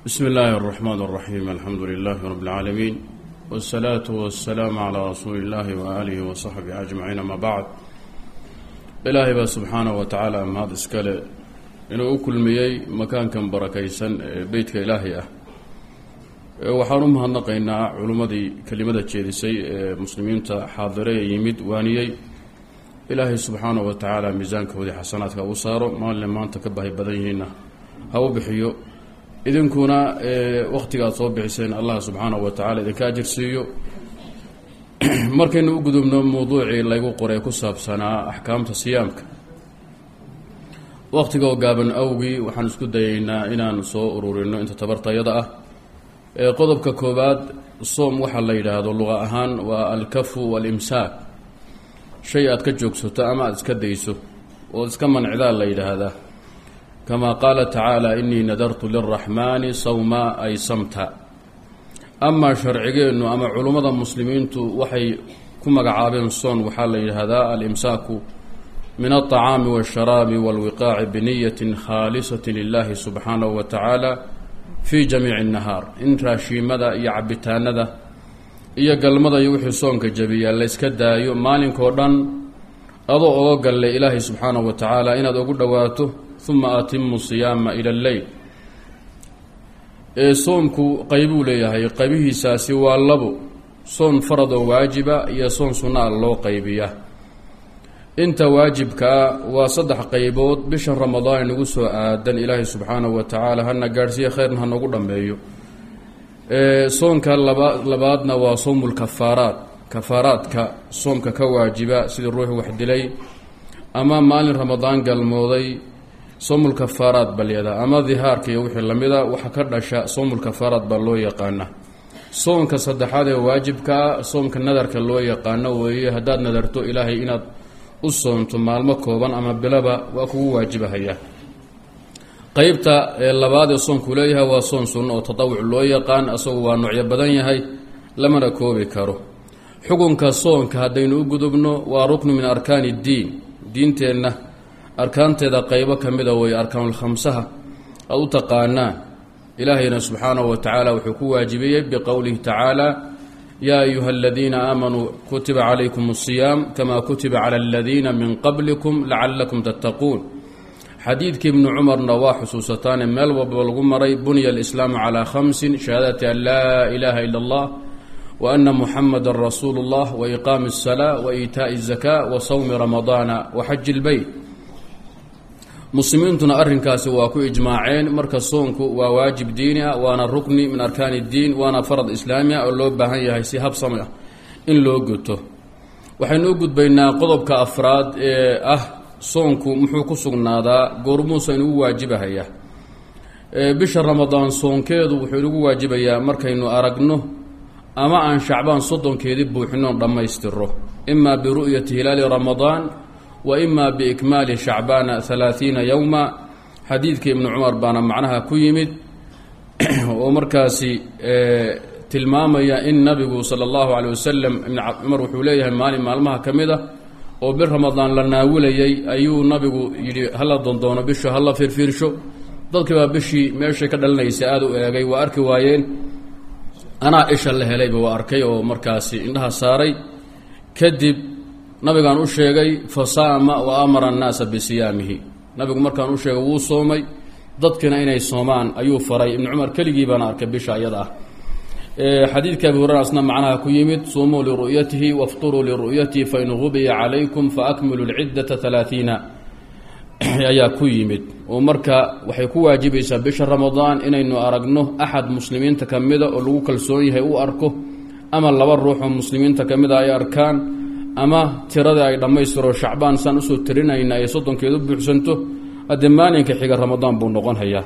bsmi illaahi اraxmaan اraxiim alxamdu lilaahi rab اlcaalamiin wاsalaatu wasalaamu calaa rasuuli اllahi waaalihi wasaxbihi ajmaciin ama bacd ilaahay baa subxaanahu wa tacaala mahad iskale inuu u kulmiyey makaankan barakaysan ee beytka ilaahay ah waxaan u mahadnaqaynaa culimmadii kelimada jeedisay ee muslimiinta xaadire ee yimid waaniyey ilaahay subxaanahu wa tacaala miisaankoodii xasanaadka u saaro maalinle maanta ka bahay badan yihiinna ha u bixiyo idinkuna wakhtiga aad soo bixiseen allah subxaanahu wa tacala idinka ajirsiiyo markaynu u gudubno mawduucii laygu qoray ku saabsanaa axkaamta siyaamka wakhtigoo gaaban awgii waxaan isku dayaynaa inaan soo ururino inta tabartayada ah qodobka koowaad soom waxaa la yidhaahdo luqa ahaan waa alkafu walimsaak shay aad ka joogsato ama aada iska dayso ood iska mancdaa la yidhaahdaa kama qaala tacaala inii nadartu liraxmaani sawma ay samta amaa sharcigeennu ama culummada muslimiintu waxay ku magacaabeen soon waxaa la yidhaahdaa alimsaaku min alطacaami waاsharaabi wاlwiqaaci biniyatin khaalisati lilahi subxaanahu wa tacaala fii jamiici الnahaar in raashiimada iyo cabitaanada iyo galmada iyo wixii soonka jabiya layska daayo maalinkoo dhan adoo oga galle ilaahay subxaanahu wa tacaala inaad ugu dhowaato uma atimu siyaama ila lleyl ee soomku qaybuu leeyahay qaybihiisaasi waa labo soon farad oo waajiba iyo soon sunnaa loo qaybiya inta waajibkaa waa saddex qaybood bisha ramadaan inagu soo aadan ilaahay subxaanahu wa tacaala hana gaadhsiiya khayrna hanagu dhammeeyo soonka laba labaadna waa soomul kafaaraat kafaaraadka soomka ka waajiba sidii ruux wax dilay ama maalin ramadaan galmooday soomul kafaaraat balyada ama dihaarka iyo wixii lamida waxa ka dhasha soomul kafaaraat baa loo yaqaana soonka saddexaad ee waajibkaa soomka nadarka loo yaqaano weeye haddaad nadarto ilaahay inaad u soonto maalmo kooban ama bilaba waa kugu waajibahaya qeybta labaad ee soonku leeyahay waa soon sunno oo tatawuc loo yaqaan asagu waa noocyo badan yahay lamana koobi karo xukunka soonka haddaynu u gudubno waa ruknu min arkaani iddiin diinteenna arkaanteeda qaybo ka mida way arkaanulkhamsaha aada u taqaanaan ilaahayna subxaanahu wa tacaala wuxuu ku waajibiyey biqowlihi tacaala yaa ayuha aladiina aamanuu kutiba calaykum asiyaam kama kutiba cala aladiina min qablikum lacalakum tattaquun xadiidkii ibnu cumarna waa xusuusataane meel walba lagu maray bunya alislaamu calaa khamsin shahaadati an laa ilaaha ila allah wa ana muxamada rasuulu اllah wa iqaami الsalaa wa iitaaءi الzakaa wa sawmi ramadaana wa xaji اlbeyt muslimiintuna arrinkaasi waa ku ijmaaceen marka soonku waa waajib diini ah waana rukni min arkaani اddiin waana farad islaami ah oo loo baahan yahay si habsami ah in loo guto waxaynu u gudbaynaa qodobka afraad ee ah soonku muxuu ku sugnaadaa goormuusa inugu waajibahaya bisha ramadaan soonkeedu wuxuu inugu waajibayaa markaynu aragno ama aan shacbaan soddonkeedii buuxinoon dhammaystiro imaa biru'yati hilaali ramadaan wa imaa biikmaali shacbaana halaathiina yowma xadiidkii ibnu cumar baana macnaha ku yimid oo markaasi tilmaamaya in nabigu sala allahu caleyh wasalam ibn cumar wuxuu leeyahay maalin maalmaha ka mid a oo bil ramadaan la naawilayay ayuu nabigu yidhi hala dondoono bishu hala fiirfiirsho dadkiibaa bishii meeshay ka dhalinaysay aada u eegay waa arki waayeen anaa isha la helayba waa arkay oo markaasi indhaha saaray kadib nabigaan u sheegay fa saama wa amara annaasa bisiyaamihi nabigu markaan u sheegay wuu soomay dadkiina inay soomaan ayuu faray ibnu cumar keligii baana arkay bisha iyada ah xadiidka abi hurera asna macnaha ku yimid suumuu liru'yatihi wafturuu liru'yatihi fain gubiya calaykum faakmilu lciddata halaathiina ayaa ku yimid oo marka waxay ku waajibaysaa bisha ramadaan inaynu aragno axad muslimiinta ka mida oo lagu kalsoon yahay u arko ama laba ruux oo muslimiinta ka mida ay arkaan ama tirada ay dhammaystiro shacbaan saan usoo tirinayna ay soddonkeedu buuxsanto haddee maalinka xiga ramadaan buu noqon hayaa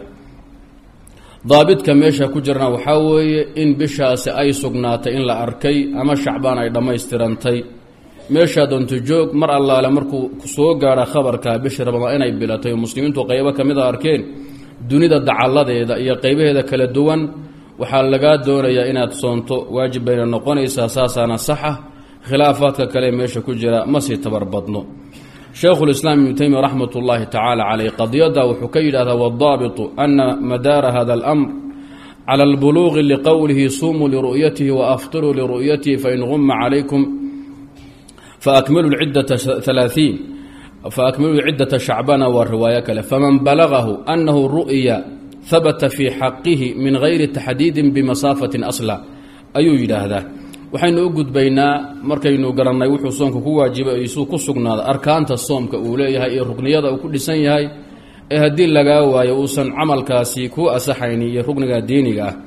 daabidka meesha ku jirana waxaa weeye in bishaasi ay sugnaatay in la arkay ama shacbaan ay dhammaystirantay meeshaa doonto joog mar allaale markuu soo gaadha khabarka bisha ramadaan inay bilatay oo muslimiintu qaybo ka mid a arkeen dunida dacalladeeda iyo qaybaheeda kala duwan waxaa lagaa doonayaa inaad soonto waajib bayna noqonaysaa saasaana saxa khilaafaadka kale meesha ku jira ma sii tabarbadno shaykhulislaam ibnu taymiya raxmat ullaahi tacaala caleyh qadiyadda wuxuu ka yidhahdaa waddaabitu ana madaara hada alamr clى اlbuluuqi liqowlihi sumuu liru'yatihi waaftiruu liru'yatihi fain guma calaykum faakmilu ciddata halaaثiin faakmiluu ciddata shacbana waa riwaayo kale faman balagahu anahu ru'ya habata fii xaqihi min gayri taxdiidin bimasaafatin asla ayuu yidhaahdaa waxaynu u gudbaynaa markaynu garannay wuxuu soomka ku waajibay isuu ku sugnaada arkaanta soomka uu leeyahay iyo rukniyada uu ku dhisan yahay ee haddii lagaa waayo uusan camalkaasi kuu asaxayni iyo rukniga diiniga ah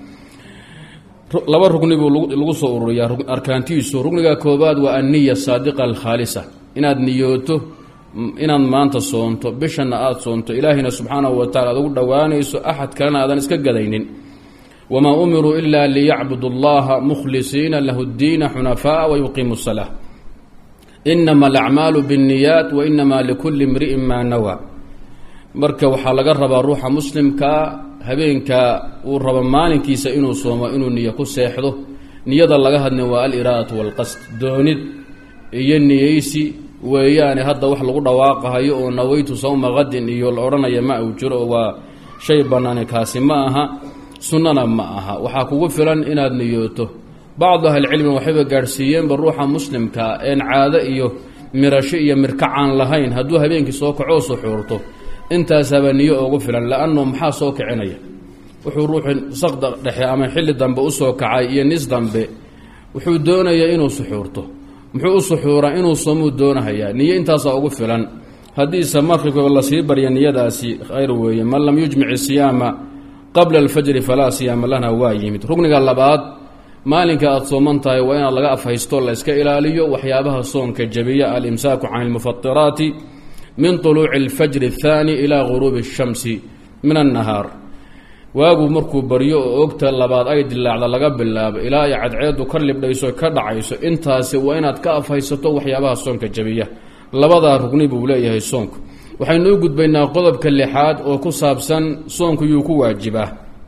laba rugni buu lagu soo ururiyaa arkaantiisu rugniga koobaad waa anniya saadiqa alkhaalisa inaad niyooto inaad maanta soonto bishana aada soonto ilaahina subxaanahu wa tacala aad ugu dhowaanayso axad kalena aadan iska gadaynin wamaa umiruu ila liyacbudu allaha mukhlisiina lahu ddiina xunafaaa wayuqiimu salaa inama alacmaalu binniyaat wa inama likulli imri'in maa nawaa marka waxaa laga rabaa ruuxa muslimkaa habeenkaa uu rabo maalinkiisa inuu soomo inuu niyo ku seexdo niyada laga hadlin waa aliraadatu walqasd doonid iyo niyeysi weeyaane hadda wax lagu dhawaaqahayo oo naweytu sawma qadin iyo la odhanaya ma uu jiro waa shay bannaani kaasi ma aha sunnana ma aha waxaa kugu filan inaad niyooto bacdu ahlicilmi waxayba gaadhsiiyeenba ruuxa muslimkaa een caado iyo mirasho iyo mirkacaan lahayn hadduu habeenkii soo kacoo suxuurto intaasaba niyo ugu filan la-anno maxaa soo kicinaya wuxuu ruuxu saqda dhexe ama xilli dambe usoo kacay iyo nis dambe wuxuu doonayaa inuu suxuurto muxuu u suxuuraa inuu soomuu doonahayaa niyo intaasaa ugu filan haddiise maqribka lasii barya niyadaasi khayr weeye man lam yujmic siyaama qabla alfajri falaa siyaama lana waa yimid rugniga labaad maalinka aada sooman tahay waa inaad laga afhaysto la iska ilaaliyo waxyaabaha soonka jabiya alimsaaku can ilmufatiraati min طuluuci اlfajri الthaani ilaa guruubi الshamsi min annahaar waagu markuu baryo oo ogta labaad ay dilaacda laga bilaabo ilaa ay cadceedu ka libdhayso ka dhacayso intaasi waa inaad ka afhaysato waxyaabaha soonka jabiya labadaa rugni buu leeyahay soonku waxaynu u gudbaynaa qodobka lixaad oo ku saabsan soonku yuu ku waajibaa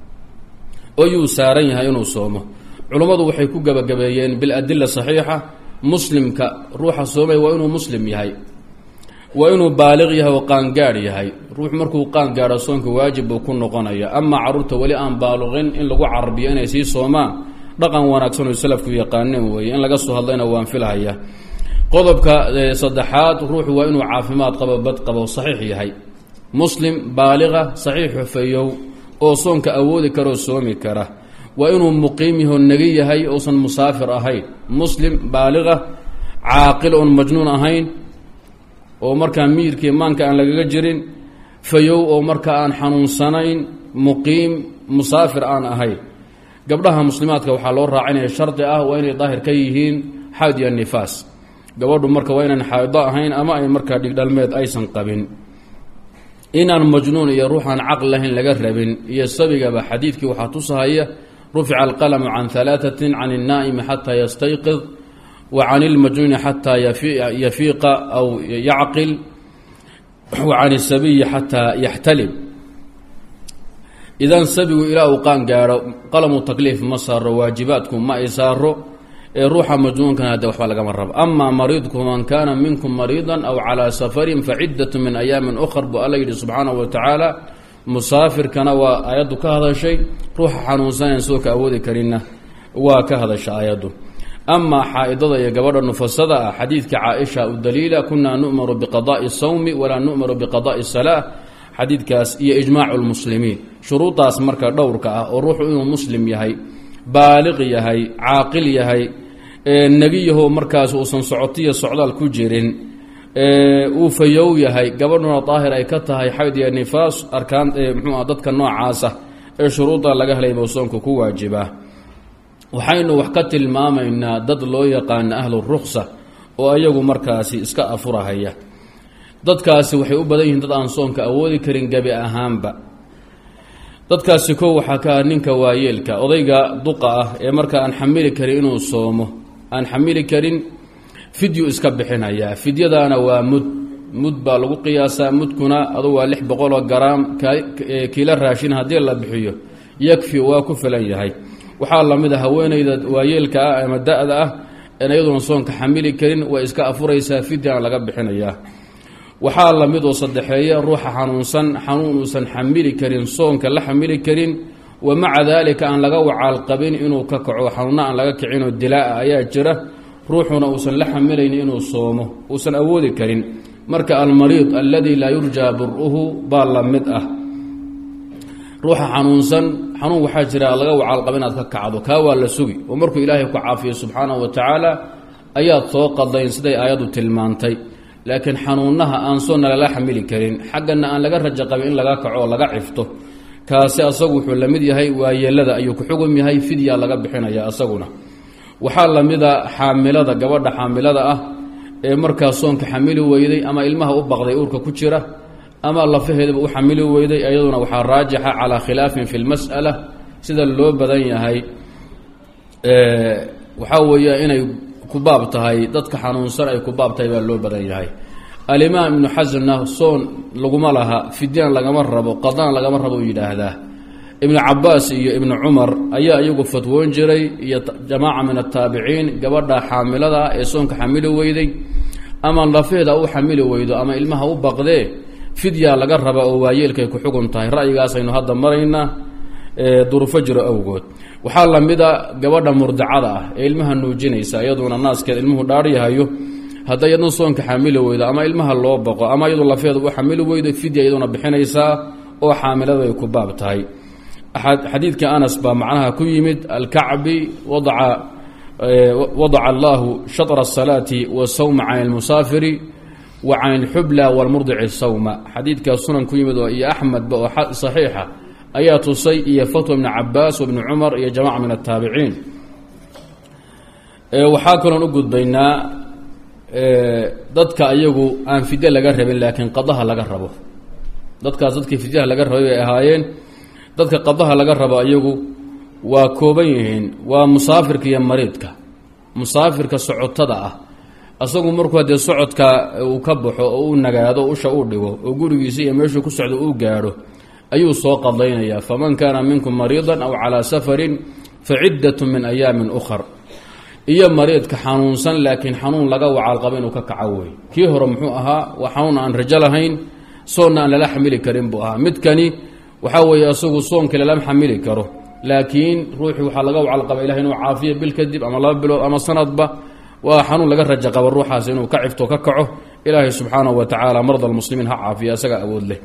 oo yuu saaran yahay inuu soomo culummadu waxay ku gebagabeeyeen biladila saxiixa muslimka ruuxa soomay waa inuu muslim yahay waa inuu baaliq yahay oo qaangaadh yahay ruux markuu qaangaadho soonka waajib buu ku noqonaya amaa carruurta weli aan baaluqin in lagu carabiyo inay sii soomaan dhaqan wanaagsan oo salafku yaqaaneen weeye in laga soo hadlayna waan filhaya qodobka saddexaad ruuxu waa inuu caafimaad qabo bad qabo saxiix yahay muslim baaliqa saxiix xufeeyow oo soonka awoodi karoo soomi kara waa inuu muqiim yaho negi yahay uusan musaafir ahayn muslim baaliqa caaqil oon majnuun ahayn oo markaa miirkii maanka aan lagaga jirin fayow oo marka aan xanuunsanayn muqiim musaafir aan ahayn gabdhaha muslimaadka waxaa loo raacinaya shardi ah waa inay daahir ka yihiin xayd iyo nifaas gabadhu marka waa inaan xaaido ahayn ama ay markaa dhigdhalmeed aysan qabin inaan majnuun iyo ruuxaan caql lahayn laga rabin iyo sabigaba xadiidkii waxaa tusahaya rufica alqalamu can halaatatin can الnaa'imi xataa yastayqid wa can اlmajnuuni xataa yafiiqa aw yacqil wa can الsabiyi xataa yaxtalim idan sabigu ilaa uu qaan gaadho qalamu takliif ma saaro waajibaadku ma ay saaro ee ruuxa majnuunkana hadde waxba lagama rabo amaa mariidku man kaana minkum mariida aw calaa safarin facidatu min ayaamin ukhar buu alla yidhi subxaanahu wa tacaala musaafirkana waa aayaddu ka hadashay ruuxa xanuunsanayn soo ka awoodi karinna waa ka hadasha aayaddu amaa xaa-idada iyo gabadha nufasada ah xadiidka caaisha u daliila kunaa nu'maru biqada'i sawmi walaa nu'maru biqada'i salaa xadiidkaas iyo ijmaacu lmuslimiin shuruuddaas marka dhowrka ah oo ruuxu inuu muslim yahay baaliq yahay caaqil yahay negiyaho markaas uusan socotiyo socdaal ku jirin uu fayow yahay gabadhuna daahir ay ka tahay xayd iyo nifaas arkaan mxuua dadka noocaasa ee shuruudda laga helay buu soonku ku waajibaa waxaynu wax ka tilmaamaynaa dad loo yaqaana ahlu ruksa oo ayagu markaasi iska afurahaya dadkaasi waxay u badan yihiin dad aan soonka awoodi karin gebi ahaanba dadkaasi kow waxaa ka ah ninka waayeelka odayga duqa ah ee marka aan xamili karin inuu soomo aan xamili karin fidyu iska bixinayaa fidyadaana waa mud mud baa lagu qiyaasaa mudkuna adu waa lix boqoloo garaam kiilo raashin haddii la bixiyo yakfi waa ku filan yahay waxaa lamid a haweeneyda waayeelka ah ama da-da ah en iyaduona soonka xamili karin way iska afuraysaa fidyana laga bixinayaa waxaa lamid oo saddexeeya ruuxa xanuunsan xanuun uusan xamili karin soonka la xamili karin wa maca daalika aan laga wacaal qabin inuu ka kaco xanuunna aan laga kicinoo dilaa-a ayaa jira ruuxuna uusan la xamilaynin inuu soomo uusan awoodi karin marka almariid alladii laa yurjaa bur-uhu baa la mid ah ruuxa xanuunsan xanuun waxaa jira laga wacaalqaba inaad ka kacdo kaa waa la sugi oo markuu ilaahay ku caafiyo subxaanahu wa tacaala ayaad soo qadayn siday aayaddu tilmaantay laakiin xanuunaha aan soonna lala xamili karin xaggana aan laga rajo qabin in laga kaco oo laga cifto kaasi asagu wuxuu la mid yahay waayeelada ayuu ku xugum yahay fidyaa laga bixinaya asaguna waxaa la mida xaamilada gabadha xaamilada ah ee markaa soonka xamili weyday ama ilmaha u baqday uurka ku jira ama lafaheedaba u xamili weyday iyaduna waxaa raajixa calaa khilaafin fi lmas'ala sida loo badan yahay waxaa weeya inay ku baab tahay dadka xanuunsan ay ku baab tahay baa loo badan yahay alimaam ibnu xasanna soon laguma laha fidyaan lagama rabo qadaan lagama rabo u yidhaahdaa ibnu cabaas iyo ibnu cumar ayaa iyagu fatwoon jiray iyo jamaaca min ataabiciin gabadha xaamilada ah ee soonka xamili weyday ama lafaheeda u xamili weydo ama ilmaha u baqdee fidyaa laga raba oo waayeelkay ku xugun tahay ra'yigaasaynu hadda maraynaa durufo jiro awgood waxaa la mida gabadha murdacada ah ee ilmaha nuujinaysa iyaduna naaskeed ilmuhu dhaaryahayo hadday iyadna soonka xamili weydo ama ilmaha loo baqo ama iyadu lafeeda u xamili weydo fidya iyaduna bixinaysaa oo xaamilada ay ku baab tahay xadiidka anas baa macnaha ku yimid alkacbi wadaca wadaca allahu shatra asalaati wasawma can ilmusaafiri wa can ilxubla walmurdici sawma xadiidkaa sunan ku yimid oo iyo axmedba oo saxiixa ayaa tusay iyo fatwa ibni cabaas wabni cumar iyo jamaca min ataabiciin waxaa kaloon u gudbaynaa dadka iyagu aan fidye laga rabin laakiin qadaha laga rabo dadkaas dadkii fidyaha laga rabay bay ahaayeen dadka qadaha laga rabo iyagu waa kooban yihiin waa musaafirka iyo mariidka musaafirka socotada ah asagu markuu haddee socodka uu ka baxo oo uu nagaado usha uu dhigo oo gurigiisa iyo meeshuu ku socdo uu gaadho ayuu soo qadaynayaa faman kaana minkum mariidan aw calaa safarin fa ciddatu min ayaamin ukhar iyo mariidka xanuunsan laakiin xanuun laga wacaalqabo inuu ka kaco wey kii hore muxuu ahaa waa xanuun aan rajo lahayn soonna aan lala xamili karin buu ahaa midkani waxaa weeye isagu soonkii lala xamili karo laakiin ruuxii waxaa laga wacalqaba ilahay inuu caafiyo bil kadib ama laba bilood ama sanadba waa xanuun laga rajo qabo ruuxaas inuu ka cifto ka kaco ilaahay subxaanahu wa tacaala marda almuslimiin ha caafiya isaga awood leh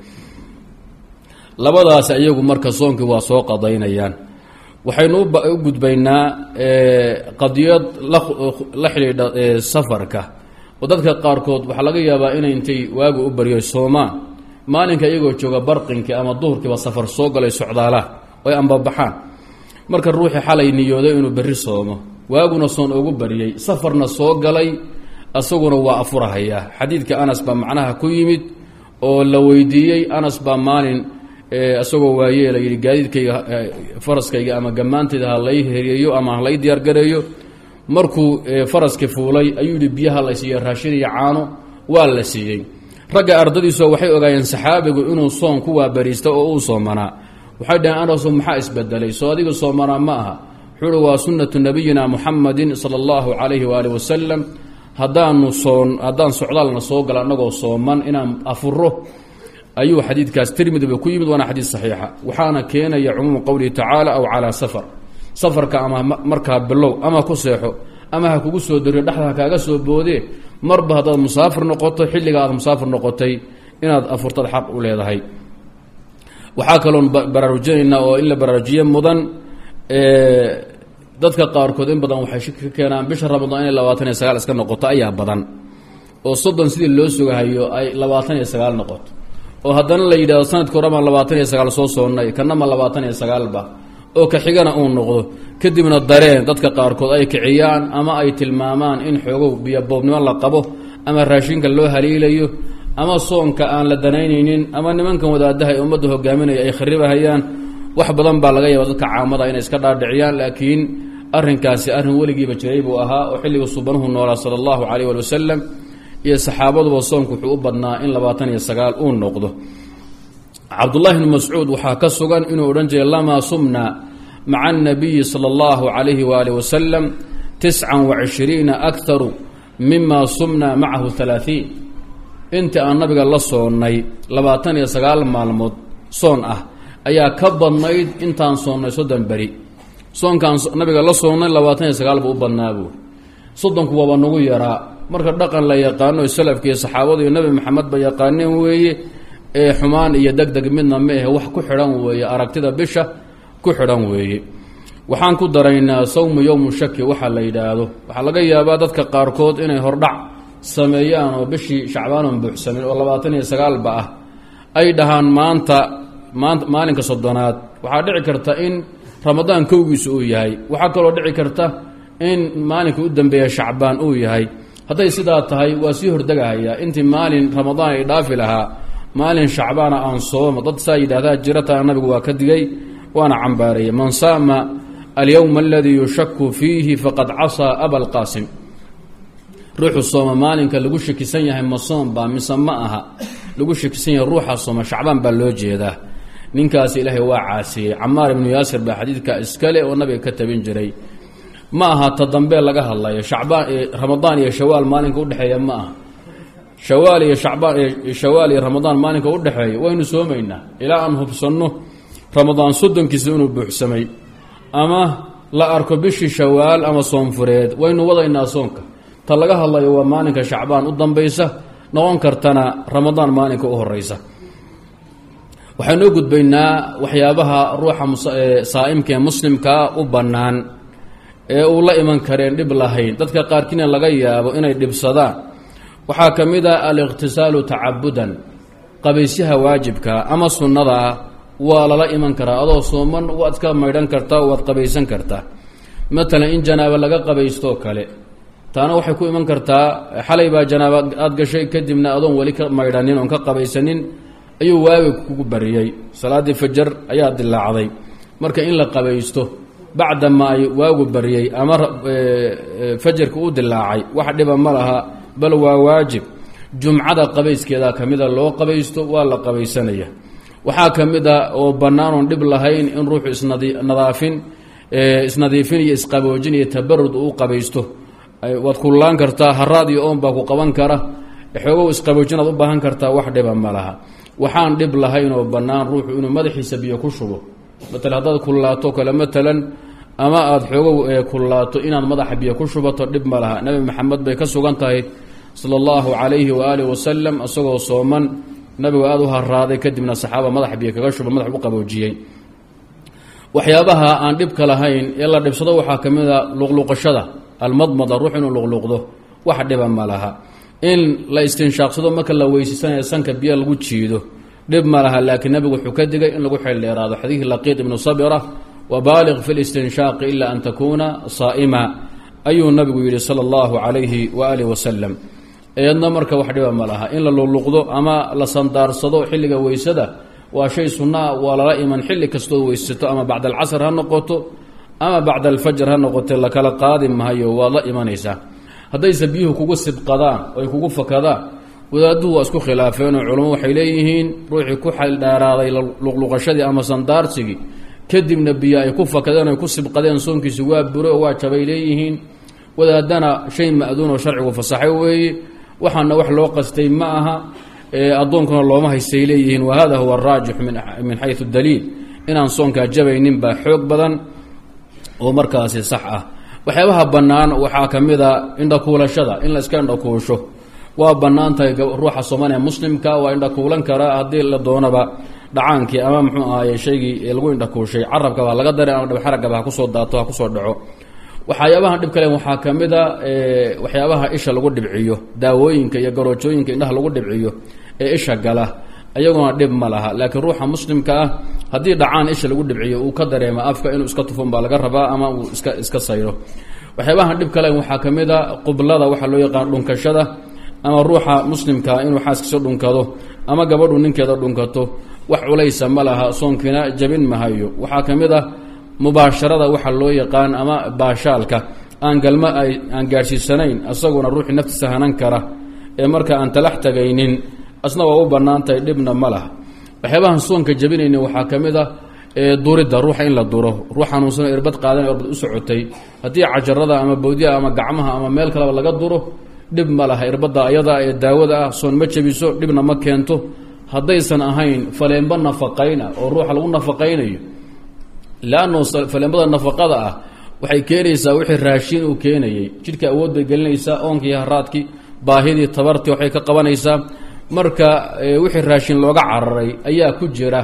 labadaas iyagu marka soonkii waa soo qadaynayaan waxaynu u gudbaynaa qadiyad la xidhiidha safarka oo dadka qaarkood waxaa laga yaabaa inay intay waagu u baryo soomaan maalinka iyagoo jooga barqinkii ama duhurkiiba safar soo galay socdaalaan oy ambabaxaan marka ruuxii xalay niyooday inuu berri soomo waaguna soon ugu bariyey safarna soo galay asaguna waa afurahayaa xadiidka anas baa macnaha ku yimid oo la weydiiyey anas baa maalin isagoo waayeela yidhi gaadiidkayga faraskayga ama gammaantayda ha lay heriyeeyo ama ha lay diyaargareeyo markuu faraskii fuulay ayuu yidhi biyaha la siiye raashin iyo caano waa la siiyey ragga ardadiisu waxay ogaayeen saxaabigu inuu soon ku waabariista oo uu soomanaa waxay dhaheen anasu maxaa isbedelay soo adiga soomanaa ma aha wuxuu uhi waa sunnatu nabiyina muxamadin sala allahu calayhi waaalih wasalam haddaanu soon haddaan socdaalna soo gala annagoo sooman inaan afuro ayuu xadiidkaas tirmidiba ku yimid waana xadiid saxiixa waxaana keenaya cumuumu qowlihi tacaala aw calaa safar safarka ama markaa bilow ama ku seexo ama ha kugu soo dariyo dhexda ha kaaga soo boodee marba haddaad musaafir noqoto xilliga aad musaafir noqotay inaad afurtad xaq u leedahay waxaa kaloon baraarujinaynaa oo in la baraarujiye mudan dadka qaarkood in badan waxay shiki ka keenaan bisha ramadaan inay labaatan iyo sagaal iska noqoto ayaa badan oo soddon sidii loo sugahayo ay labaatan iyo sagaal noqoto oo haddana la yidhahdo sanadka hore baan labaatan iyo sagaal soo soonnay kanama labaatan iyo sagaalba oo ka xigana uu noqdo kadibna dareen dadka qaarkood ay kiciyaan ama ay tilmaamaan in xoogow biyoboobnimo la qabo ama raashinka loo haliilayo ama soonka aan la danaynaynin ama nimankan wadaadaha ee ummadda hogaaminaya ay kharibahayaan wax badan baa laga yaaba dadka caamada inay iska dhaadhiciyaan laakiin arrinkaasi arrin weligiiba jiray buu ahaa oo xilliga subanuhu noolaa sala allahu calayh wali wasalam iyo saxaabaduba soonku wuxuu u badnaa in labaatan iyo sagaal uu noqdo cabdullahi bni mascuud waxaa ka sugan inuu odhan jiray lamaa sumna maca annabiyi sala allahu calayhi waaalih wasalam tiscan wa cishriina akharu mima sumna macahu halaahiin intii aan nabiga la soonnay labaatan iyo sagaal maalmood soon ah ayaa ka badnayd intaan soonnay soddon beri soonkaan nabiga la soonnay labaatan iyo sagaal buu u badnaa buuri soddonku waaba nagu yaraa marka dhaqan la yaqaano salafka iyo saxaabadu iyo nebi maxamed ba yaqaaneen weeye ee xumaan iyo deg deg midna ma ahe wax ku xidhan weeye aragtida bisha ku xidhan weeye waxaan ku daraynaa sawmu yowmu shaki waxaa la yidhaahdo waxaa laga yaabaa dadka qaarkood inay hordhac sameeyaan oo bishii shacbaanon buuxsamin oo labaatan iyo sagaalba ah ay dhahaan maanta maanta maalinka soddonaad waxaa dhici karta in ramadaan kowgiisa uu yahay waxaa kaloo dhici karta in maalinka u dambeeya shacbaan uu yahay hadday sidaa tahay waa sii hordegahayaa intii maalin ramadaan ay dhaafi lahaa maalin shacbaana aan soomo dad saa yidhahdaa jirataa nabigu waa ka digay waana cambaareeyey man saama alyowma aladii yushaku fiihi faqad casaa aba lqaasim ruuxu sooma maalinka lagu shakisan yahay ma soom baa mise ma aha lagu shakisan yahay ruuxa sooma shacbaan baa loo jeedaa ninkaas ilaahay waa caasiyey camaar ibnu yaasir baa xadiidka iskale oo nabiga ka tabin jiray ma aha ta dambe laga hadlayo shacbaan ramadaan iyo shawaal maalinka udhexeeya ma aha shawaal iyo shacbaan shawaal iyo ramadaan maalinka udhexeeya waynu soomaynaa ilaa aan hubsanno ramadaan soddonkiisa inuu buuxsamay ama la arko bishii shawaal ama soonfureed waynu wadaynaa soonka ta laga hadlayo waa maalinka shacbaan u dambaysa noqon kartana ramadaan maalinka u horeysa waxaynu u gudbaynaa waxyaabaha ruuxa saa'imka ee muslimkaa u bannaan ee uu la iman kareen dhib lahayn dadka qaarkiina laga yaabo inay dhibsadaan waxaa ka mid a aliqhtisaalu tacabudan qabaysyaha waajibka ama sunnada ah waa lala iman karaa adoo sooman waad ka maydhan kartaa waad qabaysan kartaa matalan in janaaba laga qabaystoo kale taana waxay ku iman kartaa xalay baa janaaba aada gashay kadibna adoon weli ka maydhanin oon ka qabaysanin ayuu waaga kugu bariyey salaaddii fajar ayaa dilaacday marka in la qabaysto bacdama ay waagu bariyey ama fajarka u dilaacay wax dhiba ma laha bal waa waajib jumcada qabayskeeda ka mida loo qabaysto waa la qabaysanaya waxaa ka mid a oo bannaan oon dhib lahayn in ruuxu isnadaafin isnadiifin iyo isqaboojin iyo tabarud uu qabaysto waad kullaan kartaa haraad iyo oon baa ku qaban kara xoogow isqaboojinaad u baahan kartaa wax dhiba ma laha waxaan dhib lahayn oo bannaan ruuxu inuu madaxiisa biyo ku shubo matal haddaad kullaato kale matalan ama aada xoogow kullaato inaad madaxa biyo ku shubato dhib ma laha nebi maxamed bay ka sugan tahay sala allahu calayhi waaalih wasalam isagoo sooman nabigu aada u haraaday kadibna saxaaba madaxa biyo kaga shuba madax u qaboojiyey waxyaabaha aan dhibka lahayn ee la dhibsado waxaa ka mid a luqluqashada almadmada ruux inuu luqluqdo wax dhiba ma laha in la istinshaaqsado marka la weysaysanaya sanka biyo lagu jiido dhib ma laha laakiin nabigu wuxuu ka digay in lagu xeeldheeraado xadiidkii laqiid ibnu sabira wabaaliq fi listinshaaqi ila an takuuna saa'ima ayuu nabigu yidhi sala allahu calayhi waaalih wasalam eedna marka wax dhiba ma laha in la luqluqdo ama la sandaarsado xilliga weysada waa shay sunnaa waa lala iman xilli kastood weysato ama bacda alcasr ha noqoto ama bacda alfajr ha noqote lakala qaadi mahayo waad la imanaysaa haddayse biyuhu kugu sibqadaan oy kugu fakadaan wadaaduhu waa isku khilaafeenoo culamo waxay leeyihiin ruuxii ku xaldheeraaday luqluqashadii ama sandaarsigii kadibna biyo ay ku fakadeen oy ku sibqadeen soonkiisi waa bure oo waa jabay leeyihiin wadaadana shay ma-duun oo sharcigu fasaxay weeye waxaana wax loo qastay ma aha addoonkuna looma haystay leeyihiin wa hada huwa araajix min xayu daliil inaan soonkaa jabaynin baa xoog badan oo markaasi sax ah waxyaabaha bannaan waxaa ka mid a indhakuulashada in la iska indhakuusho waa bannaan tahay ruuxa soomaaliya muslimka waa indhakuulan karaa haddii la doonaba dhacaankii ama muxuu ahaye shaygii lagu indhakuushay carabkaba ha laga daray ama dhabxaragaba ha kusoo daato ha kusoo dhaco waxyaabahan dhib kale waxaa ka mid a waxyaabaha isha lagu dhibciyo daawooyinka iyo garoojooyinka indhaha lagu dhibciyo ee isha gala iyaguna dhib ma laha laakiin ruuxa muslimka ah haddii dhacaan isha lagu dhibciyo uu ka dareema afka inuu iska tufon baa laga rabaa ama uu iska iska sayro waxyaabahan dhib kale waxaa ka mid a qublada waxaa loo yaqaan dhunkashada ama ruuxa muslimkaa inuu xaaskiisa dhunkado ama gabadhu ninkeeda dhunkato wax culaysa ma laha soonkiina jabin mahayo waxaa ka mid ah mubaasharada waxaa loo yaqaan ama baashaalka aan galma ay aan gaadhsiisanayn isaguna ruuxii naftiisa hanan kara ee marka aan talax tagaynin asna waa u bannaan tahay dhibna ma laha waxyaabahan soonka jabinayni waxaa ka mid a duridda ruuxa in la duro ruux xanuunsano irbad qaadan irbad u socotay haddii cajarada ama bawdiyaha ama gacmaha ama meel kaleba laga duro dhib ma laha irbadda ayada ee daawada ah soon ma jabiso dhibna ma keento haddaysan ahayn faleenba nafaqayna oo ruuxa lagu nafaqaynayo leanno faleenbada nafaqada ah waxay keenaysaa wixii raashin uu keenayey jidhka awood bay gelinaysaa oonkii haraadkii baahidii tabartii waxay ka qabanaysaa marka wixii raashin looga cararay ayaa ku jira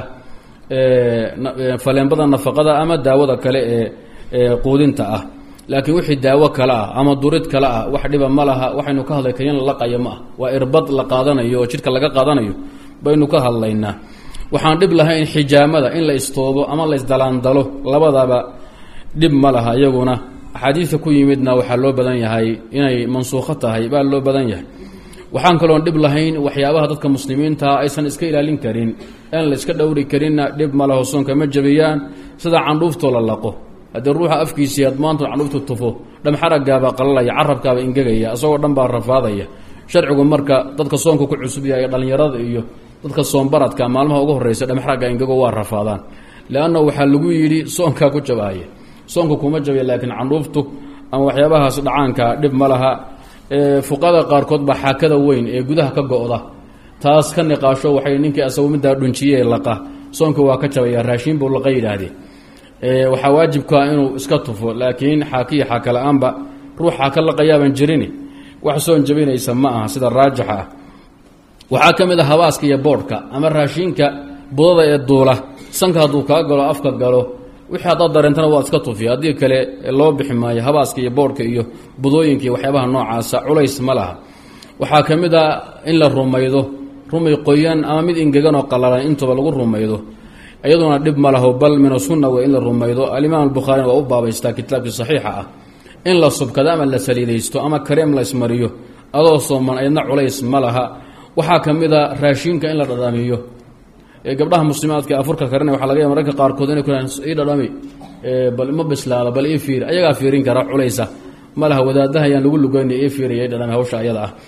faleenbada nafaqada ama daawada kale ee quudinta ah laakiin wixii daawo kale ah ama durid kale ah wax dhiba ma laha waxaynu ka hadlay kaniin lalaqayo ma ah waa irbad la qaadanayo oo jidhka laga qaadanayo baynu ka hadlaynaa waxaan dhib lahayn xijaamada in la istoobo ama la isdalaandalo labadaba dhib ma laha iyaguna axaadiidka ku yimidna waxaa loo badan yahay inay mansuukho tahay baa loo badan yahay waxaan kaloon dhib lahayn waxyaabaha dadka muslimiintaa aysan iska ilaalin karin aan la iska dhowri karinna dhib ma laho soonka ma jabiyaan sida candhuuftoo la laqo haddii ruuxa afkiisii ad maanta candhuuftu tufo dhamxaragaabaa qalalaya carabkaaba ingegaya isagoo dhan baa rafaadaya sharcigu marka dadka soonka ku cusub yahay dhallinyarada iyo dadka soombaradka maalmaha ugu horreysa dhamxaragga ingego waa rafaadaan leanna waxaa lagu yidhi soonkaa ku jabaaya soonka kuma jabaya laakiin candhuuftu ama waxyaabahaas dhacaanka dhib ma laha fuqada qaarkood baa xaakada weyn ee gudaha ka go-da taas ka niqaasho waxay ninkii asagu middaa dhunjiye laqa soonka waa ka jabaya raashiin buu laqa yidhaahdee waxaa waajibkaa inuu iska tufo laakiin xaakiya xaaka la-aanba ruux xaaka laqayaaban jirini wax soon jabinaysa ma aha sida raajixa ah waxaa ka mid a habaaska iyo boodhka ama raashiinka budada ee duula sanka hadduu kaa galo afka galo wixii haddaad dareentana waad iska tufiya haddii kale loo bixi maayo habaaska iyo boodhka iyo budooyinka iyo waxyaabaha noocaasa culays ma laha waxaa ka mid a in la rumaydo rumay qoyan ama mid ingegan oo qalalan intuba lagu rumaydo iyaduna dhib ma laho bal min asunna wey in la rumaydo alimaam albukhaarina waa u baabaystaa kitaabkii saxiixa ah in la subkado ama la saliidaysto ama kareem la ismariyo adoo sooman aydna culays ma laha waxaa ka mid a raashiinka in la dhadhamiyo gabdhaha muslimaadka afurka karina waxa laga ya mararka qaarkood inay ku ii dhadhami bal ma bislaada bal ii fiir ayagaa fiirin kara culaysa ma laha wadaadaha ayaan lagu lugeyna ii fiiriya i dhadhami hawsha ayada ah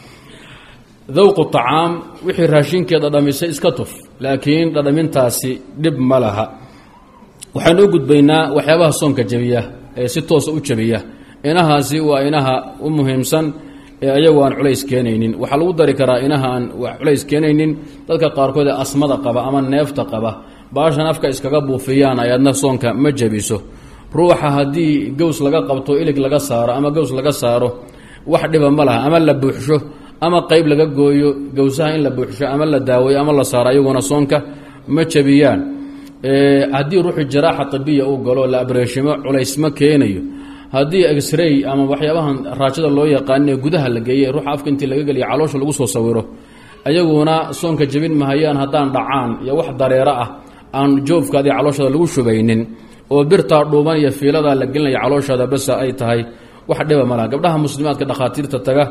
dawqu طacaam wixii raashinkee dhadhamisay iska tuf laakiin dhadhamintaasi dhib ma laha waxaynu u gudbaynaa waxyaabaha soonka jabiya ee si toosa u jabiya inahaasi waa inaha u muhiimsan ee ayagu aan culays keenaynin waxaa lagu dari karaa inaha aan culays keenaynin dadka qaarkood ee asmada qaba ama neefta qaba baashan afka iskaga buufiyaan ayaadna soonka ma jabiso ruuxa haddii gows laga qabto ilig laga saaro ama gows laga saaro wax dhiba ma laha ama la buuxsho ama qeyb laga gooyo gowsaha in la buuxsho ama la daaweeyo ama la saaro ayaguna soonka ma jabiyaan haddii ruuxu jaraaxa tabiya uu galo la abreeshimo culays ma keenayo haddii exray ama waxyaabahan raajada loo yaqaanee gudaha la geeye ruuxa afka intii laga geliya caloosha lagu soo sawiro ayaguna soonka jabin mahayaan haddaan dhacaan iyo wax dareero ah aan joofkaadii calooshada lagu shubaynin oo birtaa dhuuban iyo fiiladaa la gelinaya calooshada basa ay tahay wax dhiba malaha gabdhaha muslimaadka dhakhaatiirta taga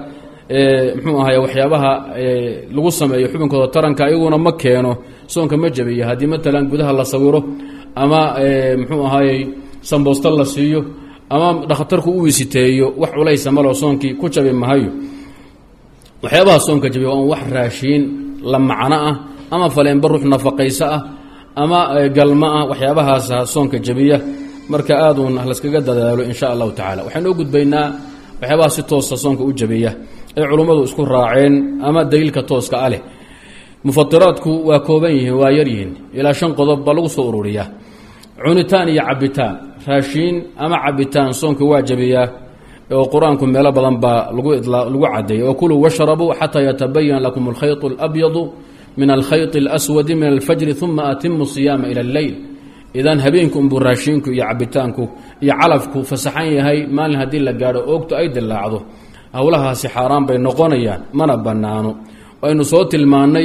mxuu ahay waxyaabaha lagu sameeyo xubinkooda taranka ayaguna ma keeno soonka ma jabiya haddii matalan gudaha la sawiro ama mxuu ahaayey samboosta la siiyo ama dhakhtarku u wisiteeyo wax culaysa malo soonkii ku jabi mahayo waxyaabaha soonka jabiya waa wax raashiin la macno ah ama faleenba ruux nafaqayso ah ama galmo ah waxyaabahaasa soonka jabiya marka aaduun laskaga dadaalo in sha allahu tacala waxaynu u gudbaynaa waxyaabaha si toosa soonka u jabiya ay culummadu isku raaceen ama daliilka tooska ah leh mufatiraadku waa kooban yihiin waa yar yihiin ilaa shan qodob baa lagu soo ururiyaa cunitaan iyo cabitaan raashiin ama cabitaan soonka waa jabiyaa oo qur-aanku meelo badan baa lagu lagu cadeeyay oo kuluu washrabuu xataa yatabayan lakum alkhayط اlabyadu min alkhayط اlaswadi min alfajri uma atimu siyaama ila اlleyl idan habeenku unbuu raashiinku iyo cabitaanku iyo calafku fasaxan yahay maalin haddii la gaadho oogtu ay dilaacdo howlahaasi xaaraan bay noqonayaan mana bannaano aynu soo tilmaannay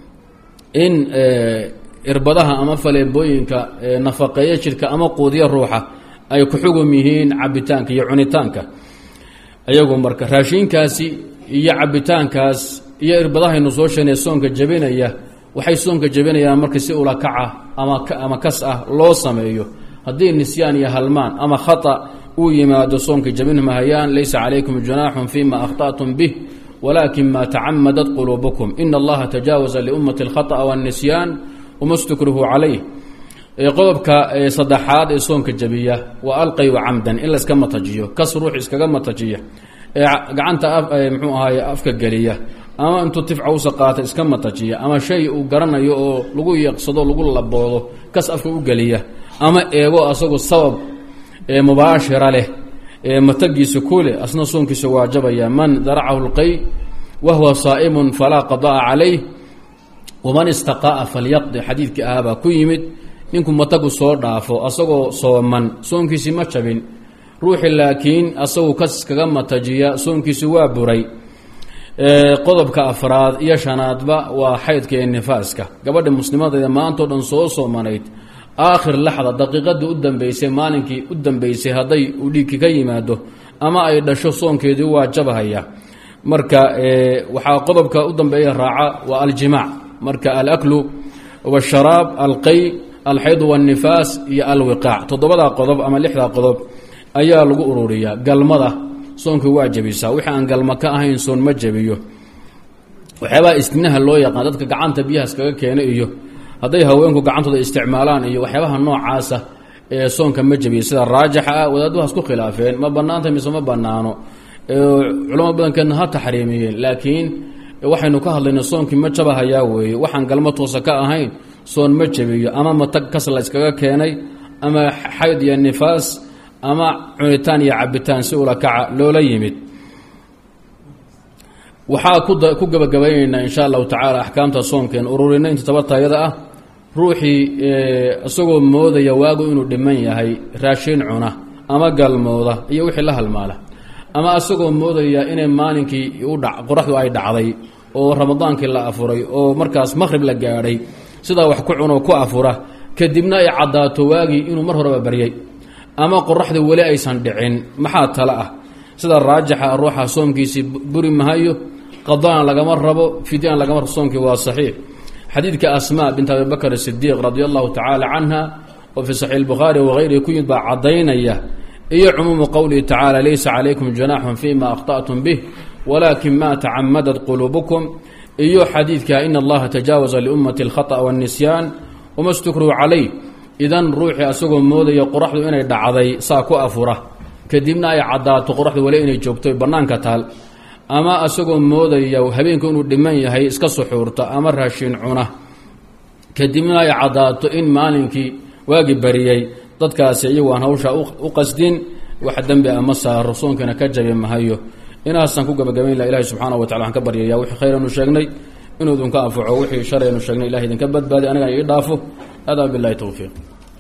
in irbadaha ama faleebooyinka nafaqeeya jidhka ama quudiya ruuxa ay ku xugum yihiin cabitaanka iyo cunitaanka iyagu marka raashiinkaasi iyo cabitaankaas iyo irbadahaynu soo sheegnay soonka jabinaya waxay soonka jabinayaan marka si ulakaca ama ama kas ah loo sameeyo haddii nisyaan iyo halmaan ama khata uu yimaado soonka jabin mahayaan laysa calaykum junaaxun fima akhطأtum bih walakin ma tacamadat quluubukum in allaha tajaawaza liummati اlkhaطأ wالnisyaan wma stukrihu calayh qodobka saddexaad ee soonka jabiya waa alqayu camdan in layska matajiyo kas ruux iskaga matajiya ee gacanta mxuu ahaay afka geliya ama intuu tifcawsa qaata iska matajiya ama shay uu garanayo oo lagu yeeqsado lagu laboodo kas afka u geliya ama eego asagoo sabab ee mubaashira leh ee matagiisa ku leh asna soonkiisa waajabaya man daracahu lqay wa huwa saa'imun falaa qadaa calayh waman istaqa'a falyaqdi xadiidkii ahaabaa ku yimid ninku matagu soo dhaafo asagoo sooman soonkiisii ma jabin ruuxi laakiin asagu kas kaga matajiya soonkiisi waa buray qodobka afraad iyo shanaadba waa xaydka iyo nifaaska gabadha muslimadeeda maantao dhan soo soomanayd aakhir laxda daqiiqadii u dambeysay maalinkii u dambeysay hadday uu dhiigki ka yimaado ama ay dhasho soonkeedii waa jabahaya marka waxaa qodobka u dambeeya raaca waa aljimaac marka alaklu washaraab alqay alxayd wاnifaas iyo alwiqaac toddobadaa qodob ama lixdaa qodob ayaa lagu ururiyaa galmada soonka waa jabisaa wixii aan galma ka ahayn soon ma jabiyo waxyaabaha istinaha loo yaqaan dadka gacanta biyahaas kaga keena iyo hadday haweenku gacantooda isticmaalaan iyo waxyaabaha noocaasa ee soonka ma jabiyo sida raajixa ah wadaaduhaas ku khilaafeen ma banaanta mise ma banaano culamo badankeedna ha taxriimiyeen laakiin waxaynu ka hadlayna soonkii ma jabahayaa weeye waxaan galmo toosa ka ahayn soon ma jabiyo ama matag kas la yskaga keenay ama xayd iyo nifaas ama cunitaan iyo cabitaan si ula kaca loola yimid waxaa ku gabagabaynaynaa insha allahu tacaala axkaamta soomkeen ururina inta tabartayada ah ruuxii isagoo moodaya waagu inuu dhiman yahay raashin cuna ama galmooda iyo wixii la halmaala ama isagoo moodaya inay maalinkii qoraxdu ay dhacday oo ramadaankii la afuray oo markaas maqhrib la gaadhay sidaa wax ku cunoo ku afura kadibna ay caddaato waagii inuu mar horeba baryay ama qoraxda weli aysan dhicin maxaa tale ah sida raajixa ruuxa soomkiisii buri mahayo qadaan lagama rabo fidyaan lagama rabo soomkii waa saxiix xadiidka asmaa bint abi bakr sidiiq radi allahu tacaala canha oo fii saxiix bukhaari wagayrihi ku yimid baa caddaynaya iyo cumuumu qowlihi tacaala laysa calaykum junaaxun fima akhطأtum bih walakin ma tacamadat quluubukum iyo xadiidka in allaha tajaawaza liummati اlkhaطأ wاnnisyaan wama stukruhu calayh idan ruuxii asagoo moodaya qoraxdu inay dhacday saa ku afura kadibna ay caddaato qoraxdu weli inay joogto bannaanka taal ama asagoo moodaya habeenku inuu dhiman yahay iska suxuurta ama raashin cuna kadibna ay caddaato in maalinkii waagi bariyey dadkaasi iyagu aan hawsha u qasdin wax dembi ama saaro soonkiina ka jabi mahayo inaasaan ku gabagabayn laha ilahi subxaana wa tacala waxaan ka baryaya wixii khayranu sheegnay inuu idinka anfaco wixii shalaynu sheegnay ilahay idinka badbaadi anigana ii dhaafo hada bilahi towfiiq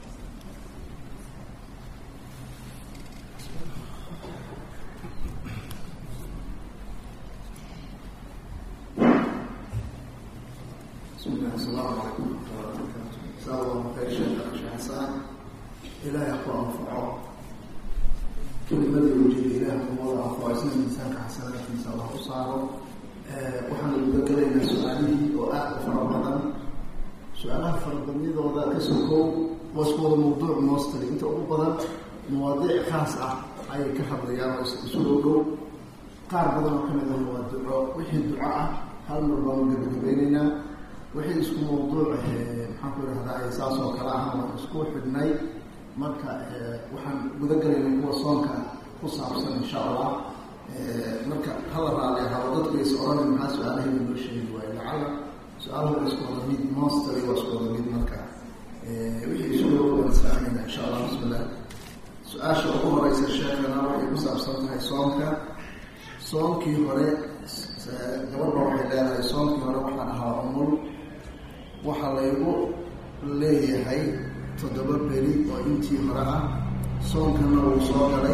ilaahay ku anfaco kelimadii ujeeda ilaah kumada anfaco isna miisaanka xasanaadkiisa allah u saaro waxaanu gudagalaynaa su-aalihii oo aada u fara badan su-aalaha farabadnidooda ka sokow waa isku wada mawduuc moostali inta ugu badan mawaadiic khaas ah ayay ka hadlayaan oo isu dhow dhow qaar badan oo kamid ah waa duco wixii duco ah hal mar baanu gabagabeyneynaa wixii isku mawduuc maxaan ku idhahdaa ay saas oo kale ah waan isku xidhnay marka waxaan guda galaynay kuwa soonka ku saabsan insha allah marka hala raali ahaba dadku is oranay maxaa su-aalaheeda loo sheegi waayo lacala su-aalahu waa isku wada mid monstary waa isku wada mid marka wixii isu dhow waan israacinayna insha allah bismillah su-aasha ugu horeysa sheekana waxay ku saabsan tahay soonka soonkii hore gabadha waxay leedahay soonkii hore waxaan ahaa umul waxaa laygu leeyahay toddoba beri oo intii hore ah soonkana wuu soo galay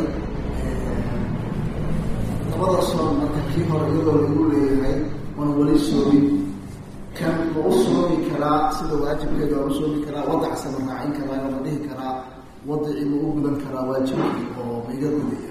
labada soon marka kii hore iyadoo lagu leeyahay waan weli soomin kan ma u soomi karaa sida waajibkeeda waan u soomi karaa wadacsa ma raacin karaa ma dhihi karaa wadacii ma u gudan karaa waajibkii oo ma iga gudaya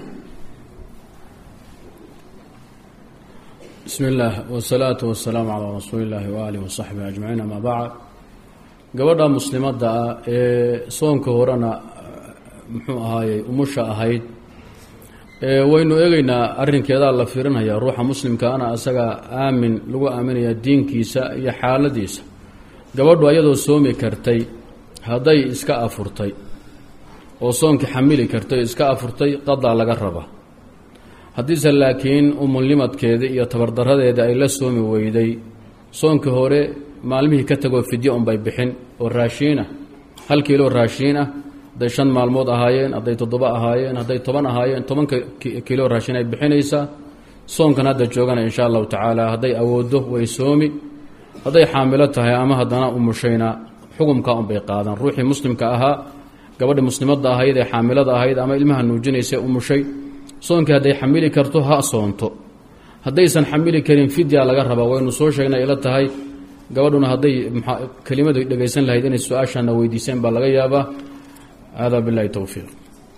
bismi illaah wasalaatu wasalaamu calaa rasuuli illaahi waaalih wasaxbihi ajmaciin amaa bacd gabadha muslimadda ah ee soonka horena muxuu ahaayey umusha ahayd waynu eegeynaa arrinkeedaa la fiirinhayaa ruuxa muslimkaana isagaa aamin lagu aaminaya diinkiisa iyo xaaladiisa gabadhu ayadoo soomi kartay hadday iska afurtay oo soonkii xamili kartay iska afurtay qadaa laga raba haddiise laakiin umulnimadkeeda iyo tabardaradeeda ay la soomi weyday soonkii hore maalmihii ka tagoo fidyo unbay bixin oo raashiin ah hal kiiloo raashiin ah hadday shan maalmood ahaayeen hadday toddoba ahaayeen hadday toban ahaayeen tobanka kiiloo raashiin ay bixinaysaa soonkan hadda joogana insha allahu tacaala hadday awooddo way soomi hadday xaamilo tahay ama haddana umushayna xukumkaa unbay qaadan ruuxii muslimka ahaa gabadhi muslimadda ahayd ee xaamilada ahayd ama ilmaha nuujinaysa umushay soonkii hadday xamili karto ha soonto haddaysan xamili karin fidya laga rabaa waynu soo sheegnay ila tahay gabadhuna hadday kelimadu dhegaysan lahayd inay su-aashana weydiiseen baa laga yaabaa hada bilahi towfiiq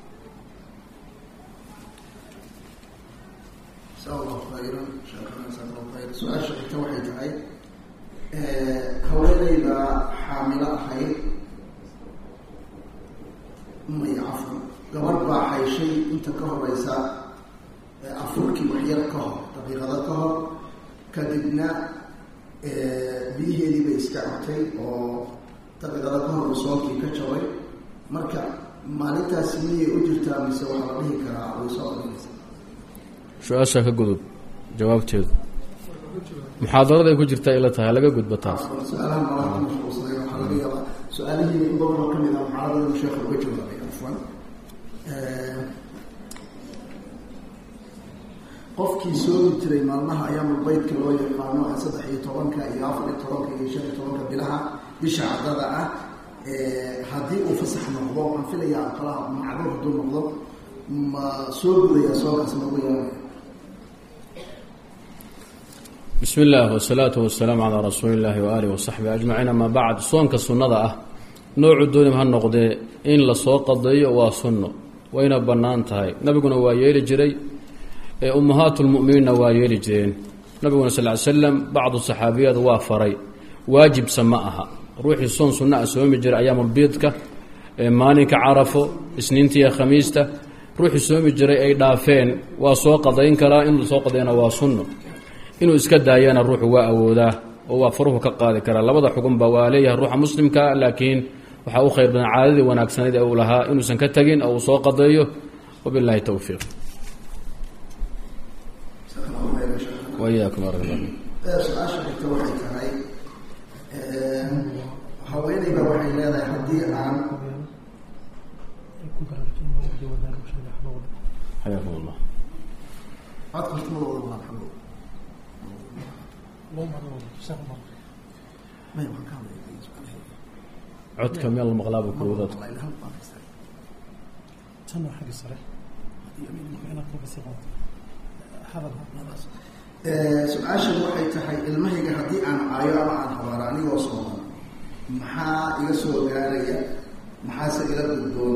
su-aasha xigta waxay tahay haweeneyda xaamilo ahayd may cafan gabadh baa xayshay inta ka horeysa afurkii waxyar ka hor daqiiqado ka hor kadibna biyiheedii bay iska cabtay oo daqiiqado ka hor soonkii ka jabay marka maalintaasi miyay u jirtaa mise waxaa la dhihi karaa way soo qalinaysa su-aasha ka gudub jawaabteedu muxaadarada ay ku jirtaa ila tahay laga gudba taas su-aalaha malaha ka mashquulsanay waxaa laga yaabaa su-aalihii in badanoo ka mid ah muxaadarada inuu sheekha uga jawaabay afwan qofkii soomi jiray maalmaha ayaamulbeydka loo yaqaano saddex iyo tobanka iyo afar iyo tobanka iyo shan iyo tobanka bilaha bisha caddada ah haddii uu fasax noqdo waxaan filayaa aqalaha macduur hadduu noqdo ma soo gudaya soonkaas magu yeelanaya bismi illaah wasalaatu wasalaamu calaa rasuuli illaahi waaalihi wasaxbi ajmaciin amaa bacd soonka sunnada ah noocu doonim ha noqdee in lasoo qadeeyo waa sunno wayna bannaan tahay nabiguna waa yeeli jiray ee ummahaatulmu'miniinna waa yeeli jireen nabiguna sal ly slam bacdu saxaabiyaad waa faray waajibsa ma aha ruuxii soon sunna a soomi jiray ayaamulbiidka maalinka carafo isniinta iyo khamiista ruuxii soomi jiray ay dhaafeen waa soo qadayn karaa inuu soo qadayna waa sunno inuu iska daayana ruuxu waa awoodaa oo waa faruhu ka qaadi karaa labada xugunba waa leeyahay ruuxa muslimka laakiin waxaa u khayr badan caadadii wanaagsanayd ee uu lahaa inuusan ka tegin oo uu soo qadeeyo wabilahi towfiiq wayaakum su-aasha xigta waxay tahay haweeneyba waxay leedahay haddii aan xayaakum allah codka hortimadooda waa xago may waan ka hadlaya codka meel la maqlaaba kuwadaad su-aashan waxay tahay ilmahayga haddii aan caayo ama aan habaaro anigoo sooman maxaa iga soo gaaraya maxaase ila gudboon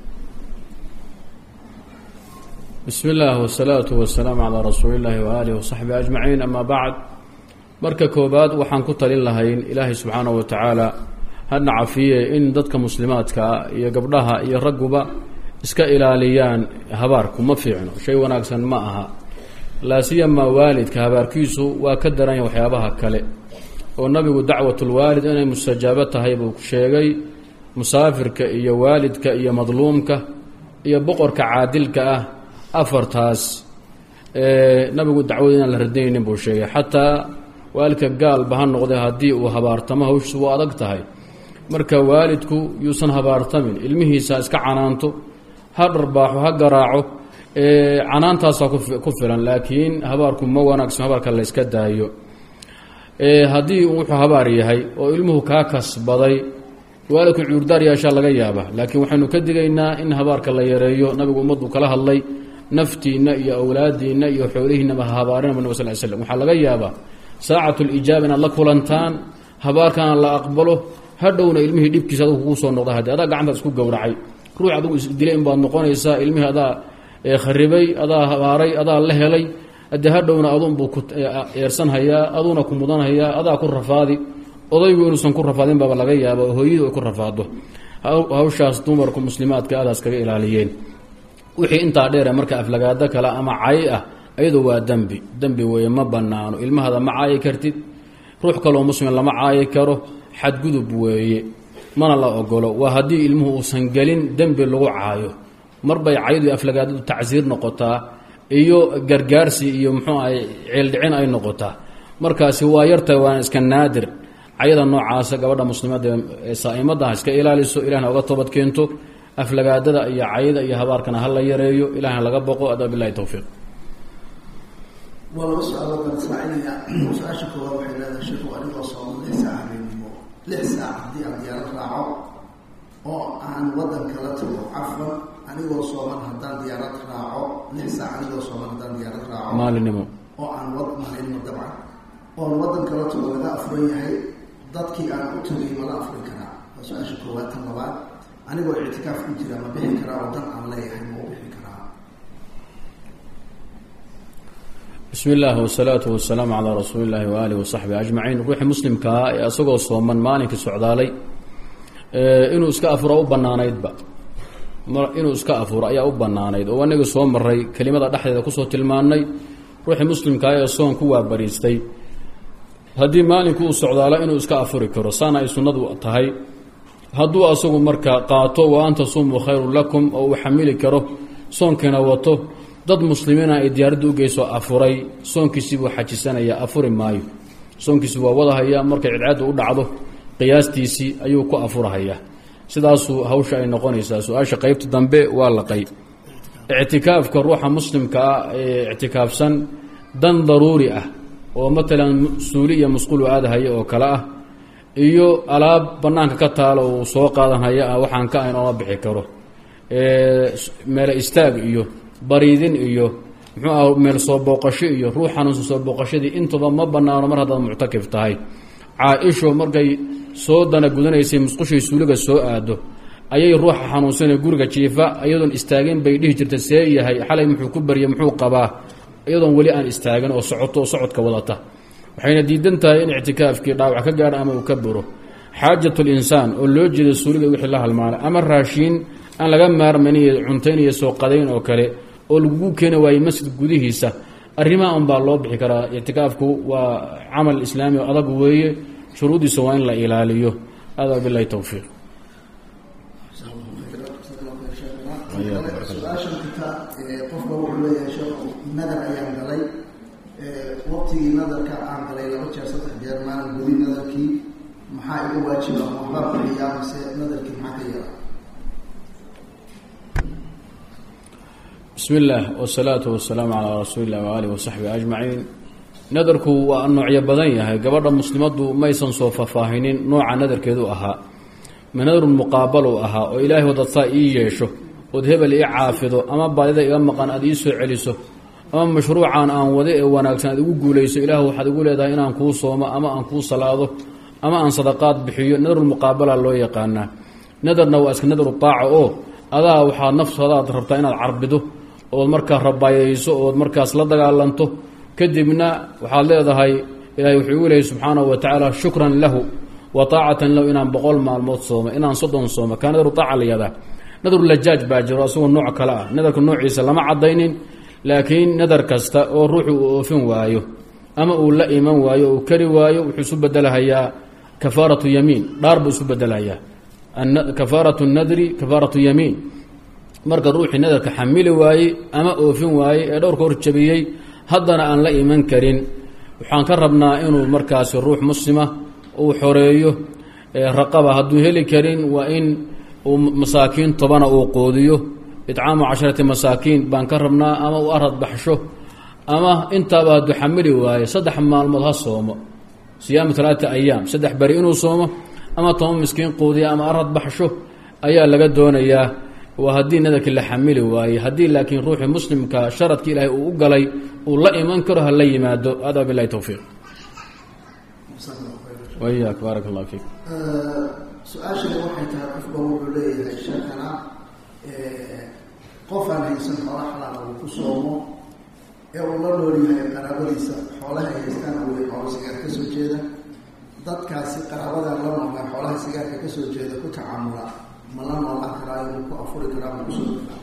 bismi illaah wasalaatu wasalaamu calaa rasuuli illaahi waaalihi wasaxbi ajmaciin amaa bacd marka koobaad waxaan ku talin lahayn ilaahay subxaanahu wa tacaala hadna cafiye in dadka muslimaadkaa iyo gabdhaha iyo ragguba iska ilaaliyaan habaarku ma fiicno shay wanaagsan ma aha laa siyamaa waalidka habaarkiisu waa ka daranya waxyaabaha kale oo nabigu dacwatulwaalid inay mustajaabo tahay buu sheegay musaafirka iyo waalidka iyo madluumka iyo boqorka caadilka ah afartaas nabigu dacwada inaan la radinaynin buu sheegay xataa waalidka gaalba ha noqday haddii uu habaartamo hawshiisu waa adag tahay marka waalidku yuusan habaartamin ilmihiisa iska canaanto ha dharbaaxo ha garaaco canaantaasaa ku filan laakiin habaarku ma wanaagsan habaarka la yska daayo haddii wuxuu habaar yahay oo ilmuhu kaa kasbaday waalidku cuurdaar yeeshaa laga yaaba laakiin waxaynu ka digaynaa in habaarka la yareeyo nabigu ummaddu kala hadlay naftiinna iyo awlaadiinna iyo xoolihiinaba ha habaarina nab sal l slm waxaa laga yaabaa saacatu lijaaba inaad la kulantaan habaarkana la aqbalo hadhowna ilmihii dhibkiisa adgu kugu soo noqda haddii adaa gacantaad isku gowracay ruux adigu isdilay in baad noqonaysaa ilmihii adaa kharibay adaa habaaray adaa la helay haddii hadhowna adunbuu ku eersanhayaa aduuna ku mudanhayaa adaa ku rafaadi odaygu inuusan ku rafaadin baaba laga yaaba oo hooyadu ay ku rafaado hawshaas dumarku muslimaadka adaas kaga ilaaliyeen wixii intaa dheere marka aflagaado kale ama cay ah ayadu waa dembi dembi weeye ma banaano ilmahada ma caayi kartid ruux kaloo muslim lama caayi karo xadgudub weeye mana la ogolo waa haddii ilmuhu uusan gelin dembi lagu caayo mar bay cayadu aflagaadadu tacsiir noqotaa iyo gargaarsi iyo muxuu ahay ceeldhicin ay noqotaa markaasi waa yartahay waana iska naadir cayada noocaasa gabadha muslimadda ee saa'imada ha iska ilaaliso ilahna oga toobad keento aflagaadada iyo cayada iyo habaarkana ha la yareeyo ilahna laga boqo adaa bilahi towfiiq waa laba su-aalood baan israacinaya su-aasha koowaad waxay leedahay sheekhu anigoo sooman lix saac habeenimo lix saac haddii aan diyaarad raaco oo aan waddan kala tago cafwan anigoo sooman haddaan diyaarad raaco lix saac anigoo sooman haddaan diyaarad raaco maalinimo oo aan wad maalinimo dabcan oon waddan kala tago laga afran yahay dadkii aan u tagay mala afrin karaa waa su-aasha koowaad tan labaad anigoo ictikaaf ku jira ma bixi karaa oo dan aan leeyahay ma u bixi karaa bismi illah wasalaatu wasalaamu calaa rasuuli illahi waaalih wasaxbi ajmaciin ruuxii muslimkaa ee isagoo sooman maalinkii socdaalay inuu iska afuro u banaanaydba inuu iska afuro ayaa u banaanayd oo anagii soo maray kelimada dhexdeeda kusoo tilmaanay ruuxii muslimkaa ee soon ku waabariistay haddii maalinku uu socdaalo inuu iska afuri karo saana ay sunnadu tahay hadduu asagu marka qaato wa an tasumuu khayrun lakum oo uu xamili karo soonkiina wato dad muslimiina ay diyaaradda u geyso afuray soonkiisii buu xajisanaya afuri maayo soonkiisi waa wadahaya markay cidcaaddu u dhacdo qiyaastiisii ayuu ku afurahaya sidaasuu hawsha ay noqonaysaa su-aasha qeybta dambe waa laqay ictikaafka ruuxa muslimka ah ee ictikaafsan dan daruuri ah oo matalan suuli iyo musqulu aadahaya oo kale ah iyo alaab banaanka ka taalo uu soo qaadanhaya ah waxaan ka ayn ooma bixi karo meele istaag iyo bariidin iyo muxuu ah meel soo booqasho iyo ruux xanuunsan soo booqashadii intaba ma banaano mar haddaad muctakif tahay caa-isho markay soo dana gudanaysay musqushay suuliga soo aado ayay ruuxa xanuunsanee guriga jiifa iyadoon istaagin bay dhihi jirta see yahay xalay muxuu ku baryay muxuu qabaa iyadoon weli aan istaagin oo socoto oo socodka wadata waxayna diidan tahay in ictikaafkii dhaawac ka gaadho ama uu ka buro xaajatu linsaan oo loo jeedo suuliga wixii la halmaanay ama raashiin aan laga maarmayn iyo cuntayn iyo soo qadayn oo kale oo lagugu keeni waayey masjid gudihiisa arrimaha unbaa loo bixi karaa ictikaafku waa camal islaami oo adag weeye shuruuddiisa waa in la ilaaliyo adaa bilahi towfiiq su-aashan kita qofka wuxuu leeyahay sheekhu nadar ayaan galay waqtigii nadarka aan galay laba jeer saddex jeer maalan gudi nadarkii maxaa iga waajiba waxbaa bixiyaa mise nadarkii maxaa ka yeela bismi illaah wasalaatu wasalaamu calaa rasuuli illah waaalih wasaxbi ajmaciin nadarku waa noocyo badan yahay gabadha muslimaddu maysan soo faahfaahinin nooca nadarkeedu ahaa ma nadarun muqaabalu ahaa oo ilaahay wadadsaa ii yeesho ood hebel ii caafido ama baadida iga maqan aad ii soo celiso ama mashruucan aan wada ee wanaagsan aad igu guulayso ilaah waxaad igu leedahay inaan kuu soomo ama aan kuu salaado ama aan sadaqaad bixiyo nadarulmuqaabala loo yaqaanaa nadarna waa iska nadaru taaca oo adaa waxaad nafsadaad rabtaa inaad carbido ood markaa rabaayayso ood markaas la dagaalanto kadibna waxaad leedahay ilahay wuxuu igu leeyay subxaanahu wa tacaala shukran lahu wa taacatan lahu inaan boqol maalmood soomo inaan soddon soomo kaa nadaru taaca la yihahdaa nadaru lajaaj baa jiro asagoo nooc kale ah nadarka noociisa lama cadaynin laakiin nadar kasta oo ruuxu uu oofin waayo ama uu la iman waayo uu kari waayo wuxuu isu bedelahayaa kafaaratu yamiin dhaar buu isu bedelahayaa kafaaratu nadri kafaaratu yamiin marka ruuxii nadarka xamili waayey ama oofin waayey ee dhowrka hor jabiyey haddana aan la iman karin waxaan ka rabnaa inuu markaasi ruux muslima uu xoreeyo raqaba hadduu heli karin waa in uu masaakiin tobana uu qoodiyo itcaamu casharati masaakiin baan ka rabnaa ama uu arad baxsho ama intaaba hadduu xamili waayo saddex maalmood ha soomo siyaamu talaata ayaam saddex beri inuu soomo ama toban miskiin quudiya ama arad baxsho ayaa laga doonayaa waa haddii nadarkii la xamili waayey haddii laakiin ruuxii muslimka sharadki ilaahay uu u galay uu la iman karo ha la yimaado adaa bilahi towfiiq wayaak baarak allah fiik su-aashani waxay tahay qofba wuxuu leeyahay sheekana qof aan haysan xoola xalaala uu ku soomo ee uu la nool yahay qaraabadiisa xoolaha ay haystaan awey xoolo sigaar ka soo jeeda dadkaasi qaraabadan la noolaa xoolaha sigaarka ka soo jeeda ku tacaamula ma la noolaan karaa inuu ku afuri karaa ma kusoo karaa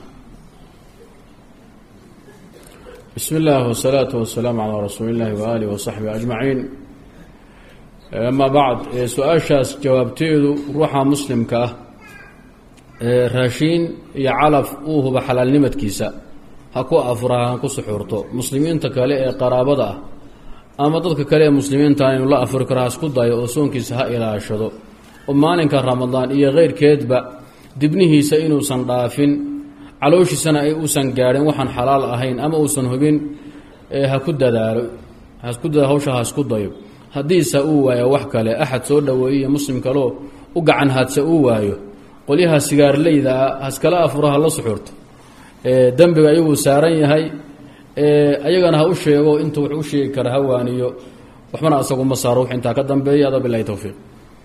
bismi اllah wsalaatu wasalaamu calaa rasuuli اllahi waaalih wasaxbi ajmaciin ama bacd su-aashaas jawaabteedu ruuxa muslimka ah raashiin iyo calaf uu huba xalaalnimadkiisa ha ku afura ha ku suxuurto muslimiinta kale ee qaraabada ah ama dadka kale ee muslimiinta inuu la afuri karo ha isku dayo oo soonkiisa ha ilaashado oo maalinka ramadaan iyo keyrkeedba dibnihiisa inuusan dhaafin calooshiisana ay uusan gaadhin waxaan xalaal ahayn ama uusan hubin ha ku dadaalo hasku dadaalo hawsha ha isku dayo haddiise uu waayo wax kale axad soo dhoweeyey muslim kaleo u gacan haadse uu waayo qolyaha sigaarleyda ah haskala afuro ha la suxuurto dembiga ayaguu saaran yahay ayagana ha u sheego intuu wax u sheegi kara ha waaniyo waxbana asagu ma saaro wux intaa ka dambeeya ada bilahi towfiiq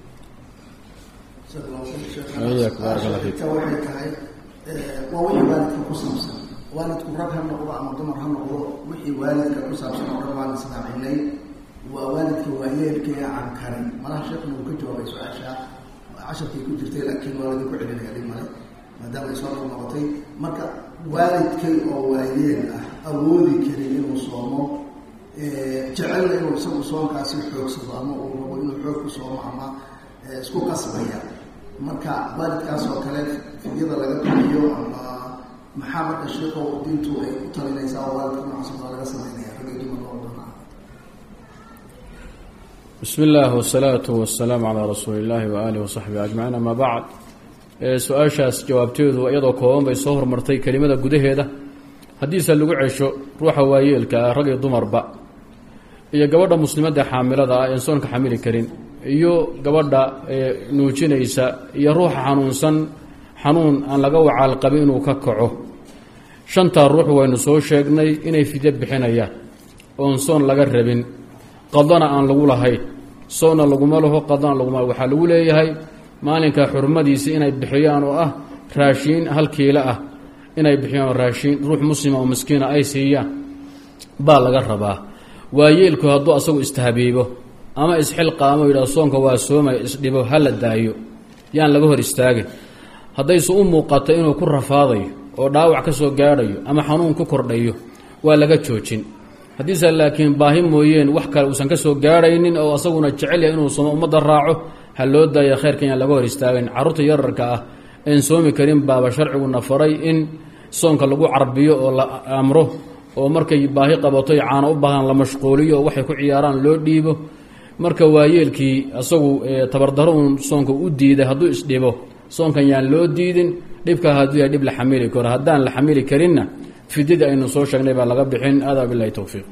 waxay tahay waa wixii waalidka ku saabsan waalidku rag ha noqdo ama dumar ha noqdo wixii waalidka ku saabsan oo dhan waan isnaacinay waa waalidka waayeelkee aan karin malaha sheekuna uu ka jawaabay su-aasha casharkay ku jirtay laakiin waa ladinku celinaya dhib male maadaama ay soo dhor noqotay marka waalidkay oo waayeel ah awoodi karin inuu soomo jecelna inuu isagu soonkaasi xoogsado ama uu rabo inuu xoog ku soomo ama isku qasbaya marka waalidkaas oo kale fidyada laga bixiyo ama maxaa marka sheeko diintu ay u talinaysaa oo waalidka noocaas baa laga sameynaya ragay dumar loo dhanaa bismi اllah wsalaatu wasalaamu calaa rasuuli اllahi waaalih wasaxbi ajmaciin ama bacd su-aashaas jawaabteedu iyadoo kooban bay soo hormartay kelimada gudaheeda haddiise lagu cesho ruuxa waayeelka ah rag iyo dumarba iyo gabadha muslimadda xaamilada ah een soonka xamili karin iyo gabadha nuujinaysa iyo ruuxa xanuunsan xanuun aan laga wacaal qabin inuu ka kaco shantaa ruux waynu soo sheegnay inay fidyo bixinayaan oon soon laga rabin qadana aan lagu lahayn soonna laguma laho qadana laguma waxaa lagu leeyahay maalinka xurmadiisii inay bixiyaan oo ah raashiin hal kiilo ah inay bixiyaan oo raashiin ruux muslima oo miskiina ay siiyaan baa laga rabaa waayeelku hadduu asagu istahabiibo ama isxilqaamo yidhah soonka waa soomaya isdhibo ha la daayo yaan laga hor istaagin haddayse u muuqato inuu ku rafaadayo oo dhaawac ka soo gaadhayo ama xanuun ku kordhayo waa laga joojin haddiise laakiin baahi mooyeen wax kale uusan ka soo gaadhaynin oo asaguna jecel yahay inuu soomo ummadda raaco ha loo daaya khayrkan yaan laga hor istaagin carruurta yararka ah een soomi karin baaba sharciguna faray in soonka lagu carbiyo oo la amro oo markay baahi qabato iyo caano u baahan la mashquuliyo oo waxay ku ciyaaraan loo dhiibo marka waayeelkii asagu tabardaro uun soonka u diiday hadduu isdhibo soonkan yaan loo diidin dhibkaa hadduu yahay dhib la xamili karo haddaan la xamili karinna fidyadii aynu soo sheegnay baa laga bixin adaa bilahi towfiiq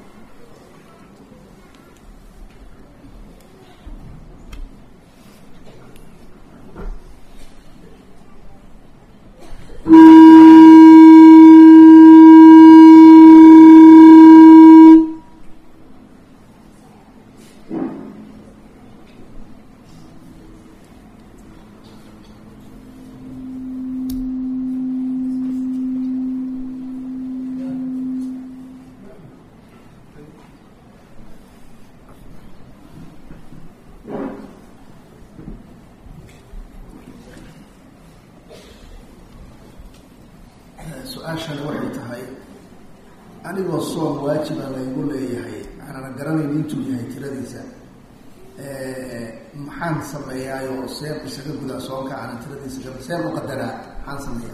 su-aashani waxay tahay anigoo soon waajiba laygu leeyahay aanana garanayn intuu yahay tiradiisa maxaan sameeyaayoo seen isaga gudaa soonka aanan tiradiisa seen u qadaraa maxaan sameeyaa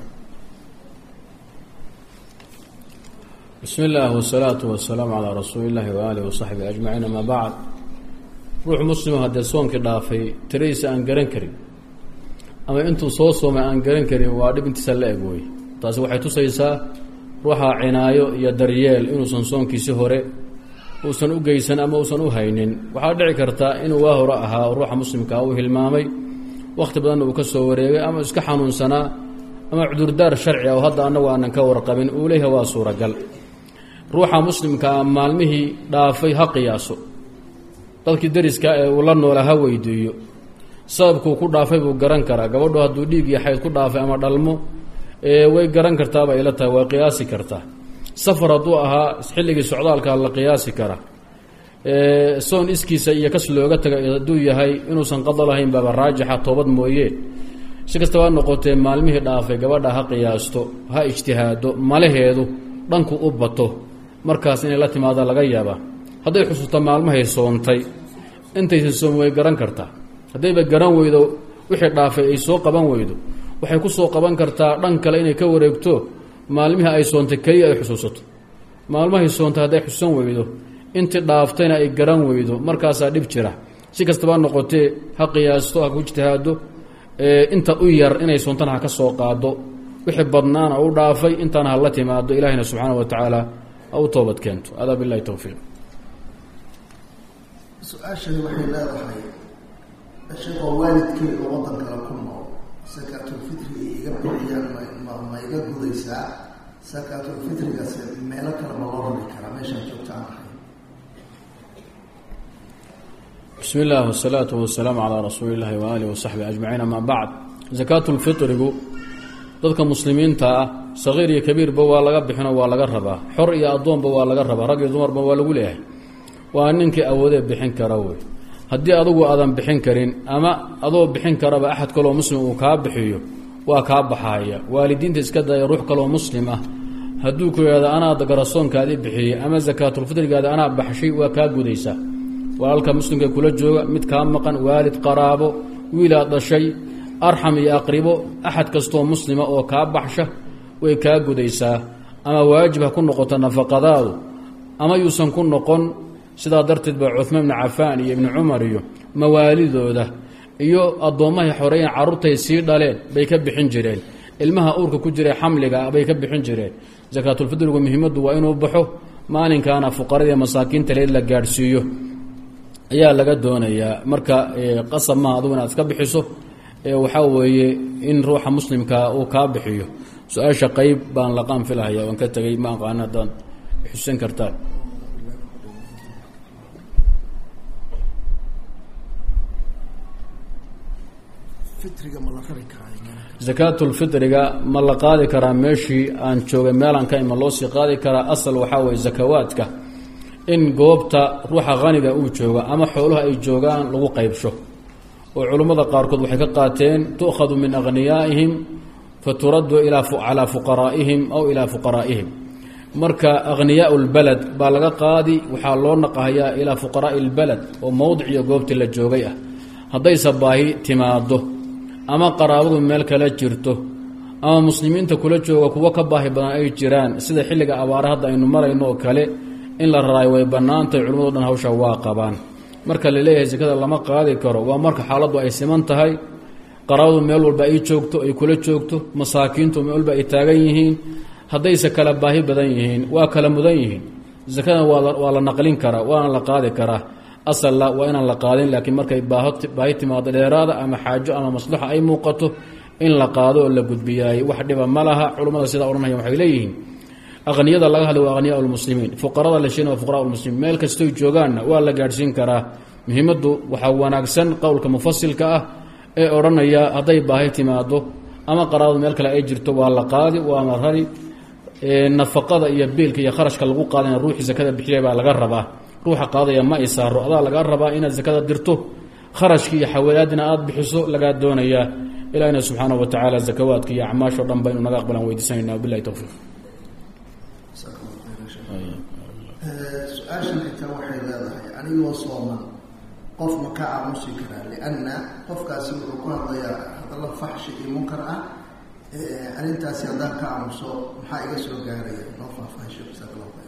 bismi اllah wsalaatu wasalaamu calaa rasuuli اllahi waaalih wasaxbi ajmaciin ama bacd ruux muslimo haddee soonkii dhaafay tiradiisa aan garan karin ama intuu soo soomay aan garan karin waa dhib intiisa la eg wey taasi waxay tusaysaa ruuxa cinaayo iyo daryeel inuusan soonkiisi hore uusan u geysan ama uusan u haynin waxaa dhici karta inuu waa hore ahaa ruuxa muslimkaa uu hilmaamay wakhti badanna uu ka soo wareegay ama iska xanuunsanaa ama cudurdaar sharci ah oo hadda annagu aanan ka warqabin uu leeyahay waa suuragal ruuxa muslimkaa maalmihii dhaafay ha qiyaaso dadkii dariska ee uu la noola ha weydiiyo sababkuu ku dhaafay buu garan karaa gabadhu hadduu dhiig iyo xayd ku dhaafay ama dhalmo way garan kartaaba ila tahay waa qiyaasi kartaa safar hadduu ahaa xilligii socdaalka la qiyaasi karaa soon iskiisa iyo kas looga taga hadduu yahay inuusan qado lahayn baaba raajixa toobad mooye si kastaba noqotee maalmihii dhaafay gabadha ha qiyaasto ha ijtihaado malaheedu dhanku u bato markaas inay la timaada laga yaabaa hadday xusuusta maalmahay soontay intaysan soom way garan kartaa haddayba garan weydo wixii dhaafay ay soo qaban weydo waxay ku soo qaban kartaa dhan kale inay ka wareegto maalmihii ay soontay keliya ay xusuusato maalmahay soontay hadday xusuusan weydo intii dhaaftayna ay garan weydo markaasaa dhib jira si kastaba noqotee ha qiyaasto ha ku ijtihaado inta u yar inay soontana ha ka soo qaado wixii badnaana u dhaafay intaana ha la timaado ilahina subxaana wa tacaala ha u toobad keento adaa bilahi towfiiq su-aashani waxay leedahay sheekoo waalidkeyga waddan kale ku nool sakaatulfitri iga bixiyaan ma ma iga gudaysaa sakaatulfitrigaas meelo kale ma loo rari karaa meeshaan joogta aan ahay bismi illah wsalaatu wasalaamu calaa rasuuli illahi waaalihi wasaxbi ajmaciin amaa bacd sakaatulfitrigu dadka muslimiinta ah sagiir iyo kabiirba waa laga bixinoo waa laga rabaa xor iyo addoonba waa laga rabaa rag iyo dumarba waa lagu leeyahay waa ninkii awoodee bixin kara wey haddii adugu aadan bixin karin ama adoo bixin karaba axad kaloo muslim uu kaa bixiyo waa kaa baxaya waalidiinta iska daya ruux kaloo muslim ah hadduu ku yidhahdo anaa garasoonkaadii bixiyey ama sakaatulfitrigaadi anaa baxshay waa kaa gudaysaa walaalka muslimka kula jooga mid kaa maqan waalid qaraabo wiilaad dhashay arxam iyo aqribo axad kastoo muslima oo kaa baxsha way kaa gudaysaa ama waajib ha ku noqoto nafaqadaadu ama yuusan ku noqon sidaa darteed ba cuhmaan ibnu cafaan iyo ibnu cumar iyo mawaalidooda iyo addoommahay xoreeyeen carruurtay sii dhaleen bay ka bixin jireen ilmaha uurka ku jira xamliga bay ka bixin jireen sakaatulfitrigu muhiimaddu waa inuu baxo maalinkaana fuqarada masaakiinta leed la gaadhsiiyo ayaa laga doonayaa marka qasab maha adugu inaad iska bixiso waxaa weeye in ruuxa muslimkaa uu kaa bixiyo su-aasha qeyb baan laqaan filahaya waan ka tegay ma aqaana haddaan xusan kartaan fitriga ma la rari karaa sakaatulfitriga ma la qaadi karaa meeshii aan joogay meelaan ka ima loo sii qaadi karaa asal waxaa weeye sakawaadka in goobta ruuxa haniga uu jooga ama xooluhu ay joogaan lagu qaybsho oo culummada qaarkood waxay ka qaateen tu'khadu min akhniyaa'ihim fa turaddu calaa fuqaraa'ihim aw ilaa fuqaraa'ihim marka akhniyaau lbalad baa laga qaadi waxaa loo naqahayaa ilaa fuqaraa'i lbalad oo mowdic iyo goobtii la joogay ah haddayse baahi timaado ama qaraabadu meel kala jirto ama muslimiinta kula jooga kuwo ka baahi badan ay jiraan sida xilliga abaare hadda aynu marayno oo kale in la raraayo way bannaantahay culimmado dhan hawsha waa qabaan marka la leeyahay sekada lama qaadi karo waa marka xaaladdu ay siman tahay qaraabadu meel walba ay joogto ay kula joogto masaakiintu meel walba ay taagan yihiin haddayse kala baahi badan yihiin waa kala mudan yihiin sakada waa la naqlin karaa waana la qaadi karaa asalla waa inaan la qaadin laakiin markay baahi timaado dheeraada ama xaajo ama maslaxa ay muuqato in la qaado oo la gudbiyaay wax dhiba ma laha culummada sidaa odhanaya waxay leeyihiin aqniyada laga hadlay waa akhniyaa lmuslimiin fuqarada la sheegna waa fuqara lmuslimiin meel kastoy joogaanna waa la gaadhsiin karaa muhiimaddu waxaa wanaagsan qowlka mufasilka ah ee odhanaya hadday baahi timaado ama qaraabadu meel kale ay jirto waa la qaadi waana rari nafaqada iyo biilka iyo kharashka lagu qaadana ruuxii sakada bixiyay baa laga rabaa ruuxa qaadaya ma ay saaro adaa lagaa rabaa inaad sakada dirto kharashkii iyo xawaalaadina aada bixiso lagaa doonayaa ilahina subxaanahu wa tacaala zakawaadka iyo acmaasho dhan ba inu naga aqbalaan weydiisanayna wabilahi towfiiq su-aashan xitaa waxay leedahay anigoo sooman qof ma ka aamusi karaa lianna qofkaasi wuxuu ku hadlayaa hadalla faxshi iyo munkar ah arrintaasi haddaan ka aamuso maxaa iga soo gaaraya noo faahfaahisho jasaakalla khayr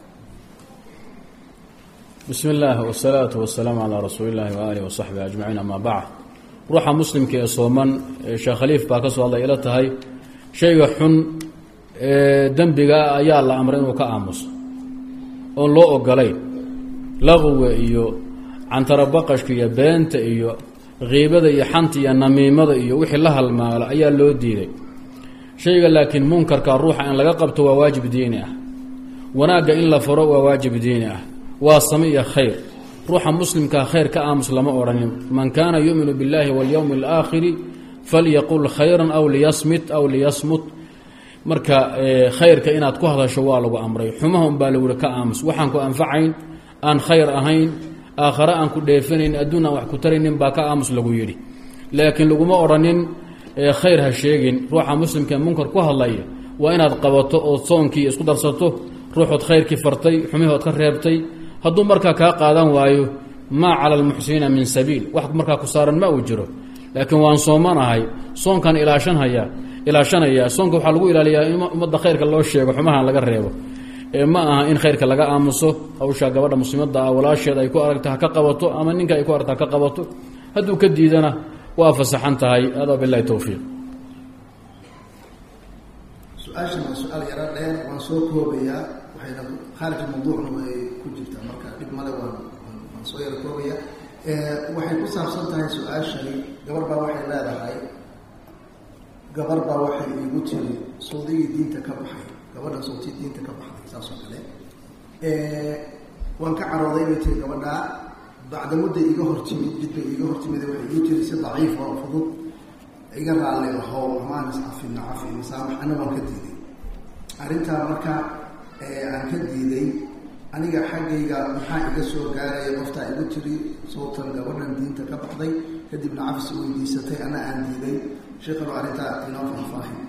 bismi illaah wasalaatu wasalaamu calaa rasuuli illahi waaalihi wasaxbi ajmaciin amaa bacd ruuxa muslimka ee sooman sheekh khaliif baa ka soo hadlay ila tahay shayga xun ee dembiga ayaa la amray inuu ka aamuso oon loo ogolayn laqwiga iyo cantarabaqashka iyo beenta iyo kiibada iyo xanta iyo namiimada iyo wixii la halmaalo ayaa loo diiday shayga laakiin munkarka ruuxa in laga qabto waa waajib diini ah wanaagga in la furo waa waajib diini ah waa same iyo khayr ruuxa muslimkaa khayr ka aamus lama odhanin man kaana yuuminu biاllahi waاlyowmi اlaakhiri falyaqul khayran aw liyasmit aw liyasmut marka khayrka inaad ku hadasho waa lagu amray xumaha unbaa lagu yihi ka aamus waxaan ku anfacayn aan khayr ahayn aakhare aan ku dheefanayn adduun aan wax ku taraynin baa ka aamus lagu yidhi laakiin laguma odhanin khayr ha sheegin ruuxa muslimkaee munkar ku hadlaya waa inaad qabato ood soonkii isku darsato ruuxood khayrkii fartay xumihood ka reebtay hadduu markaa kaa qaadan waayo maa cala almuxsiniina min sabiil wax markaa ku saaran ma uu jiro laakiin waan soomanahay soonkan ilaashanhaya ilaashanaya soonka waxaa lagu ilaaliyaa in ummadda khayrka loo sheego xumaha laga reebo ee ma aha in khayrka laga aamuso hawshaa gabadha muslimadda ah walaasheed ay ku aragta ha ka qabato ama ninka ay ku aragta ha ka qabato hadduu ka diidana waa fasaxan tahay adaa bilahi towfiiq su-aashan waa su-aal yaro dheer waan soo koobayaa waxayna khaarij mawduucna way ku jirtaa marka dhib male waan waan soo yaro koobaya waxay ku saabsan tahay su-aashani gabar baa waxay leedahay gabar baa waxay iigu tiri sawdigii diinta ka baxay gabadhan sawtii diinta ka baxday saas oo kale waan ka carooday bay tiri gabadhaa bacda mudda iga hortimid jidbay iga hortimid waxay igu tiri si daciif oo fudud iga raalli lahow amaan iscafina cafi masaamax ana waan ka diiday arrintaa marka aan ka diiday aniga xaggayga maxaa iga soo gaaraya qoftaa igu tiri sawtan gabadhan diinta ka baxday kadibna cafis weydiisatay ana aan diiday sheekanu arrintaa inoo faahfaahin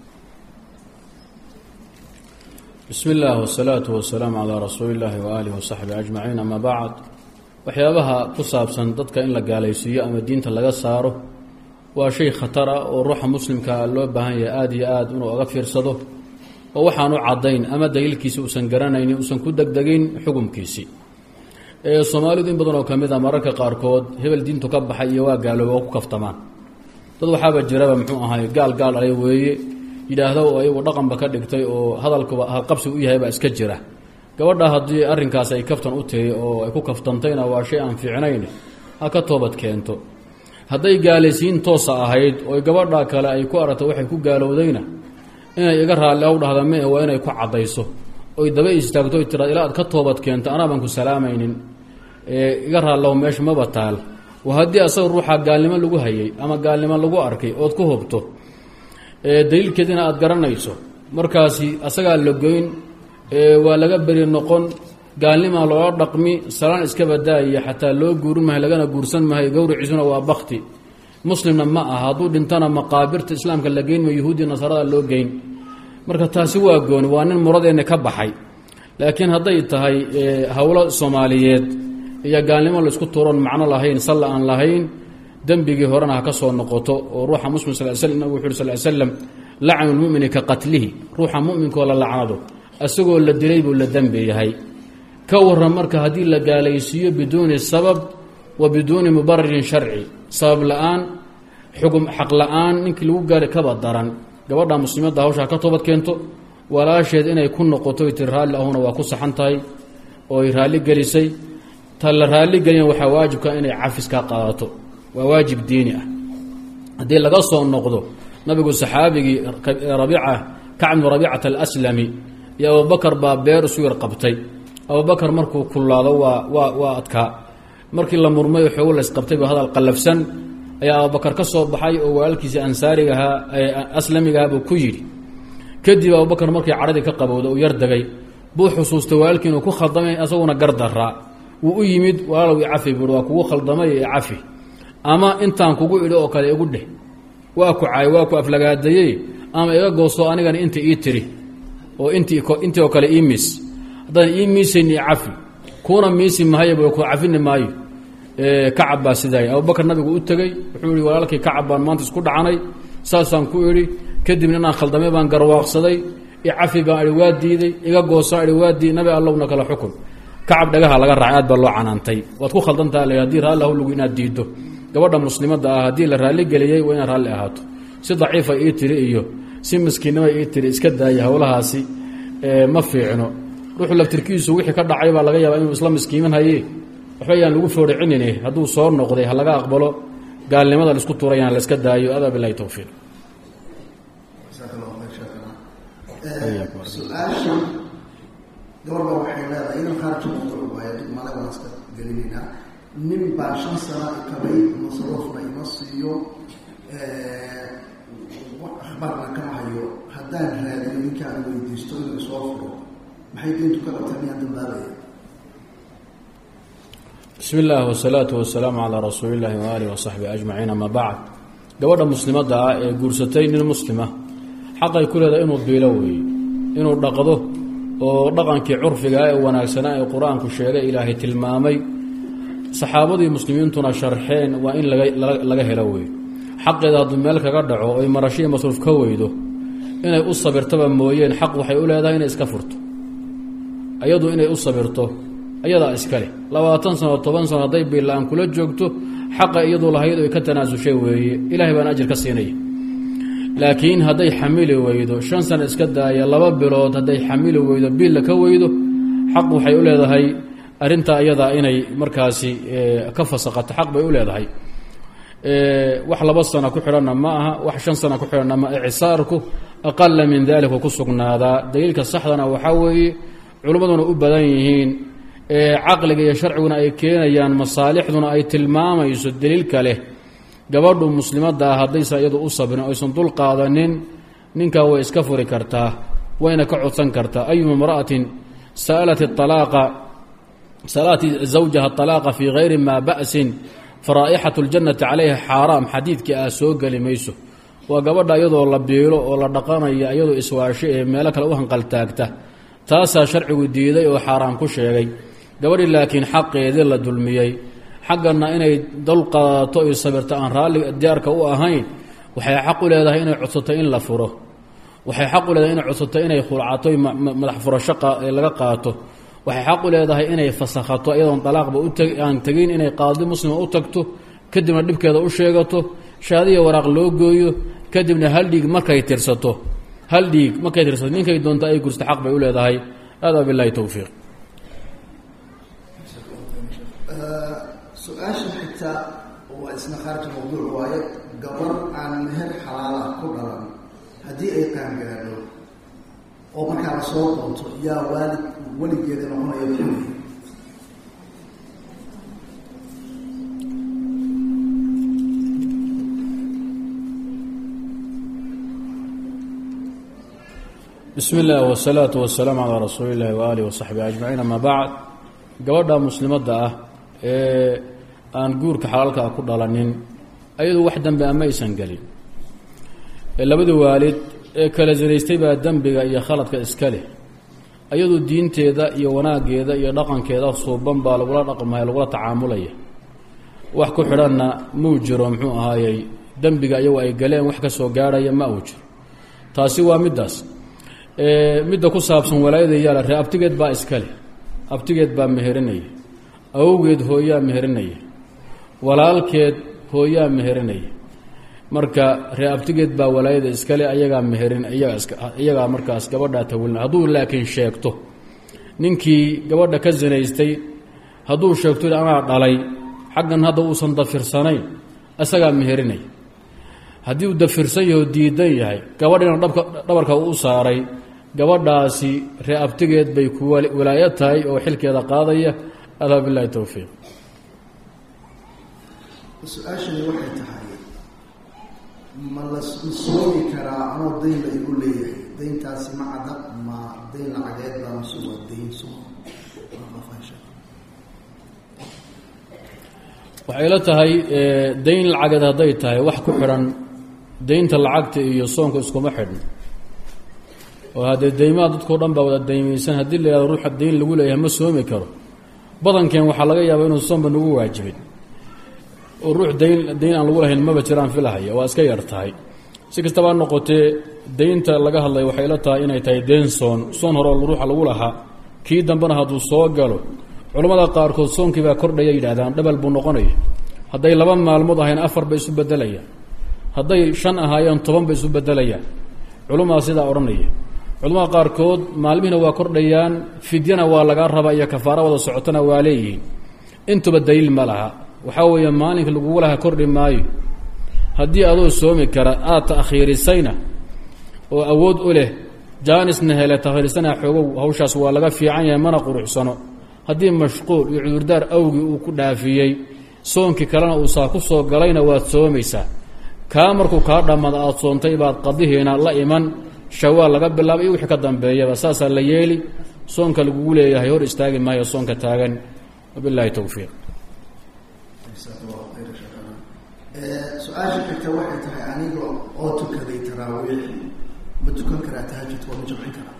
bismi illah wsalaatu wasalaamu calaa rasuuli illaahi waaalihi wasaxbi ajmaciin ama bacd waxyaabaha ku saabsan dadka in la gaalaysiiyo ama diinta laga saaro waa shay khatar ah oo ruuxa muslimkaa loo baahan yahay aada iyo aada inuu oga fiirsado oo waxaan u caddayn ama daliilkiisi uusan garanaynin uusan ku degdegin xukumkiisii soomaalidu in badan oo ka mid a mararka qaarkood hebel diintu ka baxay iyo waa gaalooba oo ku kaftamaan dad waxaaba jiraba muxuu ahay gaal gaal dhalay weeye yidhaahdo oo iyagu dhaqanba ka dhigtay oo hadalkuba halqabsi u yahay baa iska jira gabadha haddii arrinkaas ay kaftan u tiri oo ay ku kaftantayna waa shay aan fiicnayn ha ka toobad keento hadday gaalaysiin toosa ahayd oo gabadha kale ay ku aragto waxay ku gaalowdayna inay iga raalli aw dhahda mee waa inay ku caddayso oy daba istaagto oy tiraad ilaa aad ka toobad keento anaaban ku salaamaynin iga raallahu meesha maba taal wa haddii asaga ruuxa gaalnimo lagu hayay ama gaalnimo lagu arkay ood ku hubto daliilkeedina aada garanayso markaasi asagaa la goyn waa laga beri noqon gaalnimaa loola dhaqmi salaan iska badaaya xataa loo guurin mahay lagana guursan mahay gowriciisuna waa bakti muslimna ma aha hadduu dhintana maqaabirta islaamka la geyn ma yahuudiya nasaarada loo geyn marka taasi waa gooni waa nin muradeenna ka baxay laakiin hadday tahay howlo soomaaliyeed iyo gaalnimo laisku tuuroon macno lahayn salla aan lahayn dembigii horena ha ka soo noqoto oo ruuxa muslim sal sl nabig wuxu uri sal slam lacnu lmumini ka qatlihi ruuxa muminkoo la lacnado isagoo la dilay buu la dembi yahay ka waran marka haddii la gaalaysiiyo biduuni sabab wa biduuni mubararin sharci sabab la-aan xugum xaq la-aan ninkii lagu gaari kaba daran gabadha muslimadda hawsha ha ka toobad keento walaasheed inay ku noqoto y tiri raalli ahuna waa ku saxan tahay oo ay raalli gelisay ta la raalli gelina waxaa waajibka inay cafis ka qaadato waa waajib diini ah haddii laga soo noqdo nabigu saxaabigii rabiica kacbnu rabiicata alaslami iyo abubakar baa beer isu yar qabtay abubakar markuu kullaado waa waa waa adkaa markii la murmay oo xoogo laysqabtay ba hadal qallafsan ayaa abubakar ka soo baxay oo walaalkiisii ansaarigahaa aslamigahaa buu ku yidhi kadib abubakar markii cadhadii ka qabowda uu yar degay buu xusuustay walaalkii inuu ku khaldamay asaguna gardaraa wuu u yimid walaalow i cafi buui waa kugu khaldamay i cafi ama intaan kugu idhi oo kale igu dheh waa ku caay waa ku aflagaadayey ama iga gooso anigana inta ii tiri oo intii intii oo kale ii miis haddaan ii miisayn i cafi kuuna miisi mahayo bu ku cafini maayo kacab baa sidaay abubakar nabigu u tegey wuxuu yihi walaalkii kacab baan maanta isku dhacanay saasaan ku idhi kadibna inaan khaldamay baan garwaaqsaday icafi baan idhi waa diiday iga goosaan idhi waa diiday nabi allowna kala xukun kacab dhagaha laga raacay aad baa loo canaantay waad ku khaldantaa l hadii raalli ahlugu inaad diiddo gabadha muslimadda ah haddii la raalli geliyey waa inaad raalli ahaato si daciifa ii tiri iyo si miskiinnima ii tiri iska daaya howlahaasi ma fiicno ruuxu laftirkiisu wixii ka dhacay baa laga yaabaa inuu isla miskiiman haye waxba yaan lagu fooricinin hadduu soo noqday ha laga aqbalo gaalnimada laisku tuurayaan la iska daayo adaa bilahi towfiiq su-aasha gabarbaa waxay leedahay inan khaarij mawduuc waayo dib male waan iska gelinaynaa nin baa shan sana ikabay masaruufna ima siiyo akhbaarna kama hayo haddaan raadiyo ninkaan weydiisto inuu isoo furo maxay diintu ka qabtaa miyaan dambaabaya bismi illaah wasalaatu wasalaamu calaa rasuuli illaahi waaalihi wasaxbi ajmaciin ama bacd gabadha muslimadda ah ee guursatay nin muslima xaqay ku leedahay inuu biilo weeye inuu dhaqdo oo dhaqankii curfiga ee wanaagsanaa ee qur-aanku sheegay ilaahay tilmaamay saxaabadii muslimiintuna sharxeen waa in laga helo weeye xaqeeda hadduu meel kaga dhaco oy marasho iyo masruuf ka weydo inay u sabirtaba mooyeen xaq waxay u leedahay inay iska furto ayadu inay u sabirto ayadaa iskale labaatan sano toban sano hadday biila-aan kula joogto xaqa iyadu lahayd oy ka tanaasushay weeye ilahay baan ajir ka siinaya laakiin hadday xamili weydo shan sano iska daaya laba bilood hadday xamili weydo biilla ka weydo xaq waxay u leedahay arrintaa ayadaa inay markaasi ka fasaqato xaq bay u leedahay wax laba sana ku xidhanna ma aha wax shan sana ku xidhanna ma icsaarku aqala min dalika ku sugnaadaa daliilka saxdana waxaa weeye culimmaduna u badan yihiin caqliga iyo sharciguna ay keenayaan masaalixduna ay tilmaamayso daliilka leh gabadhu muslimadda ah haddaysan iyadu u sabrin aysan dul qaadanin ninkaa way iska furi kartaa wayna ka codsan kartaa ayuma imra'atin sa'alat alaaqa sa'alat zawjaha alaaqa fii gayri maa ba'sin faraa'ixatu اljannati calayha xaaraam xadiidkii ah soo geli mayso waa gabadha iyadoo la biilo oo la dhaqanaya iyadoo iswaasho ee meelo kale u hanqaltaagta taasaa sharcigu diiday oo xaaraam ku sheegay gabadhi laakiin xaqeedii la dulmiyey xaggana inay dul qaadato iyo sabirto aan raalli diyaarka u ahayn waxay xaq u leedahay inay codsato in la furo waxay xaq u leedahay inay codsato inay khulcato madax furasho laga qaato waxay xaq u leedahay inay fasakhato iyadoon dalaaqba aan tegin inay qaadi muslima u tagto kadibna dhibkeeda u sheegato shaadiya waraaq loo gooyo kadibna hal dhiig markay tirsato hal dhiig markay tirsato ninkay doonto ay gursta xaq bay u leedahay hada bilahi towfiiq su-aasha xigta waa isna khaarij mawduuc waaye gabar aan meher xalaala ku dhalan haddii ay qaangaadho oo markaa la soo doonto yaa waalid weligeeda noqonaya xuli bismi illah wsalaatu wasalaamu calaa rasuuli illahi waaalih wasaxbihi ajmaciin ama bacd gabadha muslimadda ah ee aan guurka xalaalka ah ku dhalanin ayadu wax dembi a maysan gelin labada waalid ee kala sinaystay baa dembiga iyo khaladka iska leh ayadu diinteeda iyo wanaaggeeda iyo dhaqankeeda suuban baa lagula dhaqmaya lagula tacaamulaya wax ku xidhanna muu jiro muxuu ahaayey dembiga iyagu ay galeen wax ka soo gaarhaya ma uu jiro taasi waa middaas midda ku saabsan walaayada yaala ree abtigeed baa iska leh abtigeed baa meherinaya awowgeed hooyaa meherinaya walaalkeed hooyaa meherinaya marka ree abtigeed baa walaayada iskale ayagaa meherin iyagaa markaas gabadhaa tawilina hadduu laakiin sheegto ninkii gabadha ka sinaystay hadduu sheegto anaa dhalay xaggan hadda uusan dafirsanayn isagaa meherinaya haddii uu dafirsan yaho diidan yahay gabadhina dhabka dhabarka u saaray gabadhaasi ree abtigeed bay ku walaayo tahay oo xilkeeda qaadaya adaa bilahi towfiiq su-aashani waxay tahay ma la soogi karaa anoo dayn la igu leeyahay dayntaasi ma cada ma dayn lacageed baa mase waa dayn soo waxay la tahay dayn lacageed hadday tahay wax ku xidhan daynta lacagta iyo soonka iskuma xidhno oo haddee daymaha dadkao dhan baa wada daymaysan haddii la yihahdo ruuxa dayn lagu leeyahay ma soomi karo badankeen waxaa laga yaabaa inuu soonba nagu waajibin oo ruux dayn dayn aan lagu lahayn maba jiraan filahaya waa iska yar tahay si kastaba noqotee daynta laga hadlay waxay la tahay inay tahay dayn soon soon hore oo ruuxa lagu lahaa kii dambena hadduu soo galo culammada qaarkood soonkii baa kordhaya yidhahdaan dhabal buu noqonaya hadday laba maalmood ahayn afar bay isu bedelayaan hadday shan ahaayeen toban bay isu bedelayaan culummada sidaa odhanaya culamada qaarkood maalmihina waa kordhayaan fidyana waa lagaa rabaa iyo kafaaro wada socotona waa leeyihiin intuba daliil ma laha waxaa weeye maalinka lagugu laha kordhi maayo haddii adoo soomi kara aad ta'khiirisayna oo awood u leh jaanisna hele takhiirisana xoogow hawshaas waa laga fiican yahay mana quruxsano haddii mashquul iyo cudurdaar awgii uu ku dhaafiyey soonkii kalena uu saa ku soo galayna waad soomaysaa kaa markuu kaa dhammada aada soontay baad qadihiina la iman shawaal laga bilaaba iyo wixii ka dambeeyaba saasaa la yeeli soonka lagugu leeyahay hor istaagi maayo soonka taagan wabilaahi towfiiq su-aasha xigta waxay tahay aniga oo tukaday taraawiix ma tukan karaa tahajud waa ma jamcin karaa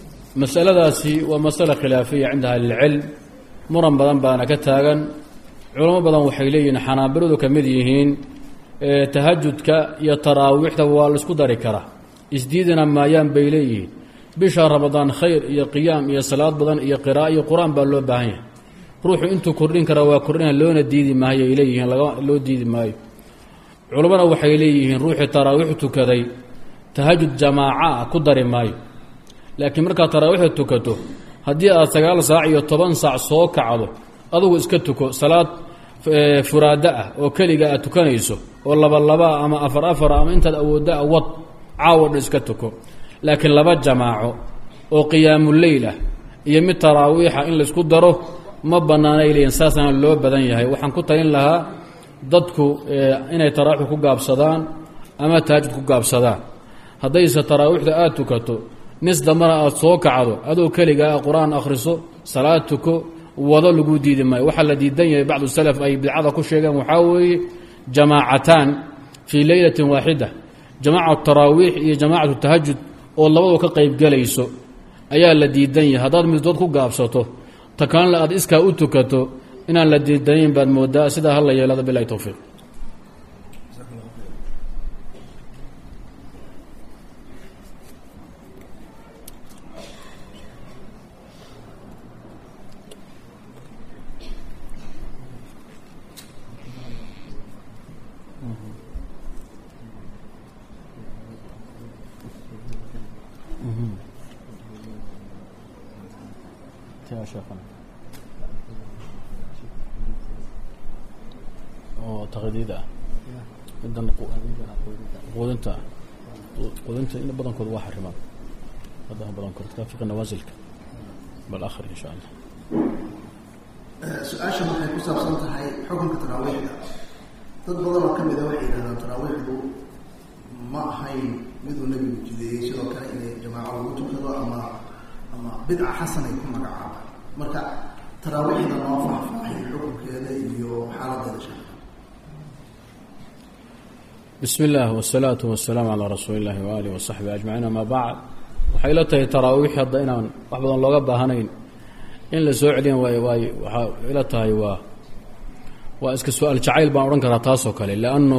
masaladaasi waa masale khilaafiya cinda ahlilcilm muran badan baana ka taagan culamo badan waxay leeyihiin xanaabiladu ka mid yihiin tahajudka iyo taraawiixda waa la isku dari karaa isdiidina maayaan bay leeyihiin bisha ramadaan khayr iyo qiyaam iyo salaad badan iyo qira'a iyo qur-aan baa loo baahan yahay ruuxu intuu kordhin karaa waa kordhina loona diidi maayo ay leeyihiin loo diidi maayo culammana waxay leeyihiin ruuxii taraawiix tukaday tahajud jamaaca ah ku dari maayo laakiin markaad taraawiixda tukato haddii aad sagaal saac iyo toban saac soo kacdo adugu iska tuko salaad furaada ah oo keliga aad tukanayso oo labalabaa ama afar afara ama intaad awooddaa wad caawo dhan iska tuko laakiin laba jamaaco oo qiyaamuleyl ah iyo mid taraawiixa in laysku daro ma bannaanay leeyihin saasana loo badan yahay waxaan ku talin lahaa dadku inay taraawiix ku gaabsadaan ama tahajud ku gaabsadaan haddayse taraawiixda aada tukato nis dambana aada soo kacdo adoo keligaa qur-aan akhriso salaad tuko wado lagu diidi maayo waxaa la diidan yahay bacdu salaf ay bidcada ku sheegeen waxaa weeye jamaacataan fii leylatin waaxida jamaacatu taraawiix iyo jamaacatu tahajud oo labadu ka qaybgelayso ayaa la diidan yahay haddaad middood ku gaabsato takanla aad iskaa u tukato inaan la diidanayn baad moodaa sidaa hala yeelada bilahi towfiiq taqdiid ah midan quudinta quudinta in badankooda waa xarimaan waddaha badankood ka fiqi nawaasilka bal akhri insha allah su-aashan waxay ku saabsan tahay xukunka taraawiixda dad badan oo ka mid a waxay yidhahdaan taraawiixdu ma ahayn miduu nebigu jideeyey sidoo kale inay jamaaco lagu tukado ama ama bidca xasan ay ku magacaabaan marka taraawiixda noo faahfaahay xukunkeeda iyo xaaladeeda sha bismi اllah wالsalaaةu waالsalaamu calىa rasuuli اllahi waaalih wasaxbi ajmaciin ama bacd waxay la tahay taraawiix hadda inaan wax badan looga baahanayn in la soo celiyan waay waay waxaa ila tahay waa waa iska su-aal jacayl baan odhan karaa taasoo kale leannu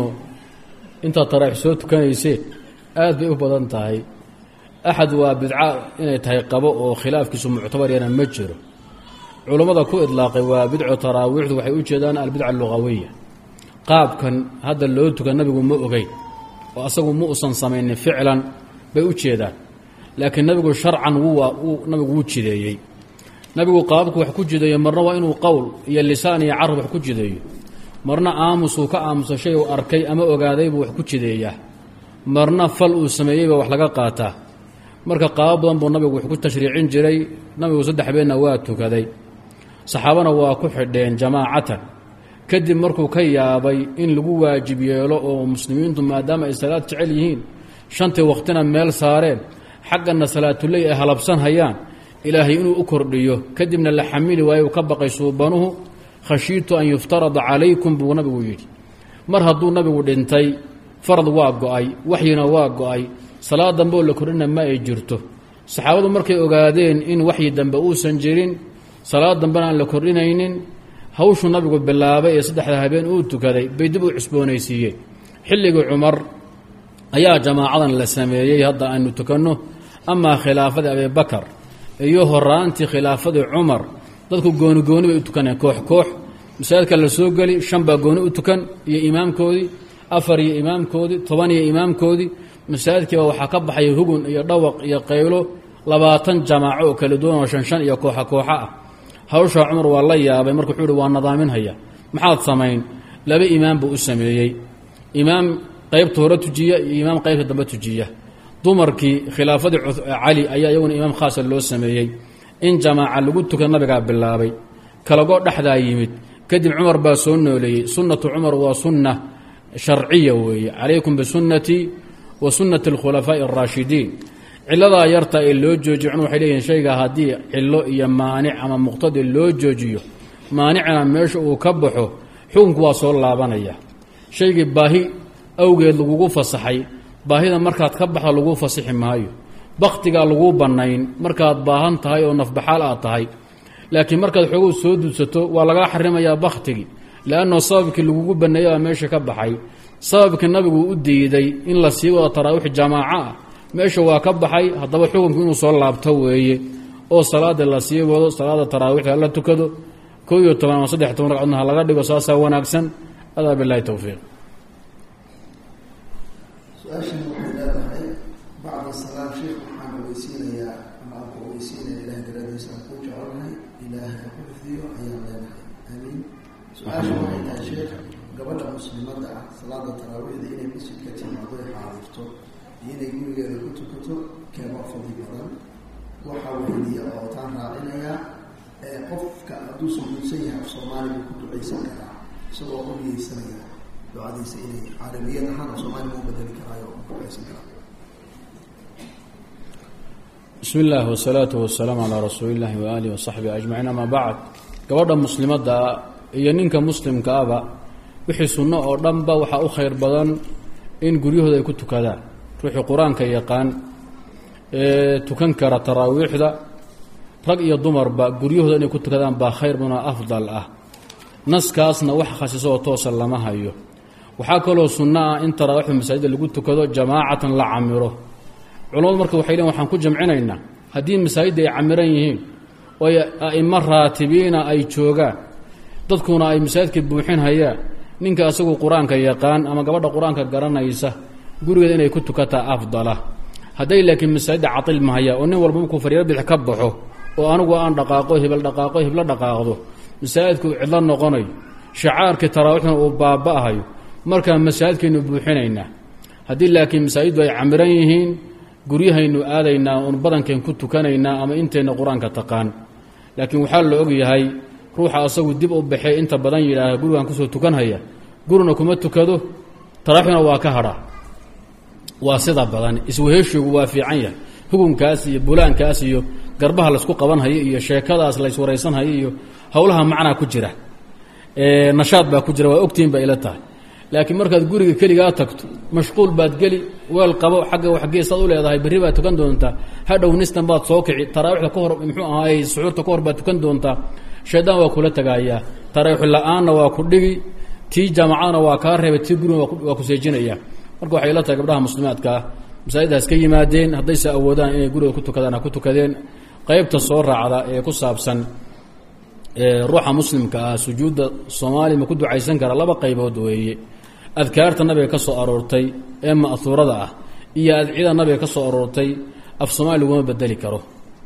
intaad taraawiix soo tukanayseen aad bay u badan tahay axad waa bidca inay tahay qabo oo khilaafkiisu muctabar yana ma jiro culummada ku idlaaqay waa bidco taraawiixdu waxay u jeedaan albidca alugawiya qaabkan hadda loo tuka nabigu ma ogeyn oo asagu ma usan samaynin ficlan bay u jeedaan laakiin nabigu sharcan wuu nabigu wuu jideeyey nabigu qaabku wax ku jideeyo marna waa inuu qowl iyo lisaan iyo carab wax ku jideeyo marna aamusuu ka aamusa shay uu arkay ama ogaadaybuu wax ku jideeyaa marna fal uu sameeyeyba wax laga qaataa marka qaabo badan buu nabigu wax ku tashriicin jiray nabigu saddex beenna waa tukaday saxaabana waa ku xidheen jamaacatan kadib markuu ka yaabay in lagu waajib yeelo oo muslimiintu maadaama ay salaad jecel yihiin shantii wakhtina meel saareen xaggana salaatuley ay halabsan hayaan ilaahay inuu u kordhiyo kadibna la xamili waayo uu ka baqay suubanuhu khashiitu an yuftarada calaykum buu nabigu yidhi mar hadduu nabigu dhintay farad waa go-ay waxyina waa go-ay salaad dambe oo la kordhina ma ay jirto saxaabadu markay ogaadeen in waxyi dambe uusan jirin salaad dambena aan la kordhinaynin hawshuu nabigu bilaabay ee saddexda habeen uu tukaday bay dib u cusboonaysiiyeen xilligii cumar ayaa jamaacadan la sameeyey hadda aynu tukanno amaa khilaafadii abibakar iyo horaantii khilaafadii cumar dadku gooni gooni bay u tukaneen koox koox masaajidka la soo geli shan baa gooni u tukan iyo imaamkoodii afar iyo imaamkoodii toban iyo imaamkoodii masaajidkiiba waxaa ka baxay hugun iyo dhawaq iyo qaylo labaatan jamaaco oo kala duwan oo shan shan iyo kooxa kooxa ah hawshaa cumar waa la yaabay marka wuxuu uhi waa nadaaminhaya maxaad samayn laba imaam buu u sameeyey imaam qaybta hore tujiya iyo imaam qaybta dambe tujiya dumarkii khilaafadii cali ayaa iyaguna imaam khaasa loo sameeyey in jamaaca lagu tukan nabigaa bilaabay kalagoo dhexdaa yimid kadib cumar baa soo nooleeyey sunnatu cumar waa sunna sharciya weeye calaykum bisunnatii wa sunnati alkhulafaa'i araashidiin ciladaa yarta ee loo joojiyo cumar waxay leeyihin shayga haddii cilo iyo maanic ama muqtadi loo joojiyo maanicna meesha uu ka baxo xukunku waa soo laabanaya shaygii baahi awgeed lagugu fasaxay baahida markaad ka baxda laguu fasixi maayo baktigaa laguu bannayn markaad baahan tahay oo nafbaxaal aad tahay laakiin markaad xoogow soo dudsato waa lagaa xarimayaa baktigii leannao sababkii lagugu baneeyay baa meesha ka baxay sababkii nabigu u diiday in la sii wado taraawiix jamaaco ah meesha waa ka baxay haddaba xukunku inuu soo laabto weeye oo salaada la sii wado salaada taraawiixda hala tukado koo iyo toban ama saddex toban ragcadna ha laga dhigo saasaa wanaagsan adaa bilahi towfiiq su-aashan waxay leedahay bacda salaam sheekh waxaan ogeysiinayaa ama aan ku ogeysiinaya ilahay daradiisa aan kuu jecelnahay ilaahay ha ku xifdiyo ayaan leenahay aamiin su-aasha waxay tahay sheekh gabadha muslimada ah salaada taraawiixda inay masjidka timaado ay xaadirto iyo inay gurigeeda ku tukato keeba fadli badan waxaa weydiya ootaan raacinayaa ee qofka hadduu sujuudsan yahay af soomaali buu ku ducaysan karaa isagoo u niyeysanaya ducadiisa inay carabiyad ahaan af soomaali buu bedeli karaayo ku ducaysan karaa bismi illaahi wasalaatu wasalaamu calaa rasuuli illaahi waaalihi wasaxbihi ajmaciin amaa bacd gabadha muslimadda iyo ninka muslimka aba wixii sunno oo dhanba waxaa u khayr badan in guryahooda ay ku tukadaan ruuxii qur-aanka yaqaan ee tukan kara taraawiixda rag iyo dumarba guryahooda inay ku tukadaan baa khayr badanoo afdal ah naskaasna wax khasiso oo toosa lama hayo waxaa kaloo sunno ah in taraawiixda masaajidda lagu tukado jamaacatan la camiro culamadu marka waxay leein waxaan ku jamcinaynaa haddii masaajidda ay camiran yihiin oo ay a'imo raatibiina ay joogaan dadkuna ay masaajidka buuxin hayaan ninka asagu qur-aanka yaqaan ama gabadha qur-aanka garanaysa gurigeeda inay ku tukataa afdala hadday laakiin masaajidda catil mahaya oo nin walba markuu fariiro bidix ka baxo oo anigu aan dhaqaaqo hebel dhaqaaqo heblo dhaqaaqdo masaajidku cidlo noqonayo shacaarkii taraawiixna uu baaba'ahayo markaa masaajidkaynu buuxinaynaa haddii laakiin masaajiddu ay camiran yihiin guryahaynu aadaynaa oon badankeen ku tukanaynaa ama inteenna qur-aanka taqaan laakiin waxaa la og yahay ruuxa asagu dib u baxee inta badan yidhaaha gurigaan kusoo tukanhaya gurina kuma tukado taraaxuna waa ka hadhaa waa sida badan isweheshigu waa fiican yahay hukunkaas iyo bulaankaas iyo garbaha laysku qabanhayo iyo sheekadaas layswaraysanhayo iyo howlaha macnaa ku jira nashaad baa ku jira waa ogtihin ba ila tahay laakiin markaad guriga keligaa tagto mashquul baad geli weel qabo xagga waxgeesaad u leedahay berri baad tukan doontaa hadhow nistan baad soo kici taraawiixda ka hor muxuu ahaay suxuurta ka hor baad tukan doontaa shaydaan waa kula tagaayaa taraawiix la-aanna waa ku dhigi tii jaamacadna waa kaa reebay tii guriga waa ku seejinaya marka waxay ila tahay gabdhaha muslimaadka ah masaajiddaas ka yimaadeen haddayse awoodaan inay guriga ku tukadaan ha ku tukadeen qeybta soo raacda ee ku saabsan ruuxa muslimka ah sujuudda soomaaliya ma ku ducaysan kara laba qaybood weeye adkaarta nabiga ka soo aroortay ee ma'huurada ah iyo adcida nabiga ka soo aroortay af soomaali laguma bedeli karo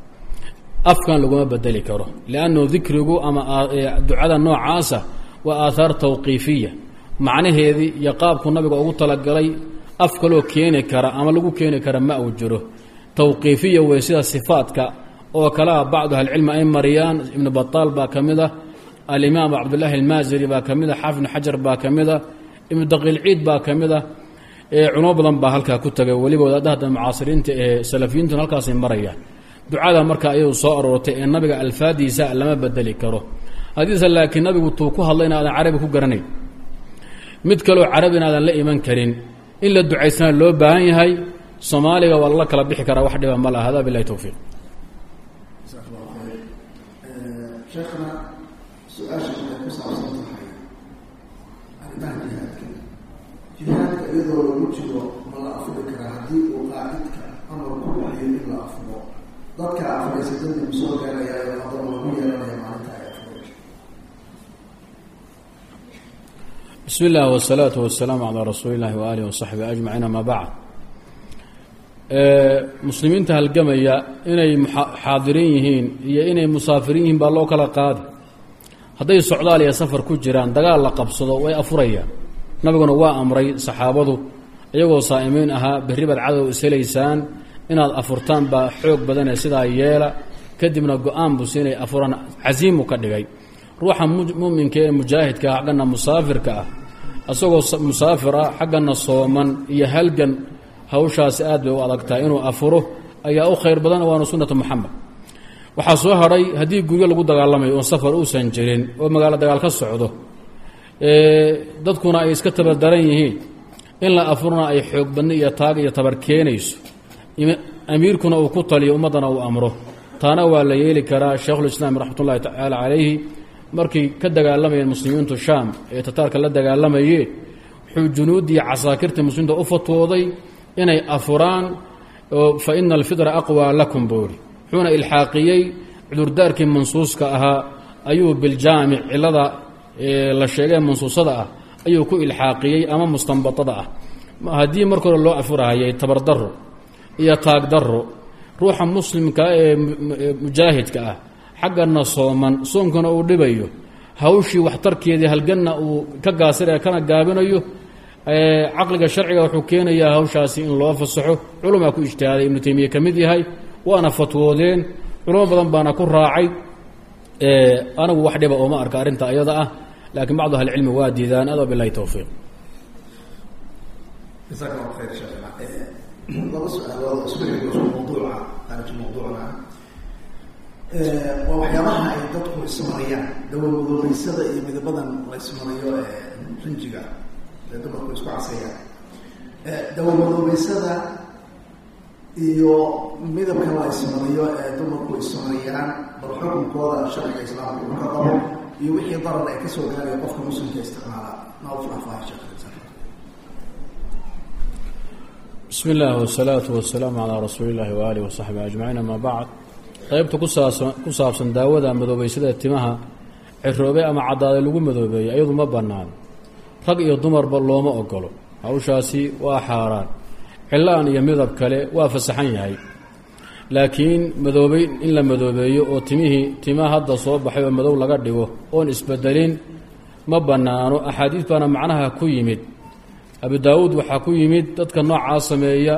afkan laguma bedeli karo liannu dikrigu ama ducada noocaasa waa aathaar tawqiifiya macnaheedii iyo qaabku nabiga ugu talagalay af kaloo keeni kara ama lagu keeni kara ma uu jiro tawqiifiya wey sida sifaadka oo kalea bacdu ahlicilmi ay mariyaan ibnu bataal baa ka mid ah alimaam cabdullaahi almaasiri baa ka mid a xaafid ibnu xajar baa ka mid a ibnu daqiilciid baa ka mid ah culamo badan baa halkaa ku tagay weliba wadaadahada mucaasiriinta ee salafiyiintuna halkaasay marayaan ducada marka ayadu soo aroortay ee nabiga alfaadiisa lama bedeli karo haddiise laakiin nabigu tuu ku hadla in aadan carabi ku garanayn mid kaloo carabi in aadan la iman karin in la ducaysana loo baahan yahay soomaaliga waa lala kala bixi karaa wax dhiba ma laha hada bilahi towfiiq jasaak allahu khayr sheekhna su-aasha waxay ku saabsan tahay arrimaha jihaadka jihaadka iyadoo lagu jiro ma la afuri karaa haddii uu qaacidka amar ku bixiyo in la afuro dadka afuraysa dambi ma soo gaarayaayo haddaba lagu yeelanaya maalinta ay afuro bismi illah wsalaatu wasalaamu calaa rasuuli illahi waaalihi wasaxbi ajmaciin ama bacd muslimiinta halgamaya inay xaadirin yihiin iyo inay musaafiriin yihiin baa loo kala qaadi hadday socdaal iyo safar ku jiraan dagaal la qabsado way afurayaan nabiguna waa amray saxaabadu iyagoo saa'imiin ahaa berri baad cadow ishelaysaan inaad afurtaan baa xoog badanee sidaa yeela kadibna go-aan buu siinay afuraan casiimu ka dhigay ruuxa muminka ee mujaahidka ah xaggana musaafirka ah isagoo musaafir ah xaggana sooman iyo halgan hawshaasi aad bay u adagtahay inuu afuro ayaa u khayr badan waana sunnata moxamed waxaa soo hadhay haddii guryo lagu dagaalamayo oon safar uusan jirin oo magaalo dagaal ka socdo dadkuna ay iska tabardaran yihiin in la afurna ay xoog badni iyo taag iyo tabar keenayso amiirkuna uu ku taliyo ummaddana uu amro taana waa la yeeli karaa sheikhulislaam raxmat ullahi tacaala calayhi markay ka dagaalamayeen muslimiintu shaam ee tataarka la dagaalamayeen wuxuu junuuddii casaakirta muslimiinta u fatwooday inay afuraan fa ina alfidra aqwaa lakum buuri wuxuuna ilxaaqiyey cudurdaarkii mansuuska ahaa ayuu biljaamic cilada la sheegee mansuusada ah ayuu ku ilxaaqiyey ama mustanbatada ah haddii marka hore loo afurahayay tabardaro iyo taagdaro ruuxa muslimka ee mujaahidka ah xaggana sooman soonkana uu dhibayo hawshii waxtarkeedii halganna uu ka gaasiraya kana gaabinayo caqliga sharciga wuxuu keenayaa hawshaasi in loo fasaxo culumaa ku ijtihaaday ibnu taymiya ka mid yahay waana fatwoodeen culamo badan baana ku raacay anigu wax dhiba ooma arka arrinta ayada ah laakiin bacdu ahlicilmi waa diidaan ado bilahi towfiiq jasaak allahu khayr sheekh laba su-aalood oo isku xigto isku mawduuca khaariji mawduucna waa waxyaabaha ay dadku ismariyaan dawamadoobeysada iyo midabadan la ismariyo ee rinjiga ee dumarku isku casayaan dawamadoobeysada iyo midabka la ismariyo ee dumarku ismariyaan bal xukunkooda sharciga islaamka uu ka qabo iyo wixii darar ay kasoo gaaraya qofka muslimka isticmaala noo faahfaahi sheekh bismi illah wsalaatu wasalaamu calaa rasuuli illahi waaalih wasaxbi ajmaciin ama bacd qeybta kusaabsan ku saabsan daawada madoobeysada timaha ciroobe ama caddaaday lagu madoobeeyey ayadu ma bannaan rag iyo dumarba looma ogolo hawshaasi waa xaaraan cilaan iyo midab kale waa fasaxan yahay laakiin madoobey in la madoobeeyo oo timihii tima hadda soo baxay oo madow laga dhigo oon isbedelin ma bannaano axaadiis baana macnaha ku yimid abu daawuud waxaa ku yimid dadka noocaa sameeya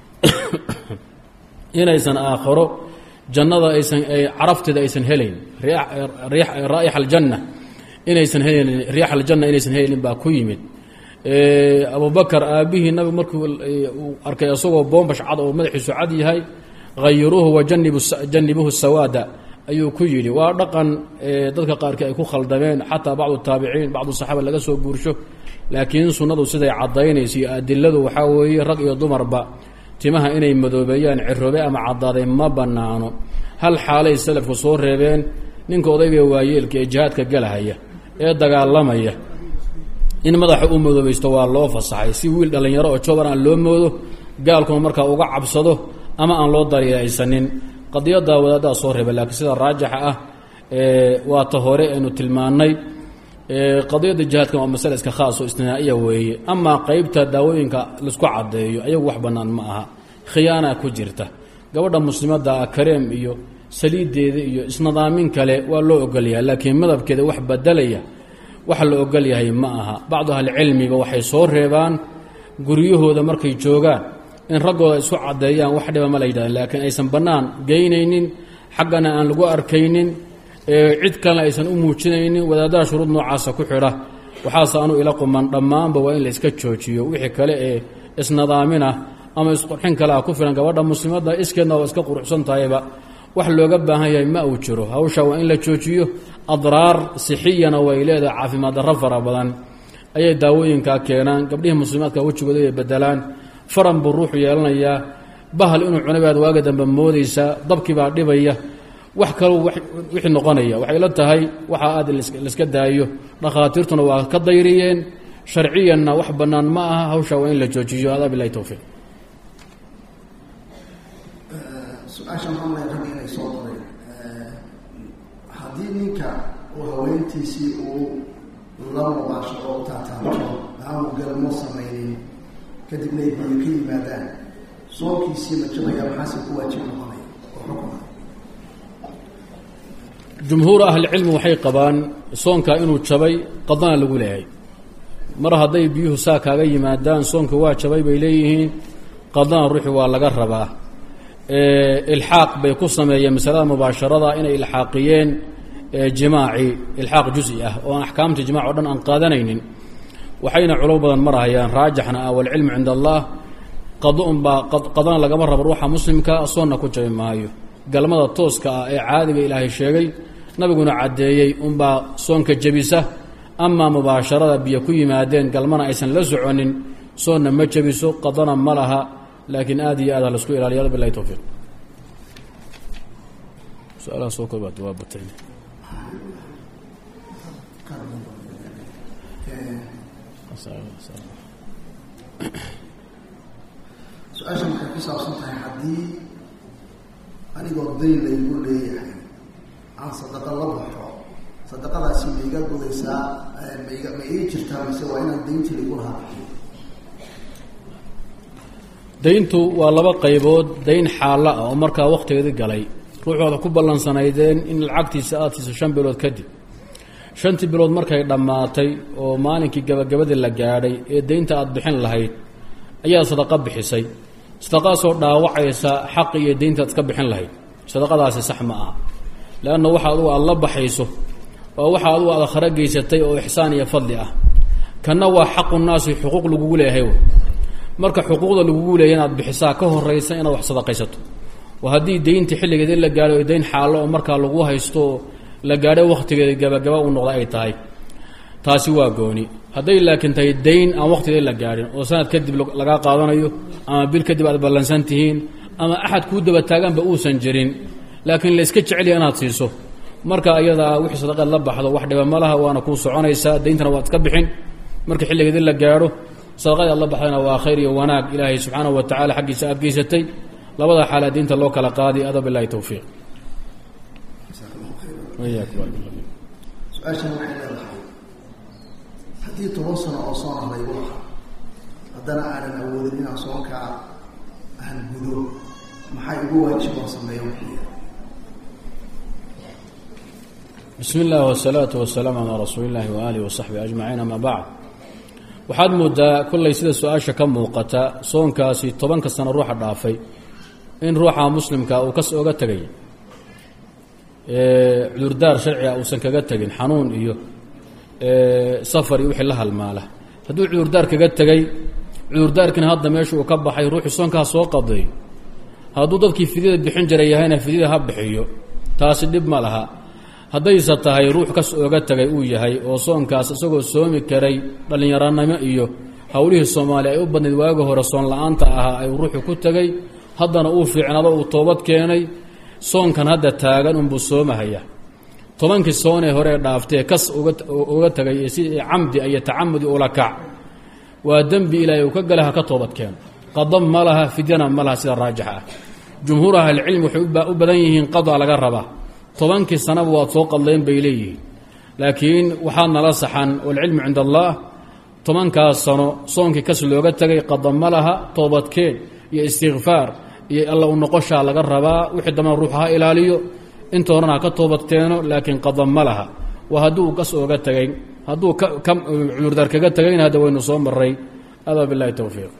inaysan aakharo jannada aysan carafteeda aysan helayn raa'ixa aljanna inaysan helayn riix aljanna inaysan helayn baa ku yimid abubakar aabbihii nabigu markuu uu arkay isagoo boombash cad oo madaxiisu cad yahay hayiruuhu wajanibuhu sawaada ayuu ku yidhi waa dhaqan dadka qaarkii ay ku khaldameen xataa bacdu taabiciin bacdu saxaaba laga soo guursho laakiin sunnadu siday caddaynayso iyo adiladu waxaa weeye rag iyo dumarba timaha inay madoobeeyaan ciroobe ama caddaaday ma bannaano hal xaalay salafku soo reebeen ninka odayga waayeelka ee jihaadka galahaya ee dagaalamaya in madaxa u madoobaysto waa loo fasaxay si wiil dhallinyaro oo jooban aan loo moodo gaalkuna markaa uga cabsado ama aan loo daryeeysanin qadiyadda wadaaddaa soo reebay laakiin sida raajixa ah waa ta hore aynu tilmaannay qadiyadda jihaadkan waa masale iska khaas oo istinaa'iya weeye amaa qeybta daawooyinka laisku caddeeyo ayagu wax bannaan ma aha khiyaana ku jirta gabadha muslimadda ah kareem iyo saliiddeeda iyo isnadaamin kale waa loo ogolyahay laakiin madabkeeda wax bedelaya waxa la ogol yahay ma aha bacdu ahlicilmiga waxay soo reebaan guryahooda markay joogaan in raggooda isku caddeeyaan wax dhiba ma la yidhahda laakiin aysan bannaan geynaynin xaggana aan lagu arkaynin cid kalena aysan u muujinaynin wadaadaha shuruud noocaasa ku xidha waxaase anu ila quman dhammaanba waa in la iska joojiyo wixii kale ee isnadaaminah ama isqurxin kale ah ku filan gabadha muslimadda iskeedna waa iska quruxsan tahayba wax looga baahan yahay ma uu jiro hawsha waa in la joojiyo adraar sixiyana way leedahay caafimaad darro fara badan ayay daawooyinkaa keenaan gabdhihii muslimaadka wejigooda ay bedelaan faran buu ruuxu yeelanayaa bahal inuu cunabaad waaga dambe moodaysaa dabkii baa dhibaya wax kalou wixii noqonaya waxay la tahay waxaa aad laiska daayo dhakhaatiirtuna waa ka dayriyeen sharciyanna wax bannaan ma aha hawsha waa in la joojiyo adaa bilahi towfiiq su-aashan mamlay ragga inay soo qoreen haddii ninka uu haweentiisii uu la mubaasho oo u taataabto aanu galmo samaynin kadibna ay biyo ka yimaadaan soonkiisii ma jabaya maxaase ku waajib noqonaya oo xukuma jumhuur ahlicilmi waxay qabaan soonkaa inuu jabay qadana lagu leeyahay mar hadday biyuhu saa kaaga yimaadaan soonka waa jabay bay leeyihiin qadana ruuxi waa laga rabaa ilxaaq bay ku sameeyeen masalada mubaasharada inay ilxaaqiyeen jimaaci ilxaaq jusi ah oo aan axkaamta jimac o dhan aan qaadanaynin waxayna culamo badan marahayaan raajixna ah walcilmu cinda allah qado unbaa qadana lagama rabo ruuxa muslimka soonna ku jabi maayo galmada tooska ah ee caadiga ilaahay sheegay nabiguna caddeeyey unbaa soonka jebisa amaa mubaasharada biyo ku yimaadeen galmana aysan la soconin soonna ma jebiso qadana ma laha laakiin aad iyo aad ha laisku ilaaliya bilahi towfiiq su-aalaha soo koobaad waa batay su-aashan waxay ku saabsan tahay haddii anigoo dayn laygu leeyahay aan sadaqa la baxo sadaqadaasi ma iga gudaysaa maiga ma ii jirtaa mise waa inaan dayntii laygu lahaa bixiyo dayntu waa laba qaybood dayn xaalla ah oo markaa wakhtigeedii galay ruuxooda ku ballansanaydeen in lacagtiisa aada siiso shan bilood kadib shantii bilood markay dhammaatay oo maalinkii gabagabadii la gaadhay ee daynta aada bixin lahayd ayaa sadaqa bixisay sadaqaasoo dhaawacaysa xaqi iyo daynta aad iska bixin lahayd sadaqadaasi sax ma aha leanna waxa adugu aada la baxayso waa waxa adugu aada khara geysatay oo ixsaan iyo fadli ah kanna waa xaqu naasi xuquuq lagugu leeyahay marka xuquuqda lagugu leeyahy inaad bixisaa ka horaysa inaad wax sadaqaysato oo haddii daynta xilligeeda la gaadho o dayn xaallo oo markaa lagu haysto la gaadho wakhtigeeda gabagaba u noqda ay tahay taasi waa gooni hadday laakiin tahay dayn aan wakhtigeeda la gaadhin oo sanad kadib lagaa qaadanayo ama bil kadib aad ballansan tihiin ama axad kuu daba taagaanba uusan jirin laakiin la iska jeceliya inaad siiso marka iyadaa wixii sadaqeed la baxdo wax dhiba ma laha waana kuu soconaysaa dayntana waad iska bixin marka xilligeeda la gaadho sadaqadii aad la baxdayna waa khayr iyo wanaag ilaahay subxaanahu wa tacala xaggiisa aad geysatay labada xaalaa diinta loo kala qaadi ada bilahi towfiiq su-aashan waxay leedahay haddii toban sano oo soona laygu lahaa haddana aanan awoodin inaan soonkaa aan gudo maxay igu waajibaan sameeya wixii bismi اllah wsalaatu wasalaamu calaa rasuuli اllahi waaalih wasaxbihi ajmaciin ama bacd waxaad moodaa kollay sida su-aasha ka muuqata soonkaasi tobanka sano ruuxa dhaafay in ruuxa muslimka uu kas oga tegay cudurdaar sharciga uusan kaga tegin xanuun iyo safar iyo wixii la halmaala hadduu cudurdaar kaga tegay cudurdaarkiina hadda meesha uu ka baxay ruuxii soonkaa soo qaday hadduu dadkii fidyada bixin jiray yahayna fidyada ha bixiyo taasi dhib ma laha haddayse tahay ruux kas ooga tegay uu yahay oo soonkaas isagoo soomi karay dhallinyaranimo iyo howlihii soomaaliya ay u badnayd waagi hore soon la-aanta ahaa ay ruuxu ku tegay haddana uu fiicnado uu toobad keenay soonkan hadda taagan unbuu soomahaya tobankii soonee hore ee dhaaftee kas uga tegay ee si camdi iyo tacamudi ula kac waa dembi ilaahay uu ka gala ha ka toobad keeno qadab ma laha fidyana ma laha sida raajixa ah jumhuur ahlicilmi waxay u badan yihiin qada laga rabaa tobankii sanaba waad soo qadleen bay leeyihiin laakiin waxaa nala saxan walcilmu cinda allah tobankaas sano soonkii kas looga tegay qada ma laha toobadkeen iyo istikfaar iyo alla u noqoshaa laga rabaa wixii dambana ruuxa ha ilaaliyo inta horena ha ka toobadkeeno laakiin qada ma laha waa hadduu kas ooga tegay hadduu cudurdaar kaga tegayna hadda waynu soo maray adaa bilahi towfiiq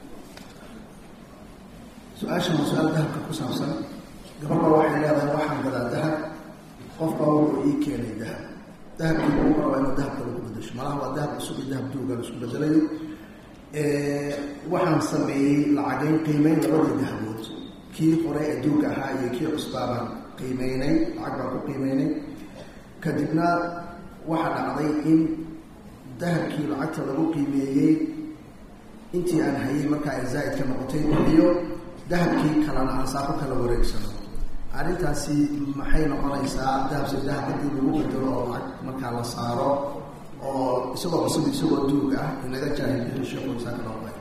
su-aashan waa su-aal dahabka ku saabsan gabadha waxay leedahay waxaan gadaa dahab qofbaa wuxuu ii keenay dahab dahabkii ugu rabaa inuu dahabka lagu bedasho malaha waa dahab cusub iyo dahab duuga la isku bedelayo waxaan sameeyey lacageyn qiimeyn labadii dahabood kii hore ee duuga ahaa iyo kii cusbaabaan qiimeynay lacag baan ku qiimeynay kadibna waxaa dhacday in dahabkii lacagta lagu qiimeeyey intii aan hayay markaa ay zaa'idka noqotay iyo dahabkii kalena aan saako kala wareegsano arrintaasi maxay noqonaysaa dahabse dahab haddii lagu bedelo oo lacag markaa la saaro oo isagoo cusub isagoo duug ah inaga jaahilbihi sheekhuisaaka noqday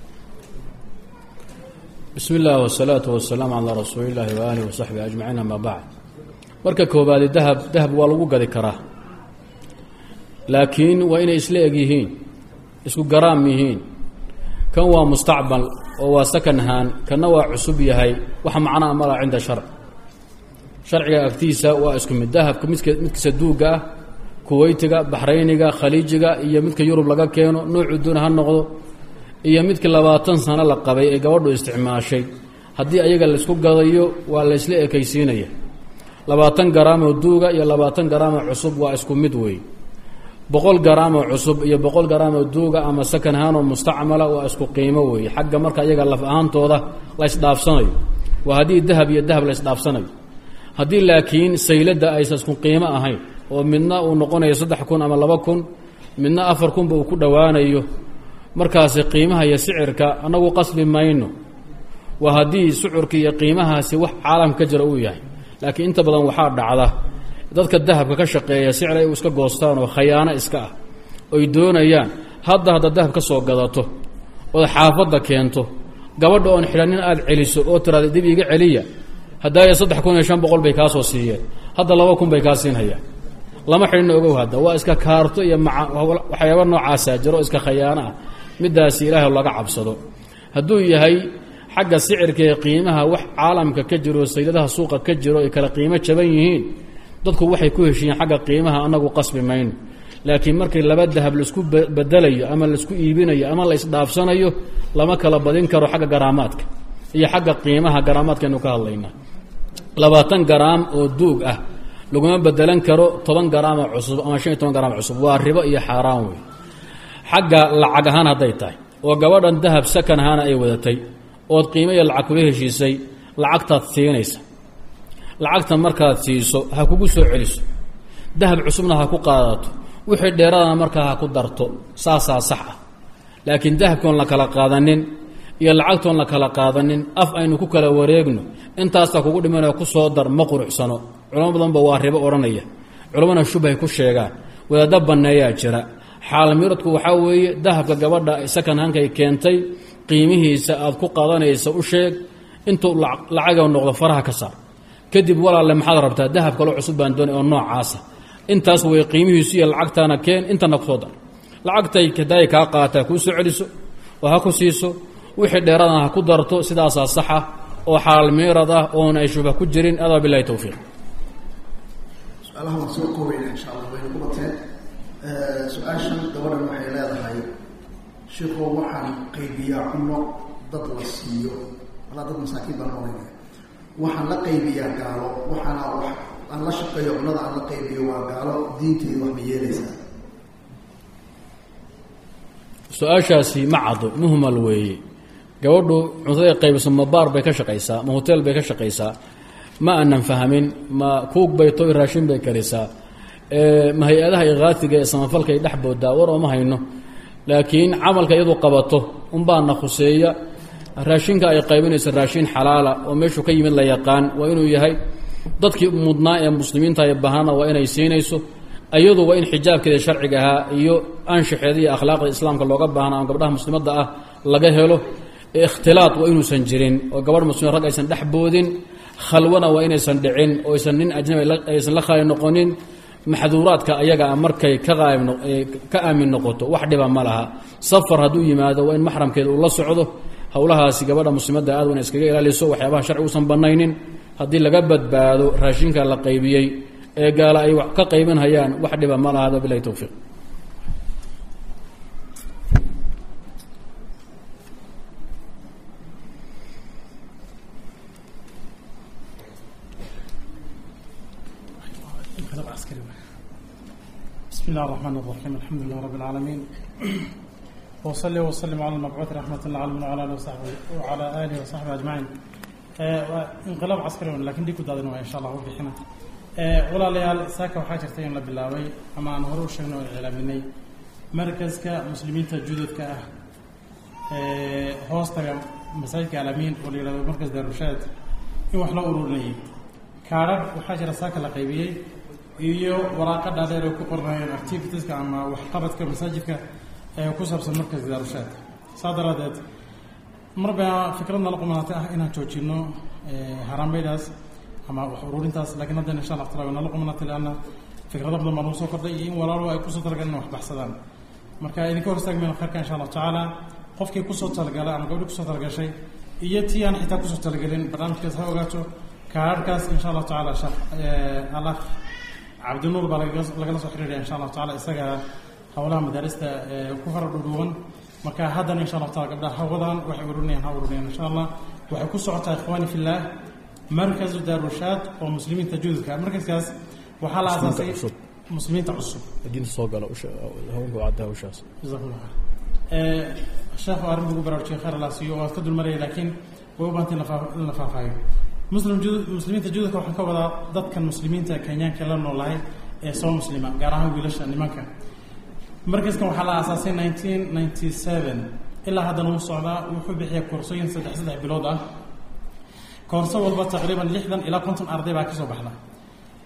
bismi illah wsalaatu wasalaamu calaa rasuuli illaahi waaalih wasaxbihi ajmaciin ama bacd marka koobaadi dahab dahab waa lagu gadi karaa laakiin waa inay isla eg yihiin isku garaam yihiin kan waa mustacbal oo waa sakan haan kanna waa cusub yahay wax macnaa mala cinda sharc sharciga agtiisa waa isku mid dahabka midka midkiisa duugga ah kuweytiga baxrayniga khaliijiga iyo midka yurub laga keeno noocuu doona ha noqdo iyo midkii labaatan sano la qabay ee gabadhu isticmaashay haddii ayaga laysku gadayo waa laysla ekaysiinaya labaatan garaamoo duuga iyo labaatan garaamoo cusub waa isku mid weey boqol garaamoo cusub iyo boqol garaamoo duuga ama sakan haanoo mustacmala waa isku qiimo weeye xagga marka iyaga laf ahaantooda laysdhaafsanayo waa haddii dahab iyo dahab laysdhaafsanayo haddii laakiin sayladda aysan isku qiimo ahayn oo midna uu noqonayo saddex kun ama laba kun midna afar kunba uu ku dhowaanayo markaasi qiimaha iyo sicirka annagu qasbi mayno waa haddii sucurka iyo qiimahaasi wax caalam ka jira uu yahay laakiin inta badan waxaa dhacda dadka dahabka ka shaqeeya sicir ay iska goostaan oo khayaano iska ah oy doonayaan hadda haddaad dahab ka soo gadato ood xaafadda keento gabadha oon xidhanin aada celiso oo tiraada dib iiga celiya haddaaya saddex kun iyo shan boqol bay kaa soo siiyeen hadda laba kun bay kaa siinhayaan lama xidhinna ogow hadda waa iska kaarto iyo maa waxyaaba noocaasaa jiro iska khayaano ah middaasi ilaahay laga cabsado hadduu yahay xagga sicirka ee qiimaha wax caalamka ka jiro saydadaha suuqa ka jiro ay kala qiimo jaban yihiin dadku waxay ku heshiiyeen xagga qiimaha anagu qasbi mayno laakiin markii laba dahab laisku bedelayo ama laisku iibinayo ama la isdhaafsanayo lama kala badin karo xagga garaamaadka iyo xagga qiimaha garaamaadkaynu ka hadlaynaa labaatan garaam oo duug ah laguma bedelan karo toban garaama cusub ama shan iyo toban garaam cusub waa ribo iyo xaaraan wey xagga lacag ahaan hadday tahay oo gabadhan dahab sakan ahaana ay wadatay ood qiimo iyo lacag kula heshiisay lacagtaad siinaysa lacagta markaad siiso ha kugu soo celiso dahab cusubna ha ku qaadato wixii dheeradana markaa ha ku darto saasaa sax ah laakiin dahabkoon la kala qaadanin iyo lacagtoon la kala qaadanin af aynu ku kala wareegno intaastaa kugu dhimanaya ku soo dar ma quruxsano culamo badanba waa ribo odhanaya culammana shubhay ku sheegaan wadaadda banneeyaa jira xaalmiradku waxaa weeye dahabka gabadha sakan hankay keentay qiimihiisa aad ku qaadanaysa u sheeg intuu lacaga noqdo faraha ka saar kadib walaalle maxaad rabtaa dahab kaloo cusub baan doonay oo noocaasa intaas way qiimihiisu iyo lacagtaana keen intana kusoo dar lacagtay hadaay kaa qaataa kuu soo celiso oo ha ku siiso wixii dheeradana ha ku darto sidaasaa saxa oo xalaal miirad ah oon ay shubha ku jirin adaa bilahi towfiiq su-aalaha waan soo koobayna insha allah waynu ku bateen su-aashan gabadhan waxay leedahay sheikoo waxaan qaybiyaa cuno dad la siiyo walaa dad masaakiin baan oranaya waxaan la qaybiyaa gaalo waxaana wax aan la shaqeeyo cunada aan la qaybiyo waa gaalo diinteedu wax ma yeelaysaa su-aashaasi ma caddo muhmal weeye gabadhu cuntaday qaybiso ma baar bay ka shaqaysaa ma hoteel bay ka shaqaysaa ma aanan fahmin ma kuug bay to raashin bay karisaa ma hay-adaha ikaatiga ee samafalkay dhex boodaa war ooma hayno laakiin camalka iyadu qabato unbaana khuseeya raashinka ay qaybinayso raashin xalaala oo meeshuu ka yimid la yaqaan waa inuu yahay dadkii mudnaa ee muslimiinta ee baahana waa inay siinayso iyadu waa in xijaabkeeda sharciga ahaa iyo anshaxeeda iyo akhlaaqda islaamka looga baahna ama gabdhaha muslimadda ah laga helo ikhtilaad waa inuusan jirin oo gabadh muslim rag aysan dhex boodin khalwana waa inaysan dhicin oo aysan nin ajnabi aysan la khaali noqonin maxduuraadka ayaga a markay ka qaayb ka aamin noqoto wax dhiba ma laha safar hadduu yimaado waa in maxramkeeda uu la socdo howlahaasi gabadha muslimadda aad wana iskaga ilaaliso waxyaabaha sharci uusan banaynin haddii laga badbaado raashinka la qaybiyey ee gaala ay wax ka qaybinhayaan wax dhiba ma laha hada bilahi towfiiq بسم الله الرحمن الرحيم الحمد لله رب العالمين وصلي وسلم على المبعوث رحمة الله على وعلى آله وصحبه وعلى آله وصحبه أجمعين انقلاب عسكري لكن دي كنت إن شاء الله وبحنا ولا ليال ساكا وحاجة تين لبلاوي أما أنا هروش شنو الإعلامي مركز كمسلمين تجدد كأه هوستا مساجد كعالمين ولي مركز داروشات إيه وحلا أوروني كارب وحاجة ساكا لقيبيي iyo waraaqa dhaadheer ay ku qornayeen activitieska ama waxqabadka masaajidka ee ku saabsan markaska daarushaad saa daraadeed mar baa fikrad nala qumaatay ah inaan joojino haraameydaas ama wax ururintaas laakiin haddana insha allah taala nala qumanatay leanna fikrado badan baa nagu soo kordhay iyo in walaalo ay kusoo talagaleen in wax baxsadaan marka idinka hor istaagmayno khayrka insha allahu tacaala qofkii kusoo talagalay ama gabdhi kusoo talagashay iyo tii aan xitaa kusoo talagelin barnaamijkaas ha ogaato kaararkaas insha allahu tacaala shaq allah cabdinuur baa lagala soo xiriiraya insha allahu tacala isaga howlaha madaarista ku fara dhudhuuban marka haddana insha allahu taala gabdhaha hawadan waxay ururinayaan ha ururinayaan insha allah waxay ku socotaa ikhwaani fillah markazu daarushaad oo muslimiinta jududka markaskaas waxaa la aasaasay muslimiinta cusub diinta soo gala haweenka cadda hawshaas jazakumullah khayr sheekhu arrin ugu baraarujiyay khayr allah siiyo waad ka dulmaraya laakiin way u baahantay in la faahfaahiyo muslim muslimiinta jududka waxaan ka wadaa dadkan muslimiinta kenyaanka la noolahay ee soo muslima gaar ahaan wiilasha nimanka markaskan waxaa la aasaasay nineteen ninety seven ilaa haddana wuu socdaa wuxuu bixiya koorsooyin saddex saddex bilood ah koorso walba taqriiban lixdan ilaa konton arday baa kasoo baxda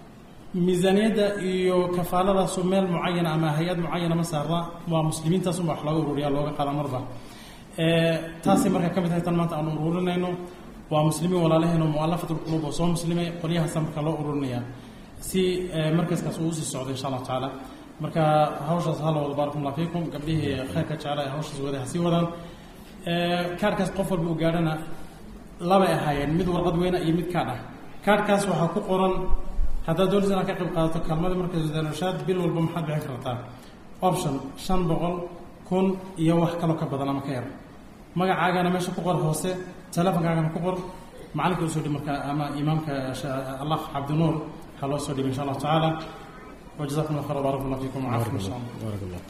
miisaaniyadda iyo kafaaladaasu meel mucayana ama hay-ad mucayana ma saarna waa muslimiintaasunba wax looga ururiya looga qaada marba taasay markaa ka mid tahay tan maanta aanu ururinayno waa muslimiin walaalaheeno mualafatulquluub oo soo muslimay qolyahaasa marka loo ururinaya si markaskaas uu usii socdo insha allahu tacaala marka hawshaas hala wado baarakum allah fiikum gabdhihii khayrka jecla ee hawshaas waday ha sii wadaan kaarkaas qof walba u gaadhana labay ahaayeen mid warqad weyna iyo mid kaadh ah kaarhkaas waxaa ku qoran haddaad doonaysa inaad ka qayb qaadato kaalmadii markaas wadaanashaad bil walba maxaad bixin kartaa option shan boqol kun iyo wax kaloo ka badan ama ka yar magacaagana meesha ku qor hoose telefonkaagana ku qor macalinka usoo dhib marka ama imaamka allah cabdinuur waxaa loo soo dhibay insha allahu tacaala wajazakum allah khayr barak allah fiikum wcaafikum insha allah baarak allah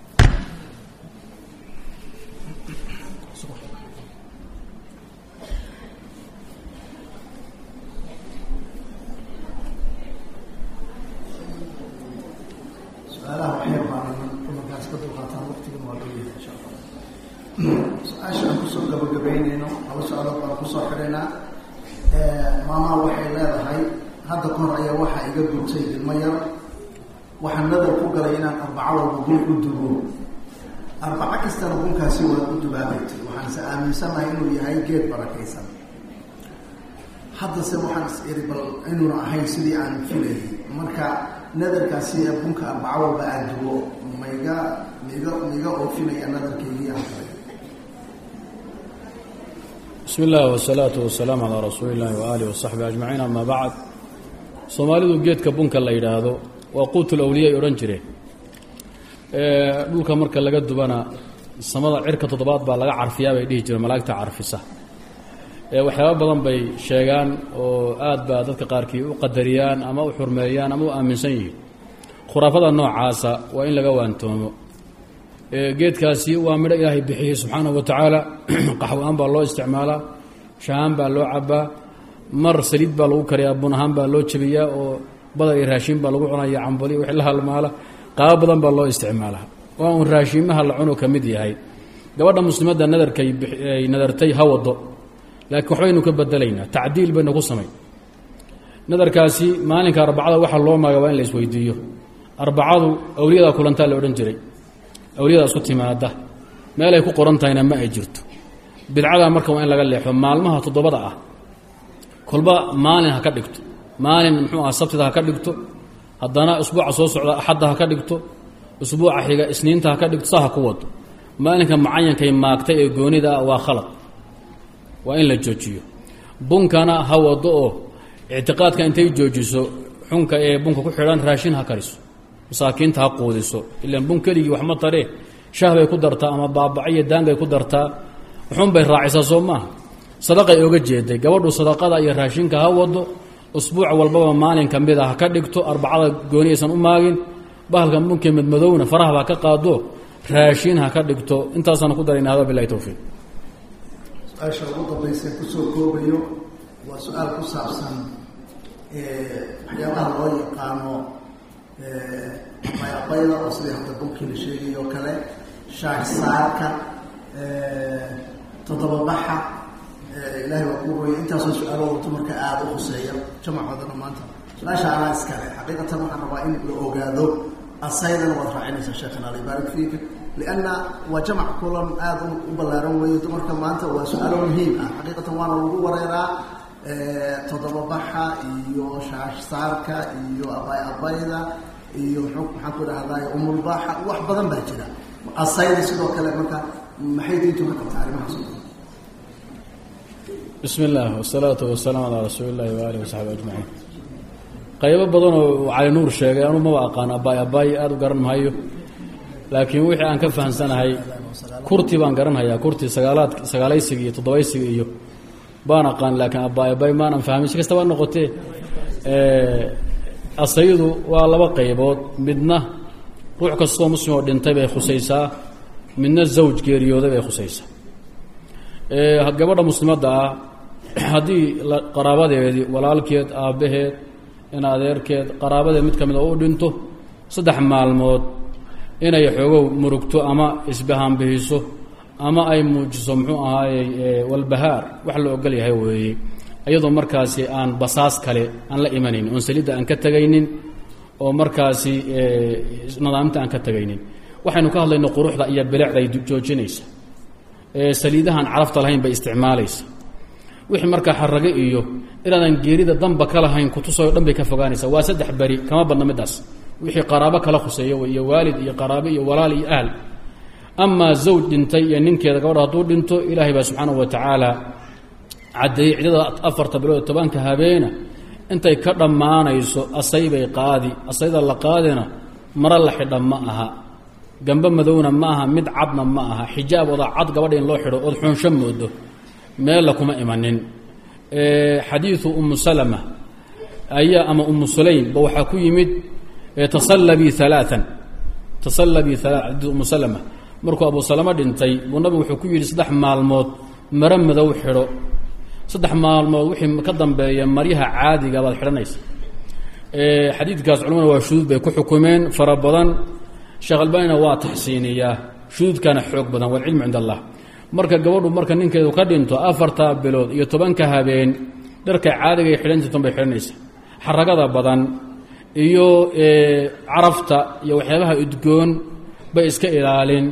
su-aalaha waxyar baan markaas ka dulqaataan waqtigan waa dhowyah insha allah su-aasha aan kusoo gabagabeynayno laba su-aalood baan kusoo xidhaynaa maamaa waxay leedahay hadda ka hor ayaa waxaa iga gubtay ilmo yar waxaan nadar ku galay inaan arbaco walba gun u dubo arbaco kastana gunkaasi waa u dubaabaytay waxaanse aaminsanahay inuu yahay geed barakaysan haddase waxaan is iri bal inuuna ahayn sidii aan filayay marka nadarkaasi ee bunka arbaco walba aan dubo maiga miga miga oofinaya nadarkeygii aan galay bismi illah wsalaatu wasalaamu calaa rasuuli illahi waaalih wasaxbi ajmaciin ama bacd soomaalidu geedka bunka la yidhaahdo waa quutul awliya ay odhan jireen dhulka marka laga dubana samada cirka toddobaad baa laga carfiyaa bay dhihi jireen malaa'igta carfisa waxyaaba badan bay sheegaan oo aad baa dadka qaarkii u qadariyaan ama u xurmeeyaan ama u aaminsan yihiin khuraafada noocaasa waa in laga waantoomo geedkaasi waa midho ilaahay bixiyey subxaanahu wa tacaala qaxwo-aan baa loo isticmaalaa shahaan baa loo cabaa mar saliid baa lagu kariyaa bun ahaan baa loo jebiyaa oo badar iyo raashiin baa lagu cunaya cambali wixii la halmaala qaabo badan baa loo isticmaalaa waa uun raashiimaha la cuno ka mid yahay gabadha muslimadda nadarkay ay nadartay ha wado laakiin waxbaynu ka bedelaynaa tacdiil baynu ku samayn nadarkaasi maalinka arbacada waxaa loo maaga waa in la isweydiiyo arbacadu awliyadaa kulantaa la odhan jiray awliyadaa isku timaada meelay ku qoran tahayna ma ay jirto bidcadaa marka waa in laga leexo maalmaha toddobada ah kolba maalin ha ka dhigto maalin muxuu aha sabtida ha ka dhigto haddana usbuuca soo socda axadda ha ka dhigto usbuuca xiga isniinta ha ka dhigto saa ha ku wado maalinka mucayankay maagtay ee goonida ah waa khalad waa in la joojiyo bunkana ha wado oo ictiqaadka intay joojiso xunka ee bunka ku xidhan raashin ha kariso masaakiinta ha quudiso ilaan bun keligii wax ma taree shah bay ku dartaa ama baabaco iyo daangay ku dartaa xunbay raacisaa soo maaha sadaqay oga jeeday gabadhu sadaqada iyo raashinka ha wado usbuuc walbaba maalin ka mid a ha ka dhigto arbacada gooni aysan u maagin bahalka bunkee madmadowna farahbaa ka qaado raashin ha ka dhigto intaasaan ku darayna hada bilahi towfiiq su-aasha ugu dambaysa kusoo koobayo waa su-aal ku saabsan waxyaabaha loo yaqaano bayaqayda oo sidii hadda bunkii la sheegay oo kale shaah saarka toddobabaxa ilaahay waa kuu hooya intaasoo su-aalo wato marka aada u khuseeya jamacoodana maanta su-aasha anaa iskale xaqiiqatan waxaan rabaa in la ogaado asaydana waad raacinaysaa sheekhana alla yubaarik fiika lianna waa jamac kulan aada u ballaaran weeye dumarka maanta waa su-aalo muhiim ah xaqiiqatan waana lagu wareeraa toddobabaxa iyo shaash saarka iyo abay abayda iyo maxaan ku dhahday umulbaaxa wax badan baa jira asayda sidoo kale marka maxay diintu ka qabtaa arrimahaas bismi illaah wasalaatu wasalaamu calaa rasuuli illahi waaalih wasaxbi ajmaciin qaybo badanoo cali nuur sheegay anuu maba aqaan abaay abaay aada u garan mahayo laakiin wixii aan ka fahamsanahay kurti baan garanhayaa kurti sagaalaad sagaalaysiga iyo toddobaysiga iyo baan aqaan laakiin abaay abaay maanan fahmin si kastaba noqotee asaydu waa laba qaybood midna ruux kastoo muslim oo dhintay bay khusaysaa midna zawj geeriyooday bay khusaysaa gabadha muslimadda ah haddii qaraabadeedii walaalkeed aabbaheed in adeerkeed qaraabadeed mid ka mid a u dhinto saddex maalmood inay xoogow murugto ama isbahaanbihiso ama ay muujiso muxuu ahaayey walbahaar wax la ogol yahay weeye iyadoo markaasi aan basaas kale aan la imanayn oon salidda aan ka tegaynin oo markaasi nadaamta aan ka tegaynin waxaynu ka hadlayno quruxda iyo bilecda ay joojinaysa saliidahan carafta lahayn bay isticmaalaysa wixii markaa xarage iyo inaadan geerida danba ka lahayn kutusao dhan bay ka fogaanaysa waa saddex beri kama badna middaas wixii qaraabo kala khuseeya wey iyo waalid iyo qaraabe iyo walaal iyo ahl amaa zawj dhintay iyo ninkeeda gabadha hadduu dhinto ilaahay baa subxaanahu wa tacaala caddeeyey ciddada afarta bilood tobanka habeena intay ka dhammaanayso asaybay qaadi asayda la qaadina maro la xidha ma aha gambe madowna ma aha mid cadna ma aha xijaab oda cad gabadha in loo xidho ood xuunsho moodo meella kuma imanin xadiidu umu salama ayaa ama umu sulaym ba waxaa ku yimid tasallabii alaaan tasallabii alaa xadiid umu salama markuu abu salama dhintay buu nabigu wuxuu ku yidhi saddex maalmood maro madow xidho saddex maalmood wixii ka dambeeya maryaha caadiga baad xidhanaysa xadiidkaas culamada waa shuduud bay ku xukumeen fara badan sheekh albanina waa taxsiiniyaa shuduudkana xoog badan walcilmu cind allah marka gabadhu marka ninkeedu ka dhinto afartaa bilood iyo tobanka habeen dharka caadiga ay xidhan jirtan bay xidhanaysa xaragada badan iyo carafta iyo waxyaabaha udgoon bay iska ilaalin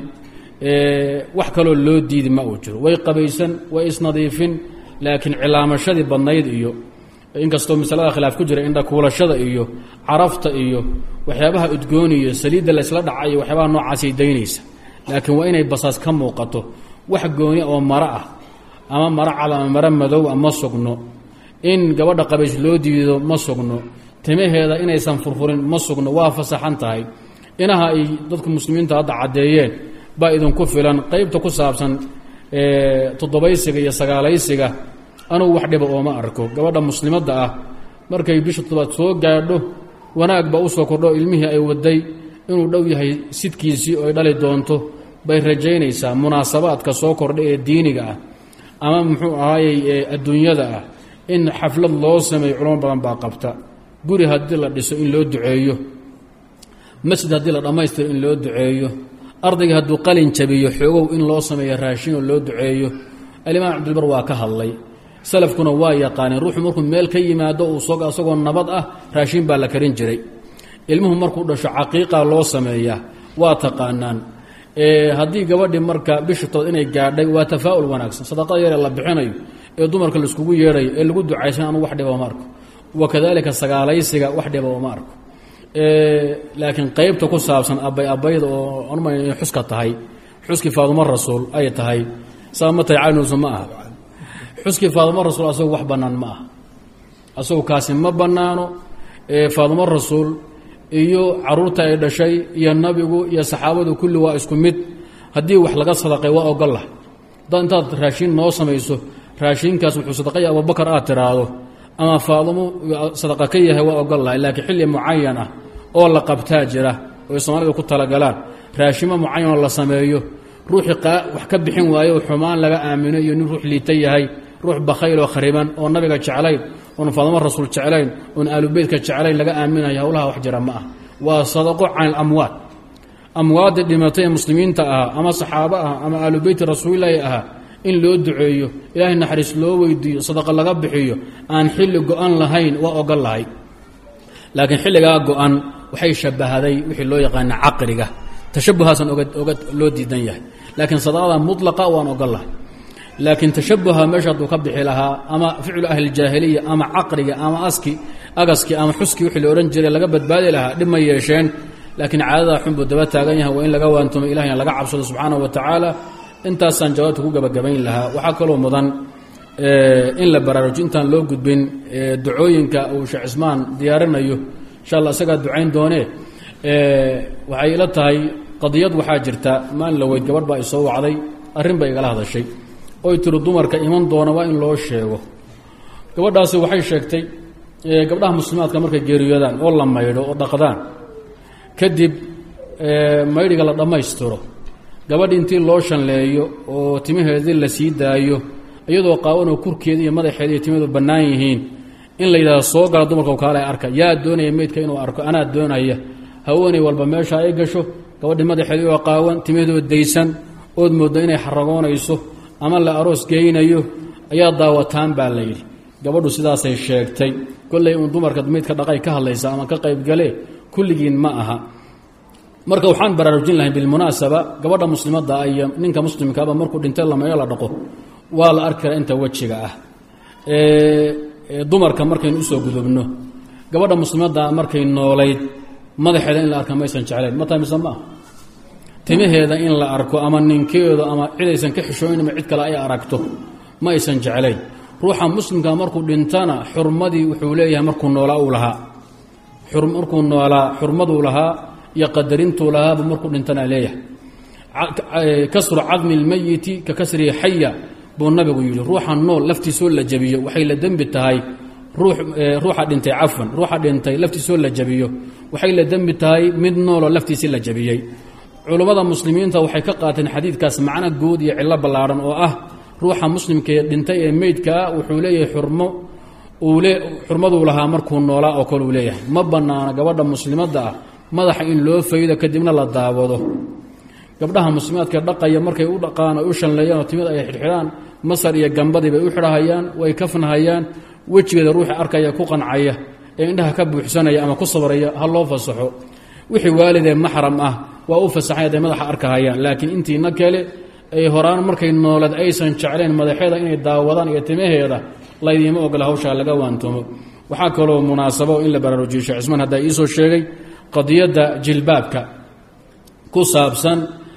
wax kaloo loo diidi ma uu jiro way qabaysan way isnadiifin laakiin cilaamashadii badnayd iyo inkastoo masalada khilaaf ku jira indhakuulashada iyo carafta iyo waxyaabaha udgoon iyo saliidda laysla dhaca iyo waxyaabaha noocaasay daynaysa laakiin waa inay basaas ka muuqato wax gooni oo maro ah ama maro cad ama maro madow a ma sugno in gabadha qabays loo diido ma sugno timaheeda inaysan furfurin ma sugno waa fasaxan tahay inaha ay dadku muslimiinta hadda caddeeyeen baa idinku filan qeybta ku saabsan toddobaysiga iyo sagaalaysiga anugu wax dhiba ooma arko gabadha muslimadda ah markay bisha toddobaad soo gaadho wanaag baa usoo kordho ilmihii ay waday inuu dhow yahay sidkiisii oo ay dhali doonto bay rajaynaysaa munaasabaadka soo kordha ee diiniga ah ama muxuu ahaayey adduunyada ah in xaflad loo sameeyo culamo badan baa qabta guri haddii la dhiso in loo duceeyo masjid haddii la dhammaystiro in loo duceeyo ardayga hadduu qalin jabiyo xoogow in loo sameeyo raashin oo loo duceeyo alimaam cabdilbar waa ka hadlay salafkuna waa yaqaaneen ruuxu markuu meel ka yimaado uu sog asagoo nabad ah raashin baa la karin jiray ilmuhu markuu dhasho caqiiqa loo sameeyaa waa taqaanaan haddii gabadhii marka bishatood inay gaadhay waa tafaa'ul wanaagsan sadaqada yaree la bixinayo ee dumarka laiskugu yeedhayo ee lagu ducaysan anugu wax dhiba oma arko wakadalika sagaalaysiga wax dhiba oma arko laakiin qeybta ku saabsan abay abayda oo anuma inay xuska tahay xuskii faadumo rasuul ay tahay saa ma tahay caynuusu ma aha xuskii faadumo rasuul asagu wax bannaan ma aha asagu kaasi ma bannaano faadumo rasuul iyo caruurta ay dhashay iyo nabigu iyo saxaabadu kulli waa isku mid haddii wax laga sadaqay waa ogollah haddaad intaad raashiin noo samayso raashiinkaas wuxuu sadaqaya abubakar aad tiraahdo ama faadumo sadaqa ka yahay waa ogolahay laakiin xilli mucayan ah oo la qabtaa jira oy soomaalida ku talagalaan raashimo mucayanoo la sameeyo ruuxii wax ka bixin waayo xumaan laga aamino iyo nin ruux liita yahay ruux bakhayl oo khariban oo nabiga jeclayn oon faadumo rasuul jeclayn oon aalubeytka jeclayn laga aaminayo howlaha wax jira ma ah waa sadaqo can ilamwaad amwaaddii dhimatay ee muslimiinta ahaa ama saxaabo ah ama aalubeyti rasuulilaahi ahaa in loo duceeyo ilaahay naxariis loo weydiiyo sadaqa laga bixiyo aan xilli go-an lahayn waa ogol lahay laakiin xilligaa go-an waxay shabahaday wixii loo yaqaana caqriga tashabuhaasaan oga oga loo diidan yahay laakiin sadaqada mutlaqa waan ogol lahay laakiin tashabuha meesha hadduu ka bixi lahaa ama ficlu ahlijaahiliya ama caqriga ama aski agaski ama xuski wixii la odhan jiray laga badbaadi lahaa dhib ma yeesheen laakiin caadada xunbuu daba taagan yahay waa in laga waantumo ilahayna laga cabsado subxaanahu wa tacaala intaasaan jawaabta ku gabagabayn lahaa waxaa kaloo mudan in la baraarujo intaan loo gudbin ducooyinka uu sheekh cismaan diyaarinayo insha allah isagaa ducayn doonee waxay ila tahay qadiyad waxaa jirta maalin la weyd gabadh baa i soo wacday arrin bay igala hadashay oy tiri dumarka iman doona waa in loo sheego gabadhaasi waxay sheegtay gabdhaha muslimaadka markay geeriyoodaan oo la maydho oo dhaqdaan kadib maydhiga la dhammaystiro gabadhi intii loo shanleeyo oo timaheedii la sii daayo iyadoo qaawanoo kurkeeda iyo madaxeeda iyo timaheedu bannaan yihiin in la yidhahdo soo gala dumarka kaale arka yaa doonaya meydka inuu arko anaa doonaya haweeney walba meesha ay gasho gabadhi madaxeedii oo qaawan timaheedoo daysan ood mooddo inay xaragoonayso ama la aroos geynayo ayaa daawataan baa la yidhi gabadhu sidaasay sheegtay kolley uun dumarka meydka dhaqay ka hadlaysa ama ka qaybgale kulligiin ma aha marka waxaan baraarujin lahay bilmunaasaba gabadha muslimadda iyo ninka muslimkaaba markuu dhintay lameeyo la dhaqo waa la arki karaa inta wejiga ah dumarka markaynu usoo gudubno gabadha muslimadda markay noolayd madaxeeda in la arka maysan jeclayn ma tahay mise ma ah timaheeda in la arko ama ninkeedu ama cid aysan ka xishooyn ama cid kale ay aragto ma aysan jeclayn ruuxa muslimka markuu dhintana xurmadii wuxuu leeyahay markuu noolaa uu lahaa markuu noolaa xurmaduu lahaa iyo qadarintuu lahaaba markuu dhintana leeyahay kasru cadmi lmayiti ka kasrihi xaya buu nabigu yidhi ruuxa nool laftiisoo la jabiyo waxay la dembi tahay ruuxa dhintay cafwan ruuxa dhintay laftiisoo la jabiyo waxay la dembi tahay mid nooloo laftiisii la jabiyey culummada muslimiinta waxay ka qaateen xadiidkaas macno guud iyo cillo ballaadhan oo ah ruuxa muslimkaee dhintay ee meydkaa wuxuu leeyahay xurmo xurmaduu lahaa markuu noolaa oo kale uu leeyahay ma bannaana gabadha muslimadda ah madaxa in loo faydo kadibna la daawado gabdhaha muslimaadka dhaqaya markay u dhaqaan oy u shanleeyaan oo timid ay xidhxidhaan masar iyo gambadii bay u xidhahayaan way kafnahayaan wejigeeda ruuxi arkaya ku qancaya ee indhaha ka buuxsanaya ama ku sabraya ha loo fasaxo wixii waalidee maxram ah waa u fasaxay hadday madaxa arkahayaan laakiin intiina kale ay horaan markay noolad aysan jeclayn madaxeeda inay daawadaan iyo timaheeda laydiima ogola hawshaa laga waantomo waxaa kaloo munaasabo in la baraarujiyo sheekh cismaan haddaa iisoo sheegay qadiyadda jilbaabka ku saabsan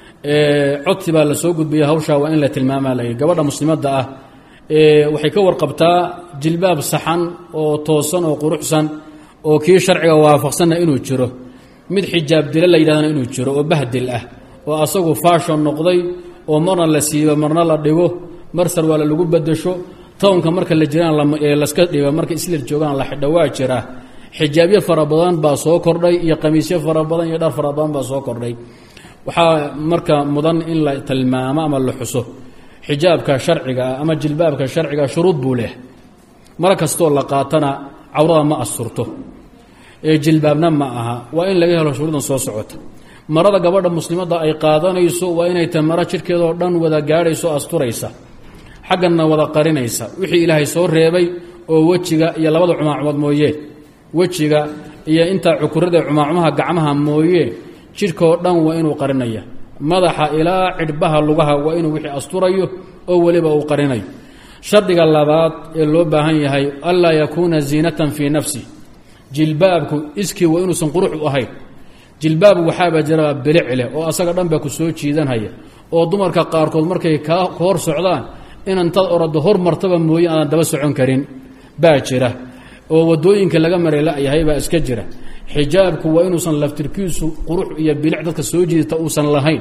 codsi baa la soo gudbaya hawshaa waa in la tilmaamaa layidhi gabadha muslimadda ah waxay ka warqabtaa jilbaab saxan oo toosan oo quruxsan oo kii sharciga waafaqsanna inuu jiro mid xijaab dila la yidhahdana inuu jiro oo bahdil ah oo asagu faashon noqday oo marna la siibo marna la dhigo mar sarwaala lagu bedasho townka marka la jiraan laska dhigo marka islir joogaan la xidho waa jira xijaabyo fara badan baa soo kordhay iyo qamiisyo fara badan iyo dhar fara badan baa soo kordhay waxaa marka mudan in la tilmaamo ama la xuso xijaabka sharciga ah ama jilbaabka sharciga shuruud buu leh mar kastoo la qaatana cawrada ma asturto ee jilbaabna ma aha waa in laga helo shuruudan soo socota marada gabadha muslimadda ay qaadanayso waa inay tahay maro jidhkeedoo dhan wada gaadhayso asturaysa xagganna wada qarinaysa wixii ilaahay soo reebay oo wejiga iyo labada cumaacumood mooyee wejiga iyo intaa cukurada cumaacumaha gacmaha mooyee jidhkaoo dhan waa inuu qarinaya madaxa ilaa cidhbaha lugaha waa inuu wixii asturayo oo weliba uu qarinayo shardiga labaad ee loo baahan yahay anlaa yakuuna ziinatan fii nafsi jilbaabku iskii waa inuusan qurux u ahayn jilbaab waxaaba jira bilic leh oo asaga dhan baa ku soo jiidanhaya oo dumarka qaarkood markay ka hor socdaan inantaad orado hor martaba mooye aadan daba socon karin baa jira oo wadooyinka laga maray la-yahay baa iska jira xijaabku waa inuusan laftirkiisu qurux iyo bilic dadka soo jiidata uusan lahayn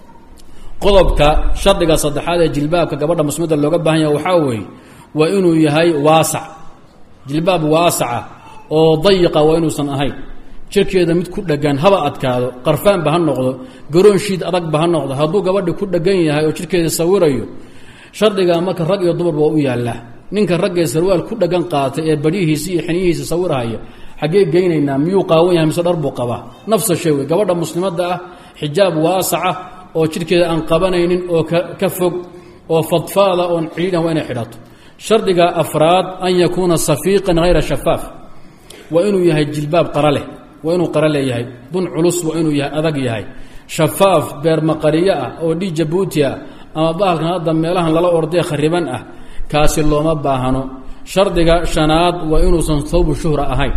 qodobka shardiga saddexaad ee jilbaabka gabadha muslimada looga baahan yaha waxaa weeye waa inuu yahay waasac jilbaab waasaca oo dayiqa waa inuusan ahayn jirkeeda mid ku dhegan haba adkaado qarfaanba ha noqdo garoon shiid adagba ha noqdo hadduu gabadhi ku dhegan yahay oo jirkeeda sawirayo shardigaa marka rag iyo dumarba waa u yaallaa ninka raggee sarwaal ku dhegan qaatay ee baryihiisi iyo xiniyihiisa sawirhaya xaggee geynaynaa miyuu qaawan yahay mise dhar buu qabaa nafsa shay wey gabadha muslimadda ah xijaab waasaca oo jidhkeeda aan qabanaynin oo ka fog oo fadfaada oon ciidan waa inay xidhato shardiga afraad an yakuuna safiiqan hayra shafaaf waa inuu yahay jilbaab qara leh waa inuu qara leeyahay dun culus waa inuu yahay adag yahay shafaaf beermaqariyo ah oo dhii jabuuti ah ama bahalkan hadda meelahan lala ordee khariban ah kaasi looma baahano shardiga shanaad waa inuusan thawbu shuhra ahayn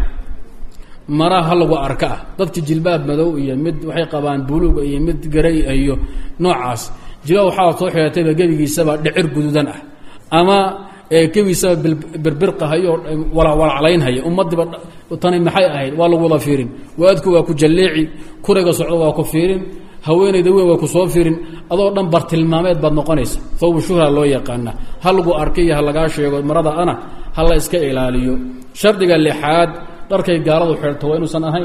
mara ha lagu arka ah dadki jilbaab madow iyo mid waxay qabaan buluuga iyo mid garay iyo noocaas jilbaab waxaa soo xihatayba gebigiisaba dhicir guduudan ah ama gebigiisaba birbirqahayo walaclaynhaya ummadiiba tani maxay ahayd waa lagu wada fiirin waadku waa ku jalleeci kurayga socdo waa ku fiirin haweenayda weyn waa ku soo fiirin adoo dhan bartilmaameed baad noqonaysa thawbu shuhra loo yaqaana ha lagu arkay iyo ha lagaa sheego marada ana ha la iska ilaaliyo shardiga lixaad dharkay gaaladu xeerto waa inuusan ahayn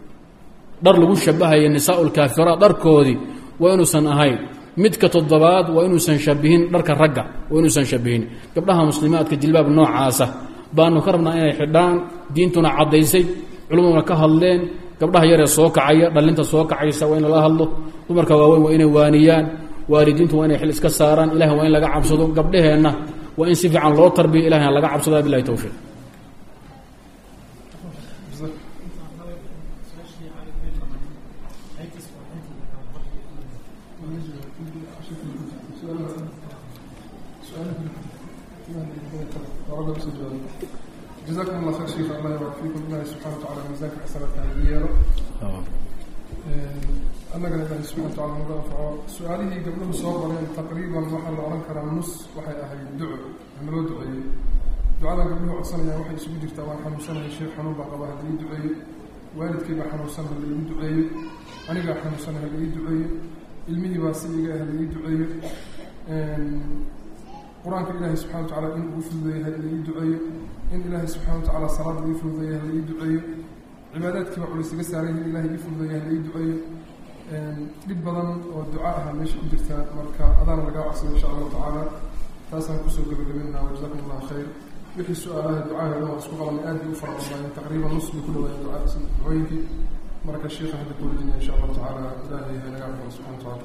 dhar lagu shabahayo nisaa lkaafiraat dharkoodii waa inuusan ahayn midka toddobaad waa inuusan shabihin dharka ragga waa inuusan shabihin gabdhaha muslimaadka jilbaab noocaasa baanu ka rabnaa inay xidhaan diintuna caddaysay culumaduna ka hadleen gabdhaha yaree soo kacaya dhallinta soo kacaysa waa in lala hadlo dumarka waaweyn waa inay waaniyaan waalidiintu waa inay xil iska saaraan ilahi waa in laga cabsado gabdhaheenna waa in si fiican loo tarbiya ilahina laga cabsada bilahi towfiiq جزاكم الله خير شيخ الله يبارك فيكم الله سبحانه وتعالى ميزانك حسنات yeelo annagana ilaahay subxana wataala naga anfaco su-aalihii gabdhuhu soo qoreen taqriiban waxaa la odhan karaa nus waxay ahayd duco naloo duceeyey ducadan gabdhuhu codsanayaan waxay isugu jirtaa waan xanuunsanaya sheekh xanuun baa qaba hadii duceeyo waalidkaygaa xanuunsan ha laii duceeyo anigaa xanuunsan ha laii duceeyo ilmihii baa si iga ah laii duceeyo qur-aanka ilaahay subxana watacaala in uu fududeeya ha laii duceeyo in ilaahay subxana watacaala salaada ii fududeeya ha laii duceeyo cibaadaadkiiba culis iga saaran yahin ilahay ii fududeeya ha laii duceeyo dhib badan oo duca aha meesha ku jirta marka adaana lagaa codsada insha allahu tacaala taasaan kusoo gabagabeynaa wajazakum allahu khayr wixii su-aalaha ducaheeda waa isku qabanay aad bay u fara badnaayeen taqriiban nus bay ku dhawaayeen duca ducooyinkii marka sheikha hadda ku wejinaya insha allahu tacaala ilaahay naga anfaco subxana watacaala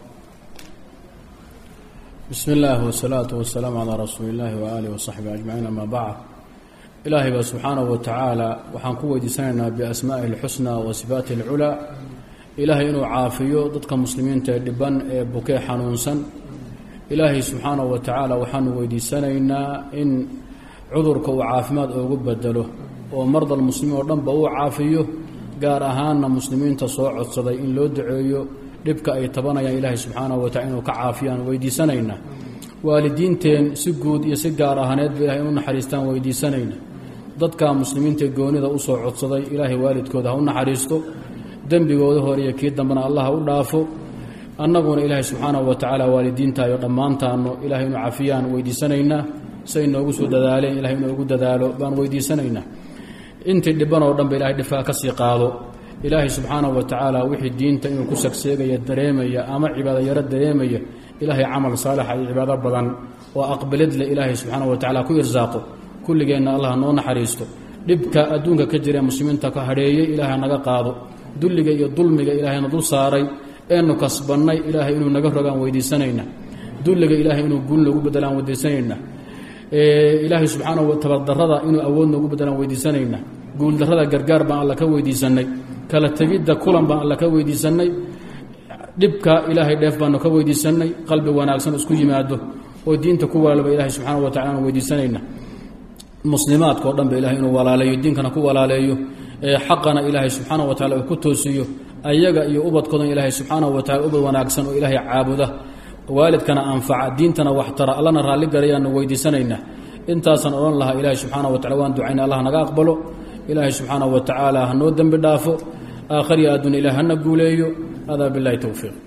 bismi اllahi wsalaatu wasalaamu calaa rasuuli اllahi waaalihi wasaxbihi ajmaciin ama bacd ilaahay baa subxaanahu wa tacaala waxaan ku weydiisanaynaa biasmaa'ihi اlxusnaa wa sifaati اlculaa ilaahay inuu caafiyo dadka muslimiinta ee dhiban ee bukee xanuunsan ilaahay subxaanahu wa tacaala waxaanu weydiisanaynaa in cudurka uu caafimaad oogu bedelo oo mardal muslimiin oo dhanba uu caafiyo gaar ahaanna muslimiinta soo codsaday in loo duceeyo dhibka ay tabanayaan ilaahay subxaanahu wa tacala inuu ka caafiyaan weydiisanaynaa waalidiinteen si guud iyo si gaar ahaaneedba ilahay inu naxariistaan weydiisanayna dadka muslimiinta goonida usoo codsaday ilaahay waalidkooda ha u naxariisto dembigooda hore iyo kii dambena allah ha u dhaafo annaguna ilaahay subxaanahu wa tacaala waalidiintaayo dhammaantaano ilahay inu cafiyaan weydiisanaynaa say noogu soo dadaaleen ilahay inoogu dadaalo baan weydiisanaynaa intii dhiban oo dhanba ilahay dhifaa ka sii qaado ilaahay subxaanahu wa tacaala wixii diinta inuu ku sagseegaya dareemaya ama cibaado yaro dareemaya ilaahay camal saalixa iyo cibaado badan oo aqbalid leh ilaahay subxaanahu wa tacala ku irsaaqo kulligeenna allah noo naxariisto dhibka adduunka ka jira ee muslimiinta ka hadheeyey ilaahay naga qaado dulliga iyo dulmiga ilaahayna dul saaray eenu kasbannay ilaahay inuu naga rogaan weydiisanayna dulliga ilaahay inuu guul noogu bedelaan weydiisanayna ilaahay subxaanahu wa tabardarrada inuu awood noogu bedelaan weydiisanayna guuldarrada gargaar baan alla ka weydiisannay kala tegidda kulan baan alla ka weydiisannay dhibka ilaahay dheef baanu ka weydiisannay qalbi wanaagsan isku yimaado oo diinta ku walaalba ilahay subxaana wa tacala aanu weydiisanayna muslimaadka o dhan ba ilahay inuu walaaleeyo diinkana ku walaaleeyo xaqana ilaahay subxaanahu wa tacala uu ku toosiyo ayaga iyo ubadkoodan ilaahay subxaanahu wa tacala ubad wanaagsan oo ilaahay caabuda waalidkana anfaca diintana waxtara allana raalli garayaanu weydiisanaynaa intaasaan odhan lahaa ilaahay subxaana wa tacala waan ducayna allah naga aqbalo ilaahay subxaanahu wa tacaala hanoo dembi dhaafo aakhariya adduun ilaah hana guuleeyo adaa bilahi towfiiq